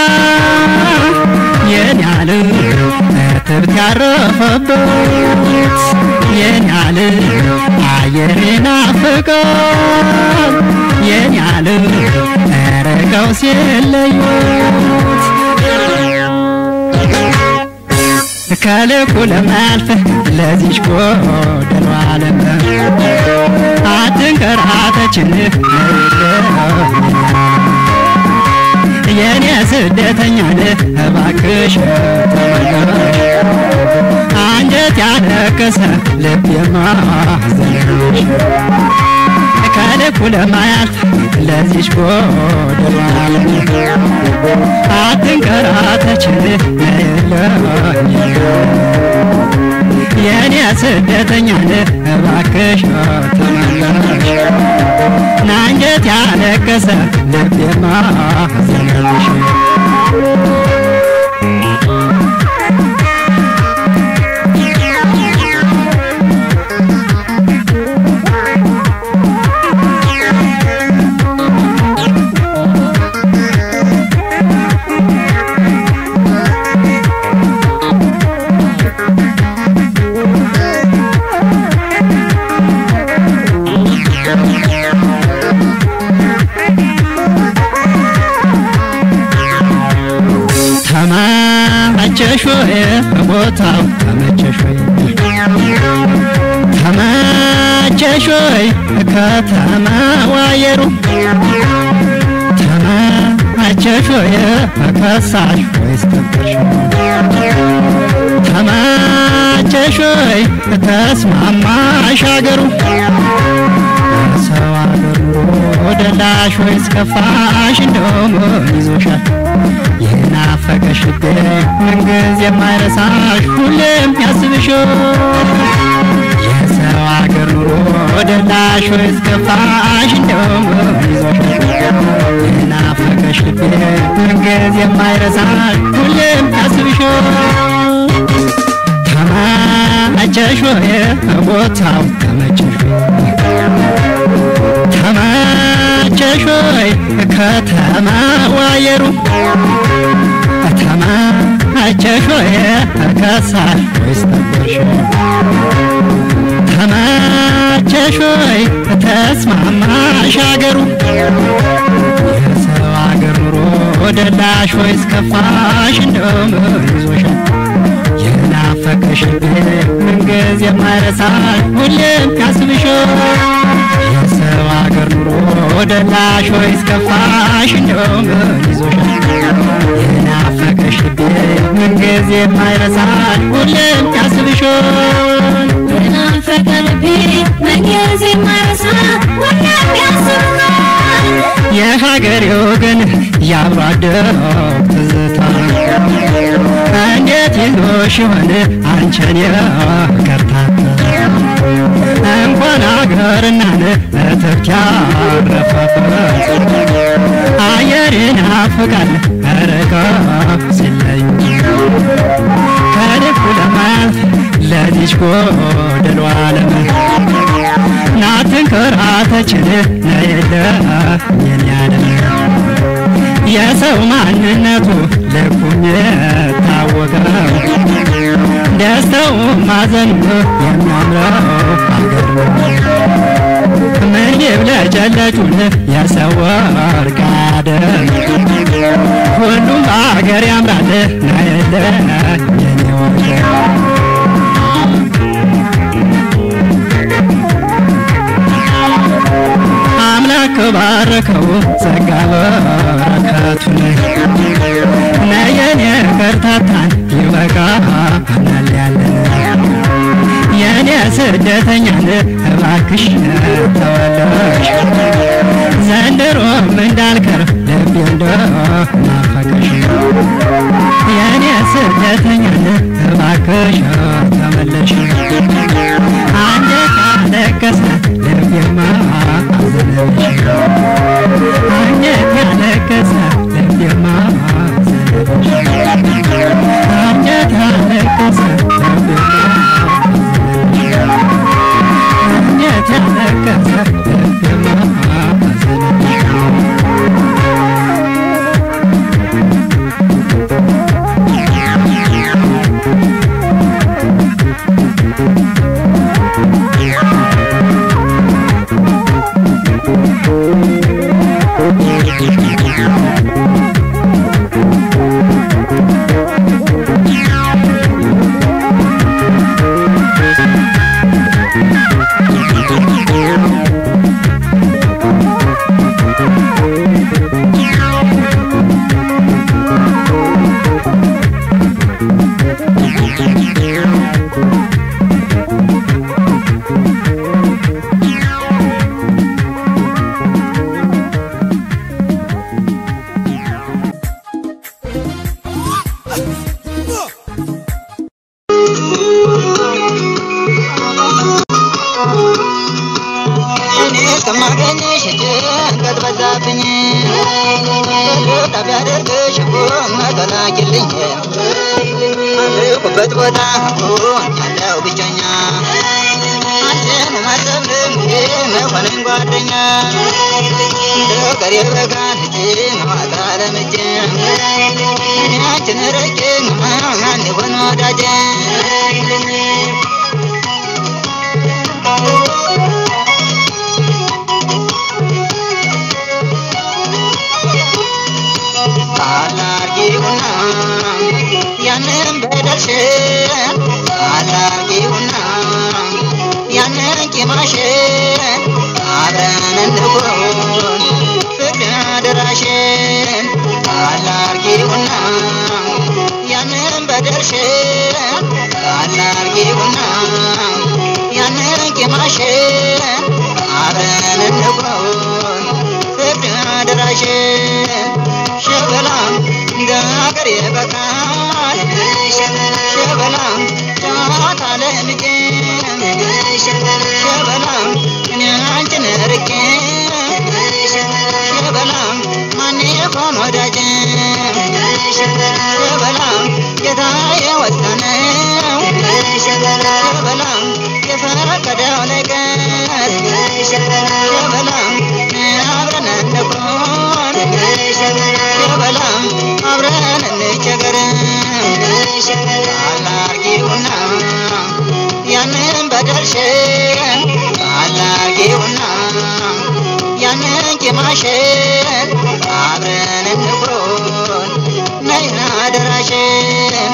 የኔ ዓለም እትብት ያረፈበት የኔ ዓለም አየር ናፍቆት የኔ ዓለም ረቀው ሲለዩት ከልኩ ለማያልፍ ለዚች ጎደሎ ዓለም አትንከራተችን የኔ ስደተኛ ነህ እባክሽ ተመለሽ አንጀት ያለቀሰ ልብ የማዘነሽ ከልኩ ለማያልፍ ለዚች ጎደሎ ዓለም አትንከራተችን ነይለኝ የኔ ስደተኛ ነህ እባክሽ ተመለሽ ናንጀት ያለቀሰ ልብ የማዘነሽ ተመቸሽ ወይ ቦታው ተመቸሽ ወይ ተመቸሽ ወይ ከተማው አየሩ ተመቸሽ ወይ ከሳሽ ወይስ ተበርሽ ተመቸሽ ወይ ተስማማሽ አገሩ ሰው አገር ኑሮ ደላሽ ወይስ ከፋሽ እንደውም ይዞሻል የናፈቀሽ ልቤ ምንጊዜ የማይረሳሽ ሁሌም ያስብሽ የሰው አገር ኑሮ ደላሽ ወይስ ከፋሽ እንደውም ይዞሻል የናፈቀሽ ልቤ ምንጊዜ የማይረሳሽ ሁሌም ያስብሽ ተመቸሽ ወይ ቦታው ተመቸሽ ወይ ተመቸሽ ወይ ከተማው አየሩ ተመቸሽ ወይ ከሳሽ ወይስ ነበርሽ ተመቸሽ ወይ ተስማማሽ አገሩ የሰው አገር ኑሮ ደላሽ ወይስ ከፋሽ እንደውም ይዞሻል የናፈቀሽ ልቤ ምንጊዜ የማይረሳሽ ሁሌም ያስብሽ የሰው አገር ኑሮ ደላሽ ወይስ ከፋሽ እንደውም ይዞሻል የናፈቀሽ ልቤ ምንጊዜ የማይረሳሽ ሁሌም ያስብሽ የናፈቀ ልቤ ምንጊዜ የማይረሳ ሁሌም ያስብሃል የሀገሬ ወገን የአብሮ አደግ ትዝታ እንዴት ይዞሽ ይሆን አንቺን የከርታታ እንኳን አገርና እትብት ያረፈበት አየር ይናፍቃል ርቀው ሲለዩ ከልኩ ለማያልፍ ለዚች ጎደሎ ዓለም ናትንከራተችን ነየለ የኔ ዓለም የሰው ማንነቱ ልኩም የታወቀው ደስታው ማዘኑ የሚያምረው አገር ምን ይብለጨለጩን የሰው ወርቅ አደም ሁሉም አገር ያምራል ናየለ የኔ ወርቅ አምላክ ባረከው ጸጋ በረከቱን ነየኔ ከርታታን ይበቃናል ያለን የኔ ስደተኛን እባክሽ ተወለሽ ዘንድሮም እንዳልከር ልቤ እንደናፈቀሽ የኔ ስደተኛን እባክሽ ተመለሽ አንጀት ያለቀሰ ልቤማ አዘነብሽ አንጀት ያለቀሰ ልቤማ አዘነብሽ አንጀት ያለቀሰ ልቤማ አንጀት ያለቀሰ ልቤማ አዘነብሽ እስከማገኝሽ ጭንቀት በዛብኝ ጣቢያ ደርግሽ መተላኪልኝ አለሁበት ቦታ ያለው ብቸኛ አንቺን ማሰብ ልምዴ መሆንን ጓደኛ ፍቅር የበጋን እጅ ማታ ለምጄ እኔ አንቺን ረቄ ማን ይሆን ወዳጄ አላርጊውና ያንን በደልሽን አላርጊውና ያንን ቂማሽን አብረን እንሁን ፍቅር አደራሽን አላርጊውና ያንን በደልሽን አላርጊውና ያንን ቂማሽን አብረን እንሁን ፍቅር አደራሽን ሸበላም እንደ ሀገር የበቃል ሸበላም ጨዋታ ለልጄ ሸበላም እኔ አንቺን ርቄ ሸበላም ማን ይሆን ወዳጄ ሸበላም ጌታ የወሰነው ሸበላም የፈቀደው ነገር ሸበላም አብረን እንኩን ሸበላም አብረን እንቸገር አላርጊውና ያንን በደልሽን አላርጊውና ያንን ቂማሽን አብረን እንኩን ነይ አደራሽን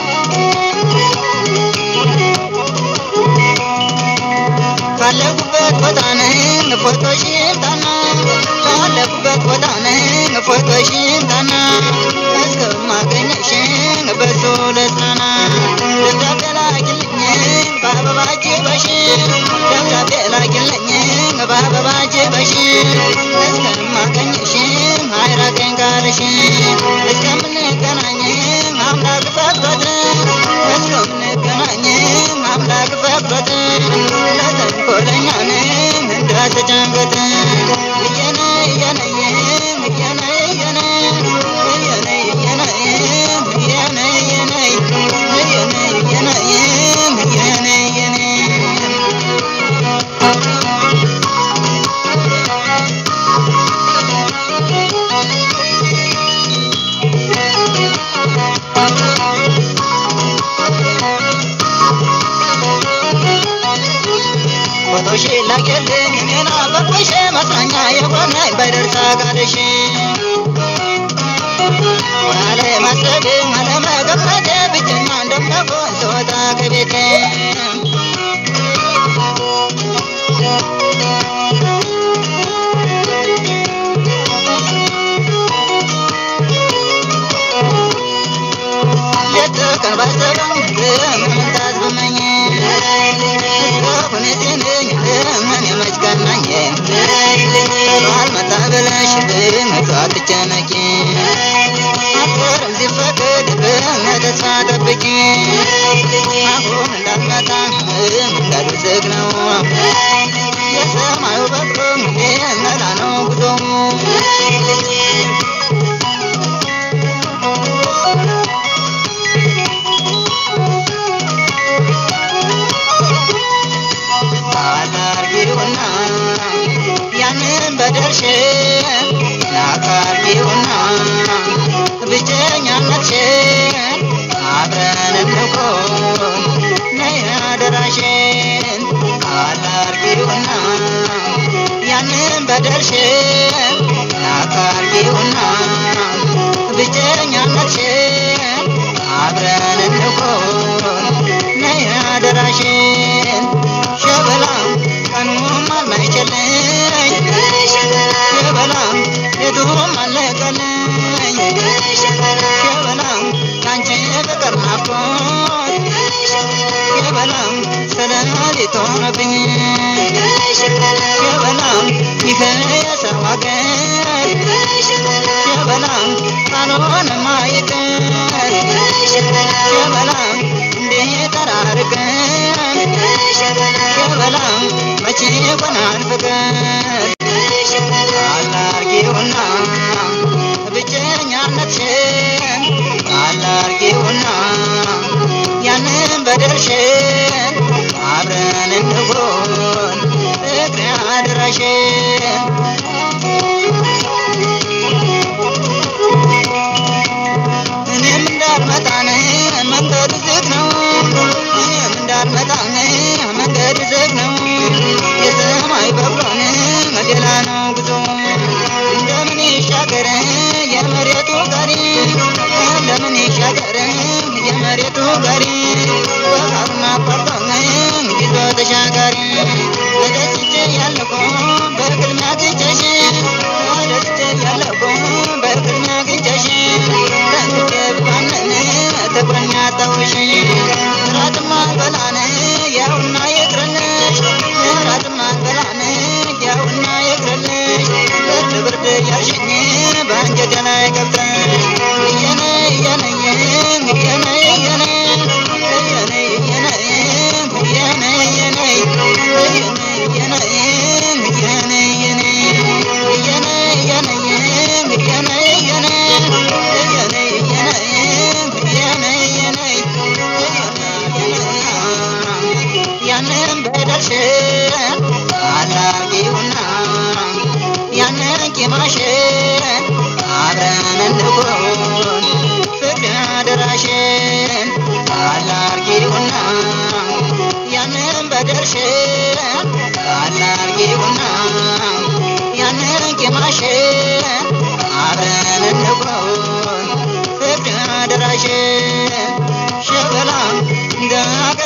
ካለኩበት ቦታ ነኝ ፎቶሽን ታና ካለኩበት ቦታ ነኝ ፎቶሽን ታና እስከማገኘሽን በሱ ልጽናና ደብዳቤ ላኪልኝ በአበባ ጅበሽ ደብዳቤ ላኪልኝ በአበባ ጅበሽ እስከማገኘሽን አይራቀኝ ካልሽ እስከምንገናኝ አምላክ ፈቅዶት እስከምንገናኝ አምላክ ፈቅዶት ለተንኮለኛ ነኝ እንዳትጨንቀት እየነ እየነ እየነ እየነ እየነ እየነ እየነ እየነ እየነ እየነ እየነ እየነ ፎቶሽ ላገልኝ እኔና በቆሽ መጽናኛ የሆነ በደርሳ ጋርሽ አለ ማሰብ አለመገመት ብቸኛ እንደምሆን ስወጣ ከቤቴ ሌት ቀን ባሰበው መምጣት ብመኝ ሁኔቴን ምን የመች ቀናኝ አልመጣ ብለሽ መቶ አትጨነቂ አፈርም ሲፈቅድ በተስፋ ጠብቂ አሁን እንዳልመጣ መንገዱ ዝግ ነው የሰማዩ በቅሎ መላ ነው ጉዞ አላርጊውና ያንን በደልሽን ላቃርጊውና ብቸኛነትሽን አብረን እንኩን ነይ አደራሽን አላርጊውና ያንን በደልሽን ላቃርጊውና ብቸኛነትሽን አብረን እንኩን ነይ አደራሽን ሸበላም ቀኑም አልማይችልኝ ሸበላም የቱም አለቀልኝ ሸበላም ካንቺ ፍቅር ናፍቆት ሸበላም ስለሌት ሆነብኝ ሸበላም ይህ የሰው ሀገር ሸበላም ካልሆነማ ይቅር ሸበላም እንዲህ ተራርቀን ሸበላም መቼ ይሆናል ፍቅር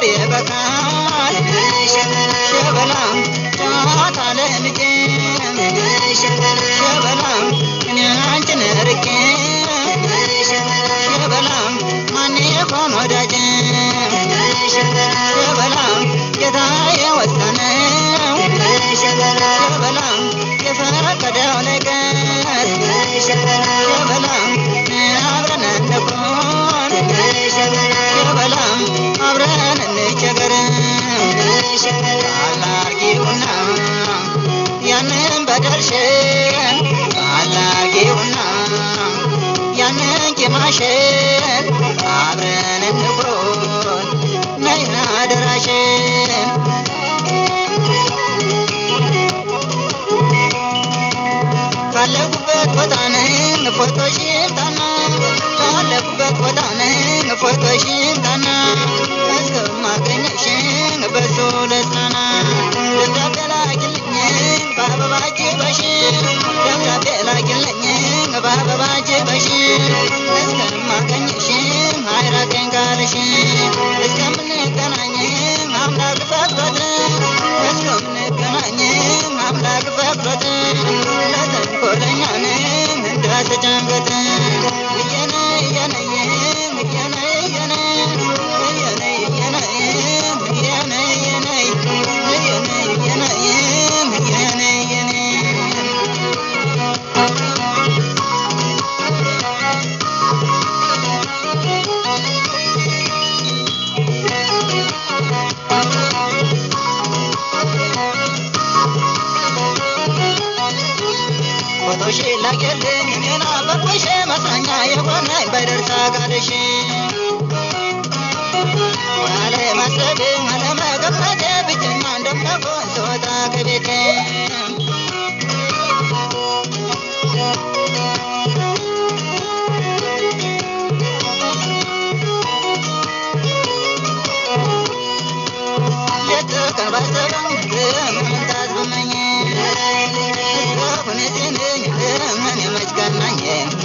ይበቃል ሸበላ ጨዋታ ለምጄ ሸበላ እኔ አንቺን ርቄ ሸበላ ማን ይሆን ወዳጅ ሸበላ ጌታ የወሰነው ሸበላ የፈቀደው ነገር ሸበላ አብረን እንኩን ሸበላ አብረን እንቸገር አላርጊውና ያንን በደልሽን አላርጊውና ያንን ቂማሽን አብረን እንኩን ነይ አደራሽን ካለኩበት ቦታ ነኝ ፎቶሽን ታና ካለኩበት ቦታ ነኝ ፎቶሽን ታና እስከማገኘሽን በሱ ልጽናና ደብዳቤ ላኪልኝ በአበባ ጅበሽ ደብዳቤ ላኪልኝ በአበባ ጅበሽ እስከማገኘሽን አይራቀኝ ካልሽ እስከምንገናኝ አምላክ ፈቅዶት እስከምንገናኝ አምላክ ፈቅዶት ለተንኮለኛ ነኝ እንዳትጨንቀት እየነ እየነ እየነ እየነ እየነ እየነ እየነ እየነ እየነ እየነ እየነ እየነ ፎቶሽ ላገልኝ እኔና በቆሽ መጽናኛ የሆነኝ በደርሳ ጋደሽ አለማሰብ አለመገመት ብቸኛ እንደምሆን ስወጣ ከቤቴ ሌት ቀን ባሰበው መምጣት ብመኝ ሁኔቴን ምን የመች ቀናኝ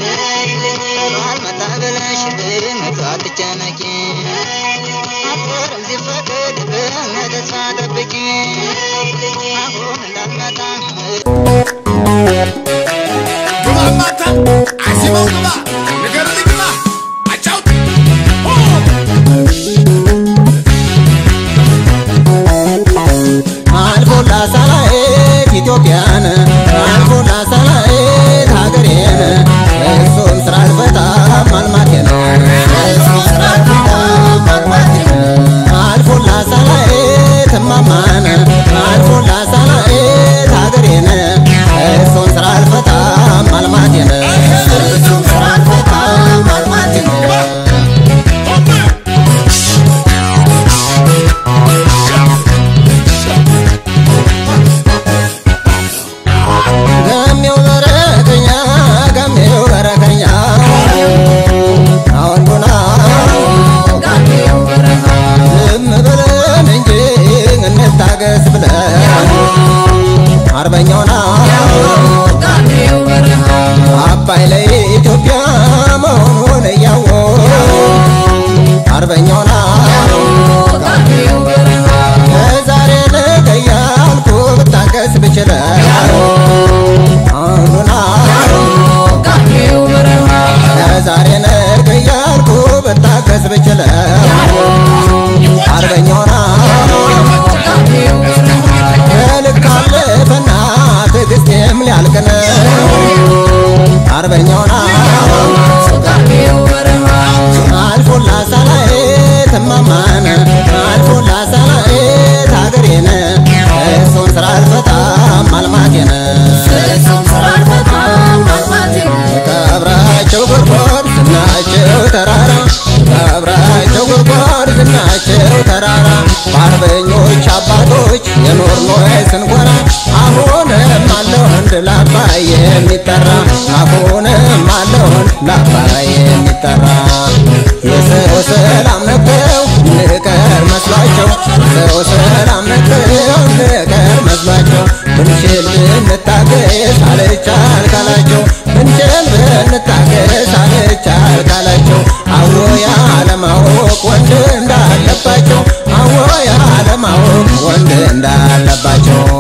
አልመጣ ብለሽ አትጨነቂ አትቀርም ሲፈቅድ ተስፋ ጠብቂ አሁን እንዳትመጣ ግባ ማታ አሲበው ግባ ንገርልኝ ግባ አጫውት አልፎላ ሳላየት ኢትዮጵያን አልፎላ ሳላየት ሀገሬን እሱም ስራ አልፈታም ማልማቴን እሱም ስራ አልፈታም ማልማቴን አልፎላ ሳላየት እማማን አልፎላ ሳላየት ሀገሬን እሱም ስራ አልፈታም ማልማቴን እሱም ስራ አልፈታም ማልማቴን ገሜው በረከኛ ገሜው በረከኛ አወንዱና ዝም ብለን እንጂ እንታገስ ብለን አርበኛውና አባይ ለኢትዮጵያ መሆኑን እያወቅ አርበኛውና ከዛሬ ነገ እያልኩ ብታገስ ብችለው አንዱና ከዛሬ ነገ እያልኩ ብታገስ ብችለው አርበኛውና ከልክ አለፈና ትዕግስቴም ሊያልቅ ነው አርበኛውና አልፎላ ሳላየት እማማን አልፎላ ሳላየት ሀገሬን እሱን ስራ አልፈታም ማልማቴን ቀብራቸው ጉድጓድ ዝናቸው ተራራ ቀብራቸው ጉድጓድ ዝናቸው ተራራ በአርበኞች አባቶች የኖርኖ ስንኮራ አሁንም አለው አንድ ለአባይ የሚጠራ አሁንም አለው አንድ ለአባይ የሚጠራ የሰው ሰላም ነበር ንቀር መስሏቸው ሰው ሰላም ነበር ንቀር መስሏቸው ብንችል ብንታገስ አልቻል ካላቸው ብንችል ብንታገስ አልቻል ካላቸው አዎ ያለማወቅ ወንድ እንዳለባቸው አዎ እንዳለባቸው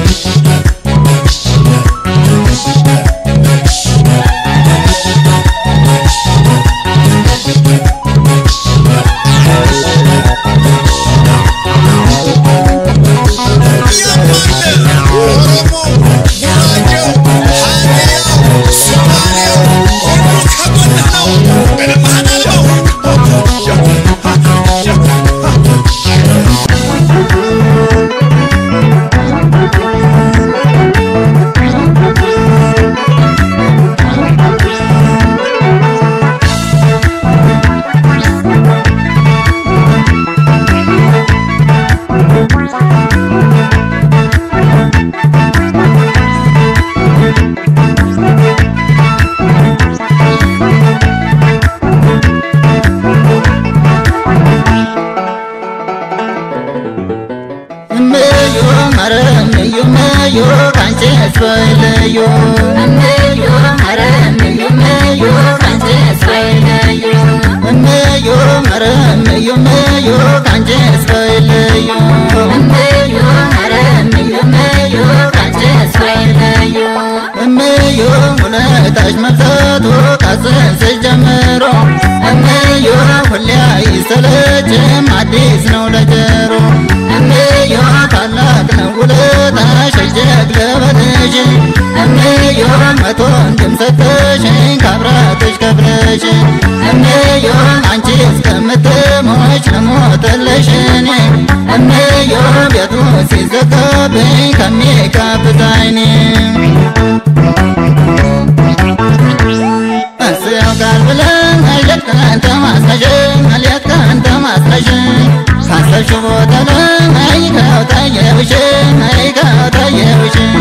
እምዩ ኧረ እምዩ እምዩ ካንቺ እስበይለዩ እምዩ ኧረ እምዩ እምዩ ካንቺ እስበይለዩ እምዩ ኧረ እምዩ እምዩ ካንቺ እስበይለዩ እምዩ ኧረ እምዩ እምዩ ካንቺ እስበይለዩ እምዩ ውለታሽ መብዛቱ ካጽንስሽ ጀምሮ እምዩ ሁሌ አይሰለችም አዲስ ነው ለጀሮ እምዮ ታላቅ ነው ውለታሽ እጅግ ለበትሽ እምዮ መቶ ወንድም ሰጠሽኝ ካብራትሽ ከፍለሽ እምዮ አንቺ እስከምትሞች ልሞትልሽ እኔ እምዮ ቤቱ ሲዘጋብኝ ከሚጋብዝ ዓይኔ እሰየው ቃል ብለን ሌት ቀን ተማጽነሽኝ ሌት ቀን ተማጽነሽኝ ካሰብሽው ቦታ ላይ አይከው ታየውሽኝ አይከው ታየውሽኝ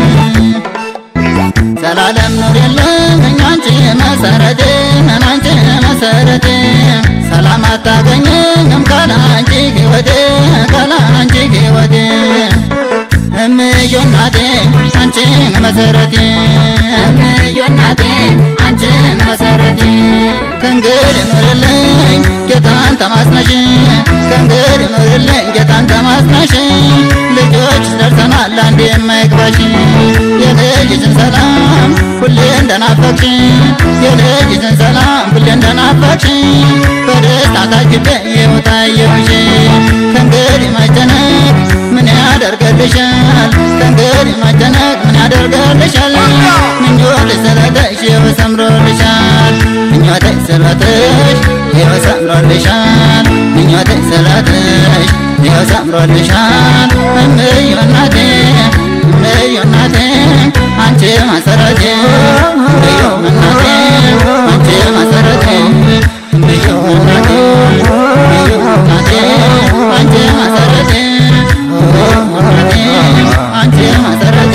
ዘላለም ኑር የለም እኛንቺ መሰረቴ አንቺ መሰረቴ ሰላም አታገኝም ካላንቺ ሕይወቴ ካላንቺ ሕይወቴ እምዬ እናቴ አንቺ መሰረቴ እምዬ እናቴ አንቺ መሰረቴ ከእንግዲህ ኑርልኝ ጌታን ተማጽነሽ ከእንግዲህ ኑርልኝ ጌታን ተማጽነሽ ልጆች ደርሰናል አንዴ የማይግባሽ የልጅሽን ሰላም ሁሌ እንደናፈቅሽ የልጅሽን ሰላም ሁሌ እንደናፈቅሽ በደስታ ታጅቤ የወታየውሽ ከእንግዲህ መጨነቅ ምን ያደርገልሻል ከእንግዲህ መጨነቅ ምን ያደርገልሻል ምኞትሽ ስለተሽ ሕይወት ሰምሮልሻል ምኞትሽ ስለተሽ ሕይወት ሰምሮልሻል ምኞትሽ ስለተሽ ሕይወት ሰምሮልሻል እምዬ እናቴ እምዬ እናቴ አንቺ መሰረቴ እምዬ እናቴ አንቺ መሰረቴ እምዬ እናቴ እምዬ እናቴ አንቺ መሰረቴ እናቴ አንቺ መሰረቴ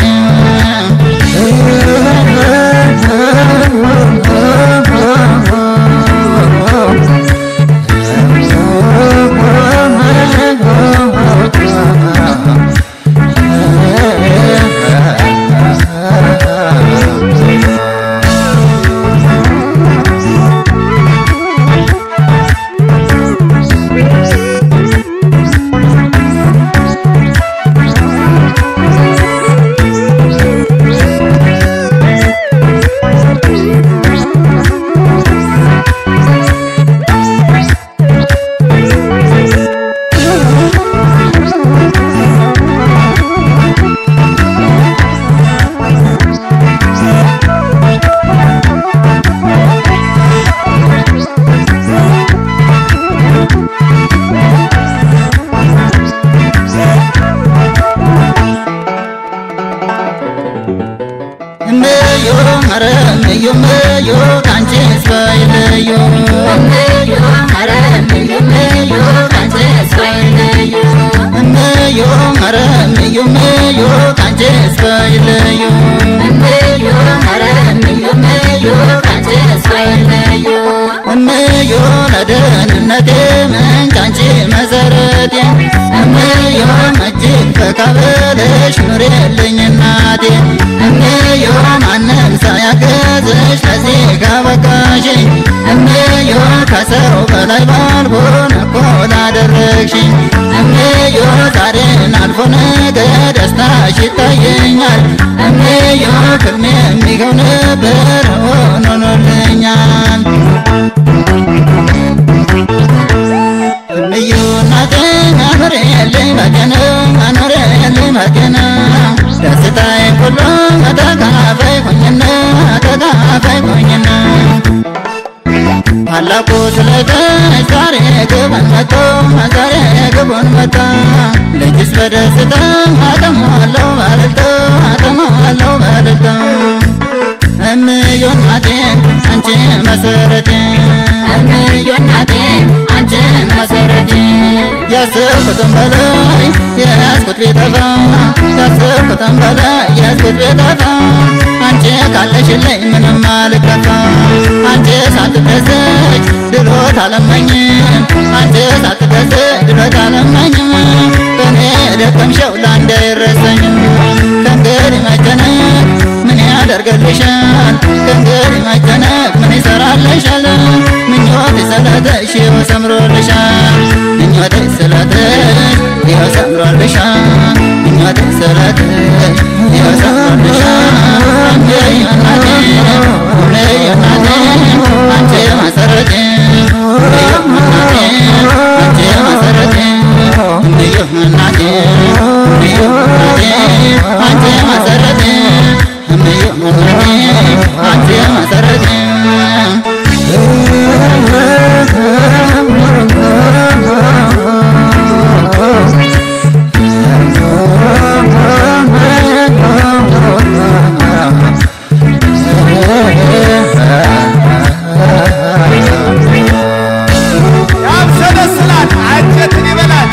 እምዬ ኧረ እምዬ እምዬ ካንቺስ ባይለዩ እምዬ ኧረ እምዬ እምዬ ካንቺስ ባይለዩ እምዬ ኧረ እምዬ እምዬ ካንቺስ ባይለዩ እምዬ ኧረ እምዬ እምዬ ካንቺስ ባይለዩ እምዬ ለደህንነቴ ምንጭ አንቺ መሰረቴ እምዬ እጅግ ፈካ ብለሽ ኑሪልኝ እናቴ እምዬ ማንም ሳያግዝ ራስሽ ለዚህ ካበቃሽኝ እምዮ ከሰው በላይ ባልሆን እኮ ላደረግሽኝ እምዮ ዛሬን አልፎ ነገ ደስታሽ ይታየኛል እምዮ ክልሜ የሚገው ነበር ሆኖልኛል እምዮ እናቴ አኖሬልኝ በገና አኖሬልኝ በገና ደስታዬን ሁሉ ተካፋይ ሆኝና ተካፋይ ሆኝና ታላቁ ስለተሽ ዛሬ ግቡን መቶ ዛሬ ግቡን መታ ልጅስ በደስታ አተሟለው ባልልታ አተሟለው ባልልታ እምዮ እናቴ አንቺ መሰረቴ እምዮ እናቴ አንቺ መሰረቴ ያሰብኩትን በላይ የያዝኩት ቢጠፋ ያሰብኩትን በላይ የያዝኩት ቢጠፋ አንቺ ካለሽልኝ ምንም አልከፋ አንቺ ሳትደሰች ድሎት አለመኝም አንቺ ሳትደሰች ድሎት አለመኝም በእኔ ደከምሸው ለአንድ አይረሰኝም ከእንግዲህ መጨነቅ ምን ያደርገልሻል ከእንግዲህ መጨነቅ ምን ይሰራልሻል ምኞት ስለተሽ ይኸው ሰምሮልሻል ምኞት ስለተሽ ይኸው ሰምሮልሻል ምኞት ስለተሽ ይኸው ሰምሮልሻል እምዬ እናቴ እምዬ እናቴ አንቺ መሰረቴ እምዬ እናቴ አንቺ መሰረቴ እምዬ እናቴ እምዬ እናቴ አንቺ መሰረቴ እምዬ እናቴ አንቺ መሰረቴ ያብሰለስላል፣ አንጀትን ይበላል።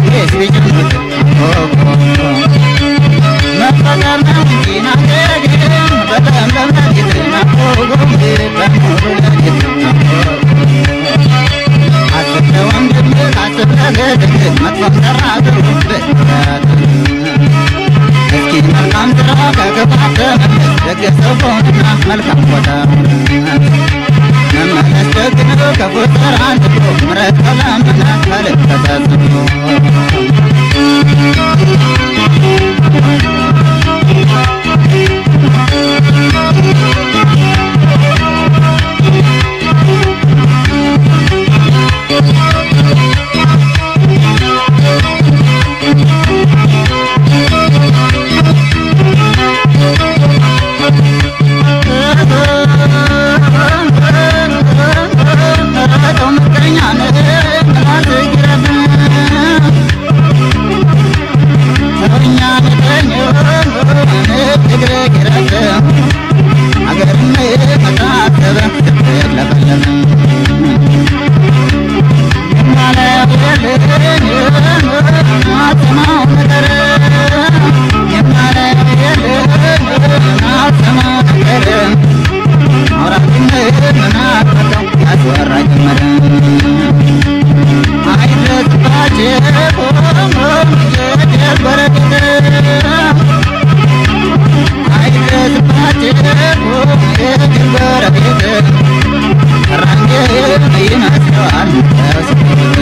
እግሬስ ቢጨምቅ መፈጠር ነው እንጂ ናገግ በለምለም ሌሊት ናቆጎም በሙሉ ሌሊት አስብ ለወንድምህ አስብ ለገድህ መጥፎም ሰራ ግሩብህ እስኪ መልካም ስራ ከክፋት ተመለስ ደግ ሰው ሆንና መልካም ቦታ መመለስ ደግ ነው ክፉ ስራ አንትቶ ምሕረት ከለምና ከልብ ተጸጽቶ ረተው ምቀኛ ነህ ምላስ ይረፍ ሰውኛ ነቀኝ እግር ይረፍ አገርም መታሰብ ስትለፈለፍ የማላየው የለኝ አትሰማው ነገር የማላየው የለኝ አትሰማው ነገር አውራትነት ምናቀተው ያስወራ ጀመረ አይድረስባቸው የደግ በረከት አይድረስባቸው የደግ በረከት ራንጌ ይመስለዋል ተስፋ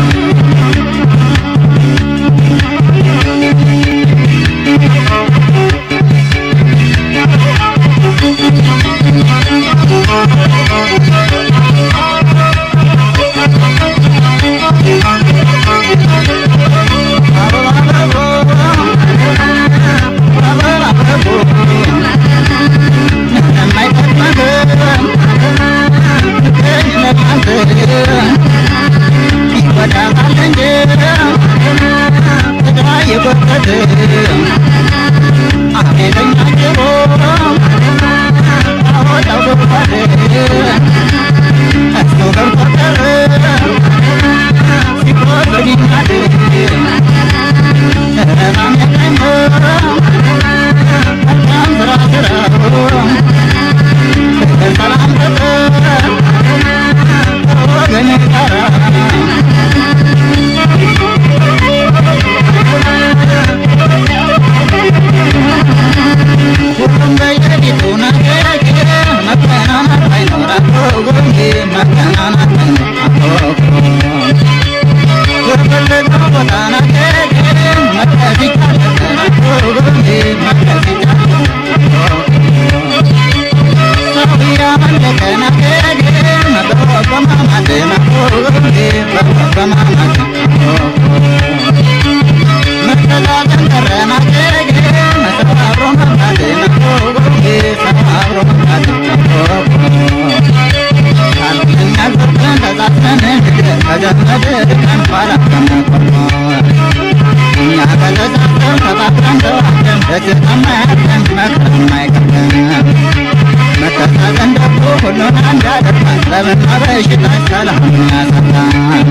መተሳሰን ደግሞ ሁሉን አንድ ያደርጋል ጠብና በሽታ ሰላም ያሰጣል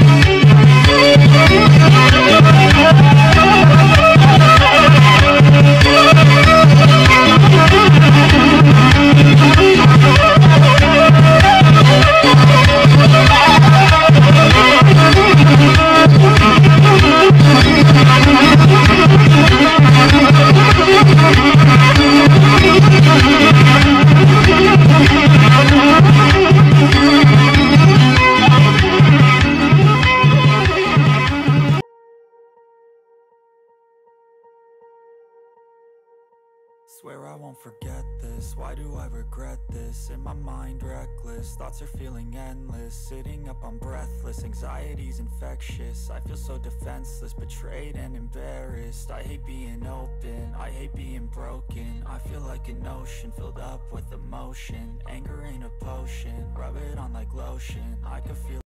Swear I won't forget this. Why do I regret this? In my mind, reckless. Thoughts are feeling endless. Sitting up, I'm breathless. Anxiety's infectious. I feel so defenseless, betrayed and embarrassed. I hate being open. I hate being broken. I feel like an ocean filled up with emotion. Anger ain't a potion. Rub it on like lotion. I could feel.